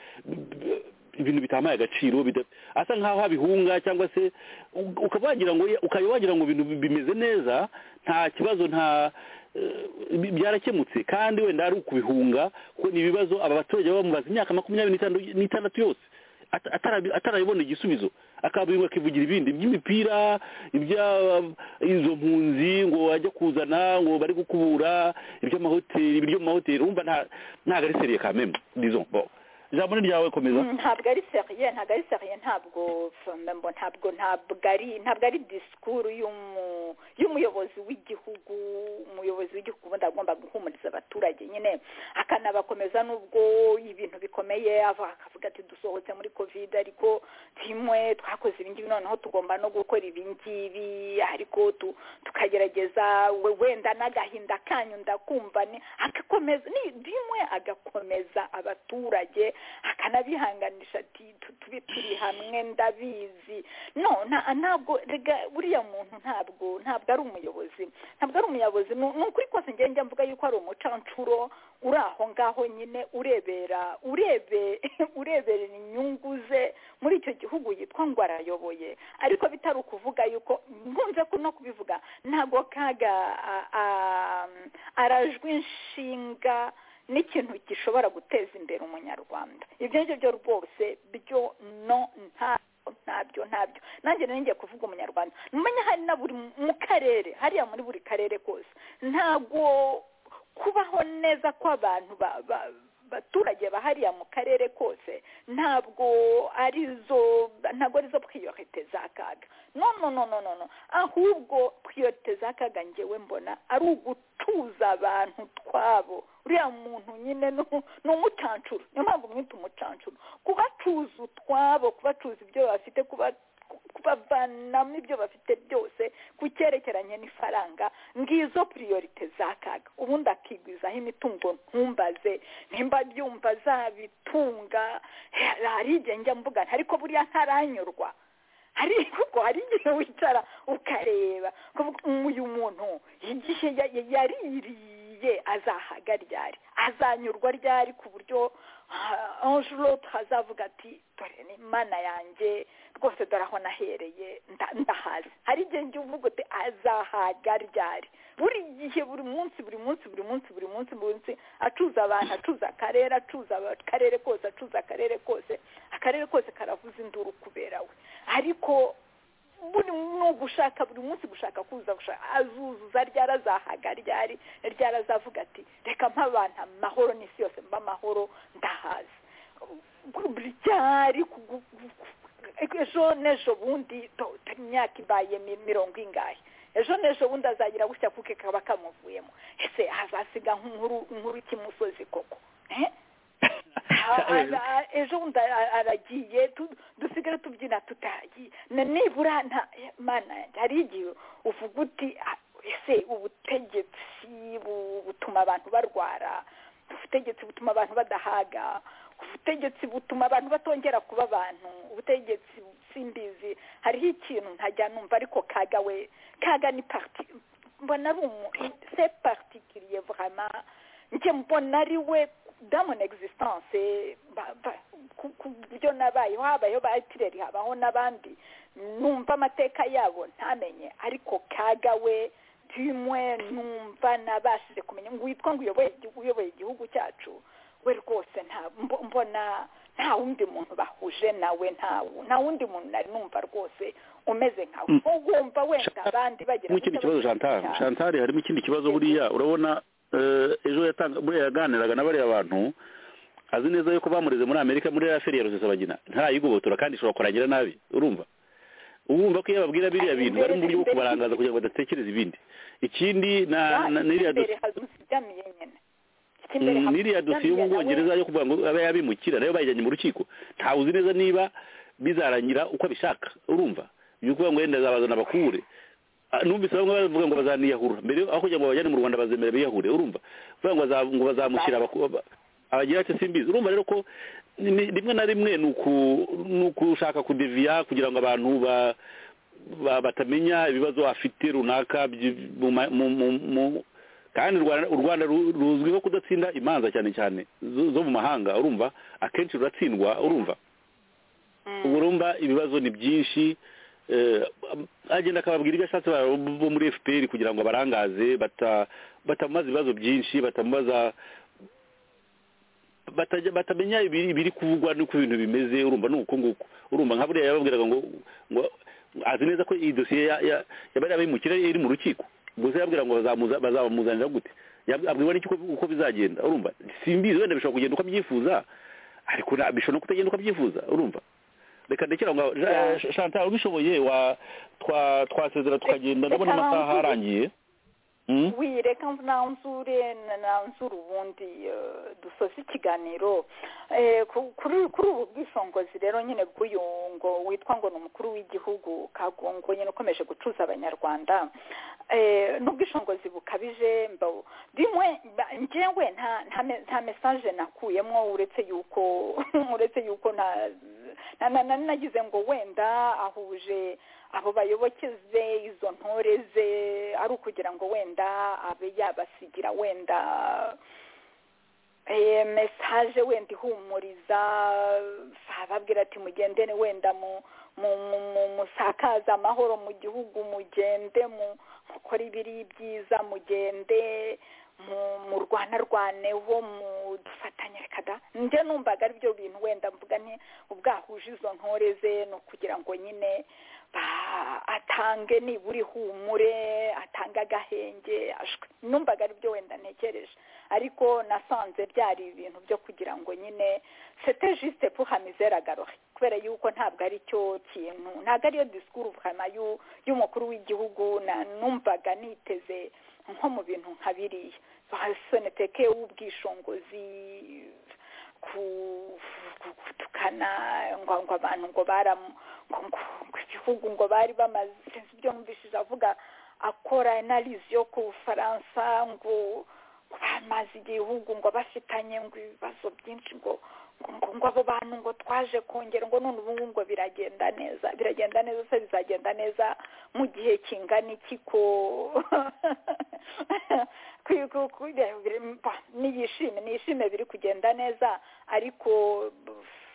ibintu bitamaye agaciro bida- asa nk'aho abihunga cyangwa se u- ukaba wagira ngo ukaba wagira ngo ibintu bimeze neza nta kibazo nta eh, bi- byarakemutse kandi wenda ari ukubihunga kuko ni ibibazo aba baturage baba bamubaza imyaka makumyabiri n'itanu- n'itandatu yose ata- atarabi- atarabibona igisubizo akabingo akivugira ibindi iby'imipira ibya- izo mpunzi ngo ajya kuzana ngo bari gukubura iby'amahoteli ibiryo mu mahoteli wumva nta- ntabwo ari seriye kameme disons bon ijambo ni ryawe komeza Mm, ntabwo ari seriye ntabwo ari seriye ntabwo mbembo ntabwo ntabwo ari ntabwo ari disikuru y'umu- y'umuyobozi w'igihugu umuyobozi w'igihugu ubundi agomba guhumuriza abaturage nyine akanabakomeza n'ubwo ibintu bikomeye ava akavuga ati dusohotse muri covid ariko kimwe twakoze ibi ngibi noneho tugomba no gukora ibi ngibi ariko tu- tukagerageza we- wenda n'agahinda kanyu ndakumva ni agakomeza ni bimwe agakomeza abaturage akanabihanganisha ati tu- tube turi hamwe ndabizi no nta- ntabwo rega buriya muntu ntabwo ntabwo ari umuyobozi ntabwo ari umuyobozi ni ni ukuri kose njye njya mvuga yuko ari umucancuro uri aho ngaho nyine urebera urebe ureberera inyungu ze muri icyo gihugu yitwa ngo arayoboye ariko bitari ukuvuga yuko nkunze ku- no kubivuga ntabwo kaga a- a- arajwe inshinga n'ikintu gishobora guteza imbere umunyarwanda ibyo ngibyo byo rwose byo no nta ntabyo ntabyo nanjye rero ngiye kuvuga umunyarwanda mumenya hari na buri mu karere hariya muri buri karere kose ntabwo kubaho neza kw'abantu ba- ba- baturage bahariya mu karere kose ntabwo ari zo ntabwo ari zo priorite z'akaga no no no no no no ahubwo priorite z'akaga ngewe mbona ari ugutuza abantu twabo uriya muntu nyine ni u- ni umucancuro niyo mpamvu mwita umucancuro kubacuza utwabo kubacuza ibyo bafite kuba kubavanamo ibyo bafite byose ku cyerekeranye n'ifaranga ngizo priorite zakaga ubundi akigwizaho imitungo ntumbaze nimba byumva zabitunga eh, hari igihe njya mvuga nti, ariko buriya ntaranyurwa hari kuko hari igihe wicara ukareba ukavuga, "Mm, uyu muntu igihe ya- ya- yaririye ye azahaga ryari azanyurwa ryari ku buryo angelote hazavuga ati dore ni imana yanjye rwose dore aho nahereye nda- ndahazi hari igihe njya uvuga uti azahaga ryari buri gihe buri munsi buri munsi buri munsi buri munsi buri munsi acuza abantu acuza akarere acuza aba- akarere kose acuza akarere kose akarere kose karavuza induru kubera we ariko buri ni ugushaka buri munsi gushaka kuza gushaka azuzuza ryari azahaga ryari ryari azavuga ati reka mp'abantu amahoro n'isi yose mba amahoro ndahaza ryari kugu- ejo n'ejo bundi do- do- imyaka ibaye mi- mirongo ingahe ejo n'ejo bundi azagira gutya kuko kaba kamuvuyemo ese hazasiga nk'inkuru inkuru cy'imusozi koko Eh? Ah, ah, ah, ejo bundi ara- aragiye tu- dusigare tubyina tutagiye Na- nibura nta mana yanjye hari igihe uvuga uti ah, ese ubutegetsi bu- butuma abantu barwara ubutegetsi butuma abantu badahaga ubutegetsi butuma abantu batongera kuba abantu ubutegetsi simbizi hariho ikintu ntajya numva ariko kaga we kaga ni parti mbona ari umu se partikiriye vraiment njye mbona ari we dans mon existence eh, ba- ba- ku ku buryo nabayeho habayeho ba etireri habaho n'abandi numva amateka yabo ntamenye ariko kaga we tumwe numva nabashije kumenya ngo witwa ngo uyoboye igihugu- uyoboye igihugu cyacu we rwose nta mbo- mbona nta wundi muntu bahuje nawe ntawe nta wundi muntu nari numva rwose umeze nkawe Mm. wowe wumva wenda abandi bagira n'ikindi gutya kibazo bagira chantal gutya. chantal harimo ikindi kibazo buriya urabona eh, ejo yatanga buriya yaganiraga na bariya bantu azi neza yuko bamureze muri amerika muri ya feri ya rusesabagina ntayigobotora kandi ishobora kurangira nabi urumva uba wumva ko iyo babwira biriya bintu bari mu buryo bwo kubarangaza kugira ngo badatekereza ibindi ikindi na na- n'iriya imbere dosiye hazuzigamiye nyine Ikimbere Mm, n'iriya dosiye yo mu hazuzigamiye nawe. bwongereza yo kuvuga ngo abe yabimukira nayo bayijyanye mu rukiko ntawe uzi neza niba bizarangira uko abishaka urumva byo kuvuga ngo wenda azabazana bakure Ah, numvise bamwe bavuga ngo bazaniyahura mbere aho kugira ngo babajyane mu rwanda bazemera biyahure urumva bavuga ngo baza- ngo bazamushyira abaku- aba- abagira ati simbizi urumva rero ko ni- ni- rimwe na rimwe ni uku- ni ukushaka kudeviya kugira ngo abantu ba- ba- batamenya ibibazo afite runaka byi- mu ma- mu- mu- mu- kandi u Rwanda- u rwanda ru- ruzwiho kudatsinda imanza cyane cyane zo zo mu mahanga urumva akenshi ruratsindwa urumva ubu urumva ibibazo ni byinshi eh, agenda akababwira ibyo ashatse ba- bo muri fpr kugira ngo abarangaze bata- batamubaza ibibazo byinshi batamubaza batajya- batamenya ibiri ibiri kuvugwa n'uko ibintu bimeze urumva ni uko nguko urumva nka buriya yababwiraga ngo ngo azi neza ko iyi dosiye ya- ya- ya bariya bimukira iri mu rukiko gusa yabwira ngo bazamuza- bazabamuzanira gute Yab- abwirwa n'iki uko- uko bizagenda urumva simbizi wenda bishobora kugenda uko abyifuza ariko na- bishobora no kutagenda uko abyifuza urumva reka ndekera ngo Ja- Ja- chantal ubishoboye wa twa twasezera tukagenda ndabona Reka amasaha banguze. arangiye Mm? wi reka nanzure nanzure ubundi eh, dusoze ikiganiro Eh, ku- kuri kuri ubu bwisongozi rero nyine bw'uyu ngo witwa ngo ni umukuru w'igihugu kagongo nyine ukomeje gucuza abanyarwanda Eh, n'ubwisongozi bukabije mba- bimwe ba- njyewe nta nta me- nta mesaje nakuyemo uretse yuko uretse yuko nta na- na- na- nagize ngo wenda ahuje abo bayoboke ze izo ntore ze ari ukugira ngo wenda abe yabasigira wenda eh, mesaje wenda ihumuriza ababwira ati mugendere wenda mu mu- mu- mu- musakaze amahoro mu gihugu mugende mu- mukore ibiri byiza mugende mu- murwanarwaneho mudufatanye reka da njye numvaga ari byo bintu wenda mvuga nti ubwahuje izo ntore ze ni ukugira ngo nyine ba- atange nibura ihumure atange agahenge ashwe numvaga ari byo wenda ntekereje ariko nasanze byari ibintu byo kugira ngo nyine sete jisite puha mizere agarohe kubera yuko ntabwo ari cyo kintu ntabwo ariyo disikuru vuhama y'u- y'umukuru w'igihugu na numvaga niteze nko mu bintu nka biriya soneteke w'ubwishingizi ku- ku- gutukana ngo ngo abantu ngo baram- ngo ngo- ngo igihugu ngo bari bamaze sinzi ibyo numvishije avuga akora analyse yo ku bufaransa ngo ngo amazi igihugu ngo bafitanye ngo ibibazo byinshi ngo ngo ngo ngo abo bantu ngo twaje kongera ngo none ubu ngubu ngo biragenda neza biragenda neza se bizagenda neza mu gihe kingana iki ko kwigu- kujya- biri- ba, niyishime niyishime biri kugenda neza ariko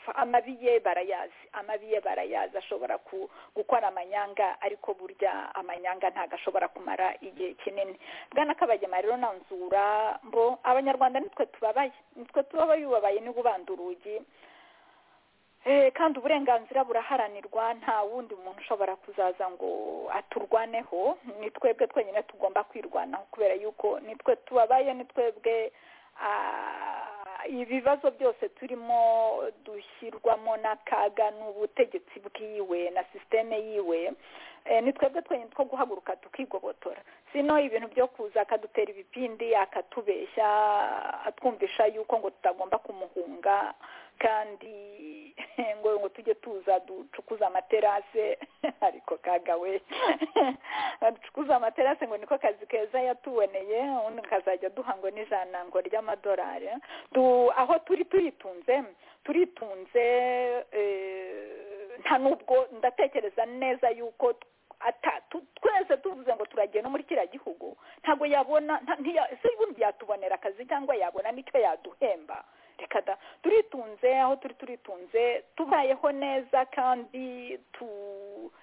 f- amabi ye barayazi amabi ye barayazi ashobora ku- gukora amanyanga ariko burya amanyanga ntabwo ashobora kumara igihe kinini bwana kabagema rero nanzura mbo abanyarwanda nitwe tubabaye nitwe tubabaye ubabaye ni ubanda urugi Eh, kandi uburenganzira buraharanirwa nta wundi muntu ushobora kuzaza ngo aturwaneho ni twebwe twenyine tugomba kwirwanaho kubera yuko nitwe tubabaye ni twebwe ah, ibibazo byose turimo dushyirwamo n'akaga n'ubutegetsi bwiwe na sisiteme yiwe Eh, ni twebwe twenyine two guhaguruka tukigobotora sino ibintu byo kuza akadutera ibipindi akatubeshya atwumvisha yuko ngo tutagomba kumuhunga kandi ngo ngo tujye tuza ducukuza amaterase ariko kaga we ducukuza amaterase ngo niko kazi keza yatuboneye ubundi kazajya duha ngo n'ijana ngo ry'amadolari Du- aho turi turitunze turitunze eh, nta nubwo ndatekereza neza yuko ata- tu- twese tuvuze ngo turagiye no muri kiriya gihugu ntabwo yabona nta- ntiya- ese ubundi yatubonera akazi cyangwa yabona n'icyo yaduhemba reka da turitunze aho turi turitunze tubayeho neza kandi tu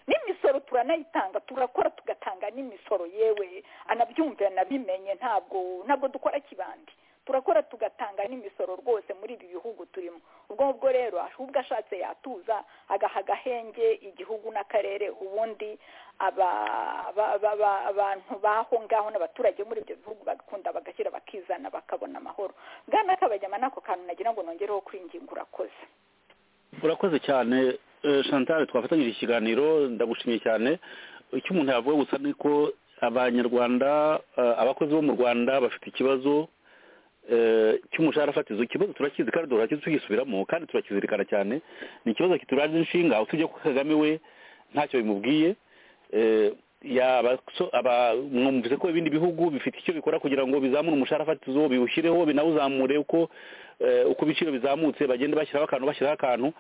n'imisoro turanayitanga turakora tugatanga n'imisoro yewe anabyumve anabimenye ntabwo ntabwo dukora kibandi turakora tugatanga n'imisoro rwose muri ibi bihugu turimo ubwo ngubwo rero ahubwo ashatse yatuza agaha agahenge igihugu n'akarere ubundi aba- aba- aba- aba- abantu baho ngaho n'abaturage muri ibyo bihugu bagakunda bagashyira bakizana bakabona amahoro bwana kabajyama n'ako kantu nagira ngo nongereho kwinginga urakoze urakoze cyane Eh, chantal twafatanyije ikiganiro ndagushimiye cyane icyo umuntu yavuga gusa ni ko abanyarwanda eh, abakozi bo mu rwanda bafite ikibazo eh, cy'umushahara fatizo ikibazo turakizi kandi turakizi tugisubiramo kandi turakizirikana cyane ni ikibazo kituraje inshinga aho tujya ko kagame we ntacyo bimubwiye Eh, yaba- so- aba- mwumvise ko ibindi bihugu bifite icyo bikora kugira ngo bizamure umushahara fatizo biwushyireho binawuzamure uko eh, uko ibiciro bizamutse bagenda bashyiraho akantu bashyiraho akantu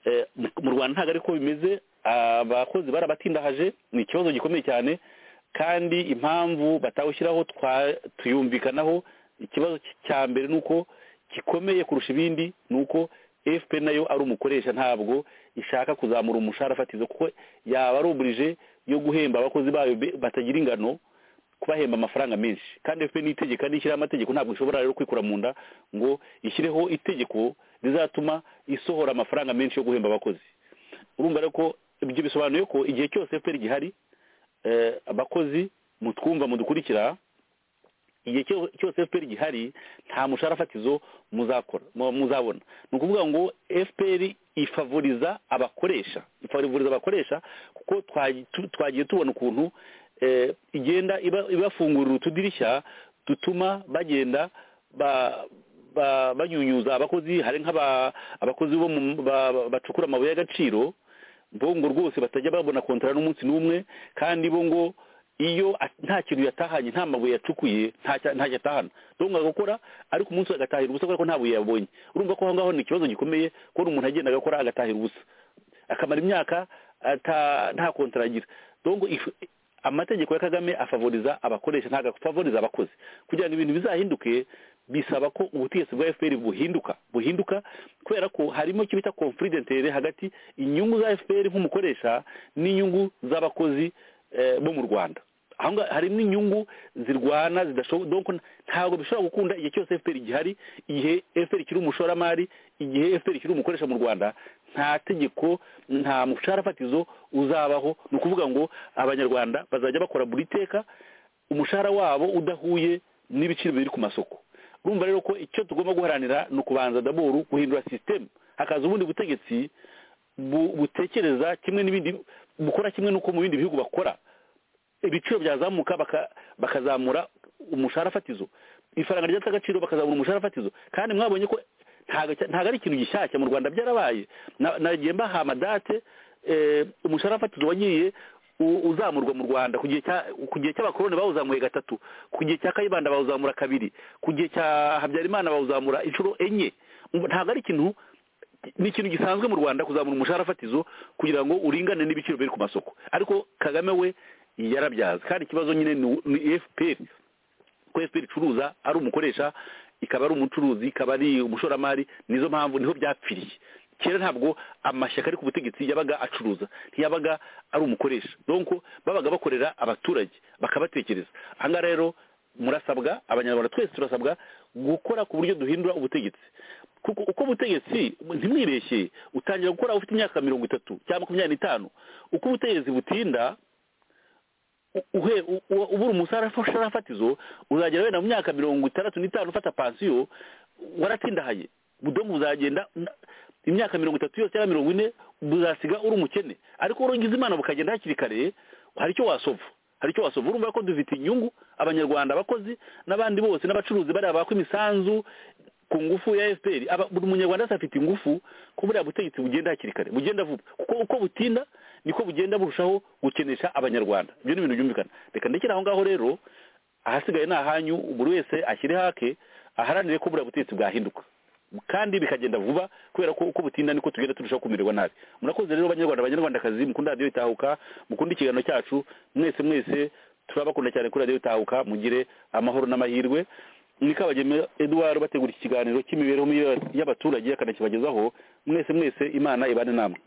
Eh, mu- mu rwanda ntabwo ariko bimeze abakozi barabatindahaje ni ikibazo gikomeye cyane kandi impamvu batawushyiraho twa tuyumvikanaho ikibazo cy- cya mbere ni uko gikomeye kurusha ibindi ni uko fpr nayo ari umukoresha ntabwo ishaka kuzamura umushahara fatizo kuko yaba ari uburije yo guhemba abakozi bayo be- batagira ingano kubahemba amafaranga menshi kandi fpr n'itegeko n'ishyiraho amategeko ntabwo ishobora rero kwikura mu nda ngo ishyireho itegeko rizatuma isohora amafaranga menshi yo guhemba abakozi urumva rero ko ibyo bisobanuye ko igihe cyose fpr gihari eh, abakozi mutwumva mudukurikira igihe cyo- cyose fpr gihari nta mushahara fatizo muzakora mu- muzabona ni ukuvuga ngo fpr ifavoriza abakoresha ifavoriza abakoresha kuko twa- tu- twagiye tubona ukuntu eh, igenda iba- ibafungurira utudirishya dutuma bagenda ba- ba- banyunyuza abakozi hari nk'aba- abakozi bo mu- ba- ba- bacukura amabuye y'agaciro bo ngo rwose batajya babona kontara n'umunsi n'umwe kandi bo ngo iyo a- nta kintu yatahanye nta mabuye yacukuye nta cya- ntacyo atahana ndabona agakora ariko umunsi we agatahira ubusa kubera ko nta buye yabonye urumva ko aho ngaho ni ikibazo gikomeye kubona umuntu agenda agakora agatahira ubusa akamara imyaka ata- nta kontara agira donc if- amategeko ya kagame afavoriza abakoresha ntabwo afavoriza abakozi kugira ngo ibintu bizahinduke bisaba ko ubutegetsi bwa fpr buhinduka buhinduka kubera ko harimo icyo bita conflit d'interet hagati inyungu za fpr nk'umukoresha n'inyungu z'abakozi eh, bo mu rwanda aho ngaho harimo inyungu zirwana zidashoboka donc ntabwo bishobora gukunda igihe cyose fpr gihari igihe fpr kiri umushoramari igihe fpr kiri umukoresha mu rwanda nta tegeko nta mushahara fatizo uzabaho ni ukuvuga ngo abanyarwanda bazajya bakora buri teka umushahara wabo udahuye n'ibiciro biri ku masoko urumva rero ko icyo tugomba guharanira ni ukubanza daboru guhindura sisitemu hakaza ubundi butegetsi bu- butekereza kimwe n'ibindi bukora kimwe n'uko mu bindi bihugu bakora ibiciro byazamuka baka- bakazamura umushahara fatizo ifaranga ryata agaciro bakazamura umushahara fatizo kandi mwabonye ko ntago cya- ntago ari ikintu gishyashya mu rwanda byarabaye Na- nagiye mbaha amadate eh, umushahara fatizo wagiye u- uzamurwa mu rwanda ku gihe cya- ku gihe cy'abakoroni bawuzamuye gatatu ku gihe cya kayibanda bawuzamura kabiri ku gihe cya habyarimana bawuzamura inshuro enye Umva, ntabwo ari ikintu ni ikintu gisanzwe mu rwanda kuzamura umushahara fatizo kugira ngo uringane n'ibiciro biri ku masoko ariko kagame we yarabyaza kandi ikibazo nyine ni u- ni fpr ko fpr icuruza ari umukoresha ikaba ari umucuruzi ikaba ari umushoramari nizo mpamvu niho byapfiriye kera ntabwo amashyaka ari ku butegetsi yabaga acuruza ntiyabaga ari umukoresha donko babaga bakorera abaturage bakabatekereza ahangaha rero murasabwa abanyarwanda twese turasabwa gukora ku buryo duhindura ubutegetsi kuko uko ubutegetsi ntimwibeshye utangira gukora ufite imyaka mirongo itatu cyangwa makumyabiri n'itanu uko ubutegetsi butinda u- uhe u- u- ubura umusarara ushara fatizo uzagera wenda mu myaka mirongo itandatu n'itanu ufata pansiyo waratindahaye budomu buzagenda na- imyaka mirongo itatu yose cyangwa mirongo ine buzasiga uri umukene ariko urangiza imana bukagenda hakiri kare hari icyo wasova hari icyo wasova urumva ko dufite inyungu abanyarwanda abakozi n'abandi bose n'abacuruzi bariya baka imisanzu ku ngufu ya fpr aba- buri munyarwanda wese afite ingufu ko buriya butegetsi bugenda hakiri kare bugenda vuba kuko uko butinda niko bugenda burushaho gukenesha abanyarwanda ibyo ni ibintu byumvikana reka ndekere aho ngaho rero ahasigaye ni ahanyu buri wese ashyire hake aharanire ko buriya butegetsi bwahinduka kandi bikagenda vuba kubera ko uko butinda niko tugenda turushaho kumererwa nabi murakoze rero banyarwanda banyarwandakazi mukunda radiyo itahuka mukunda ikiganiro cyacu mwese mwese turabakunda cyane kuri radiyo itahuka mugire amahoro n'amahirwe ni kabageme eduard bategura iki kiganiro cy'imibereho myiza y'abaturage akanakibagezaho mwese mwese imana ibane namwe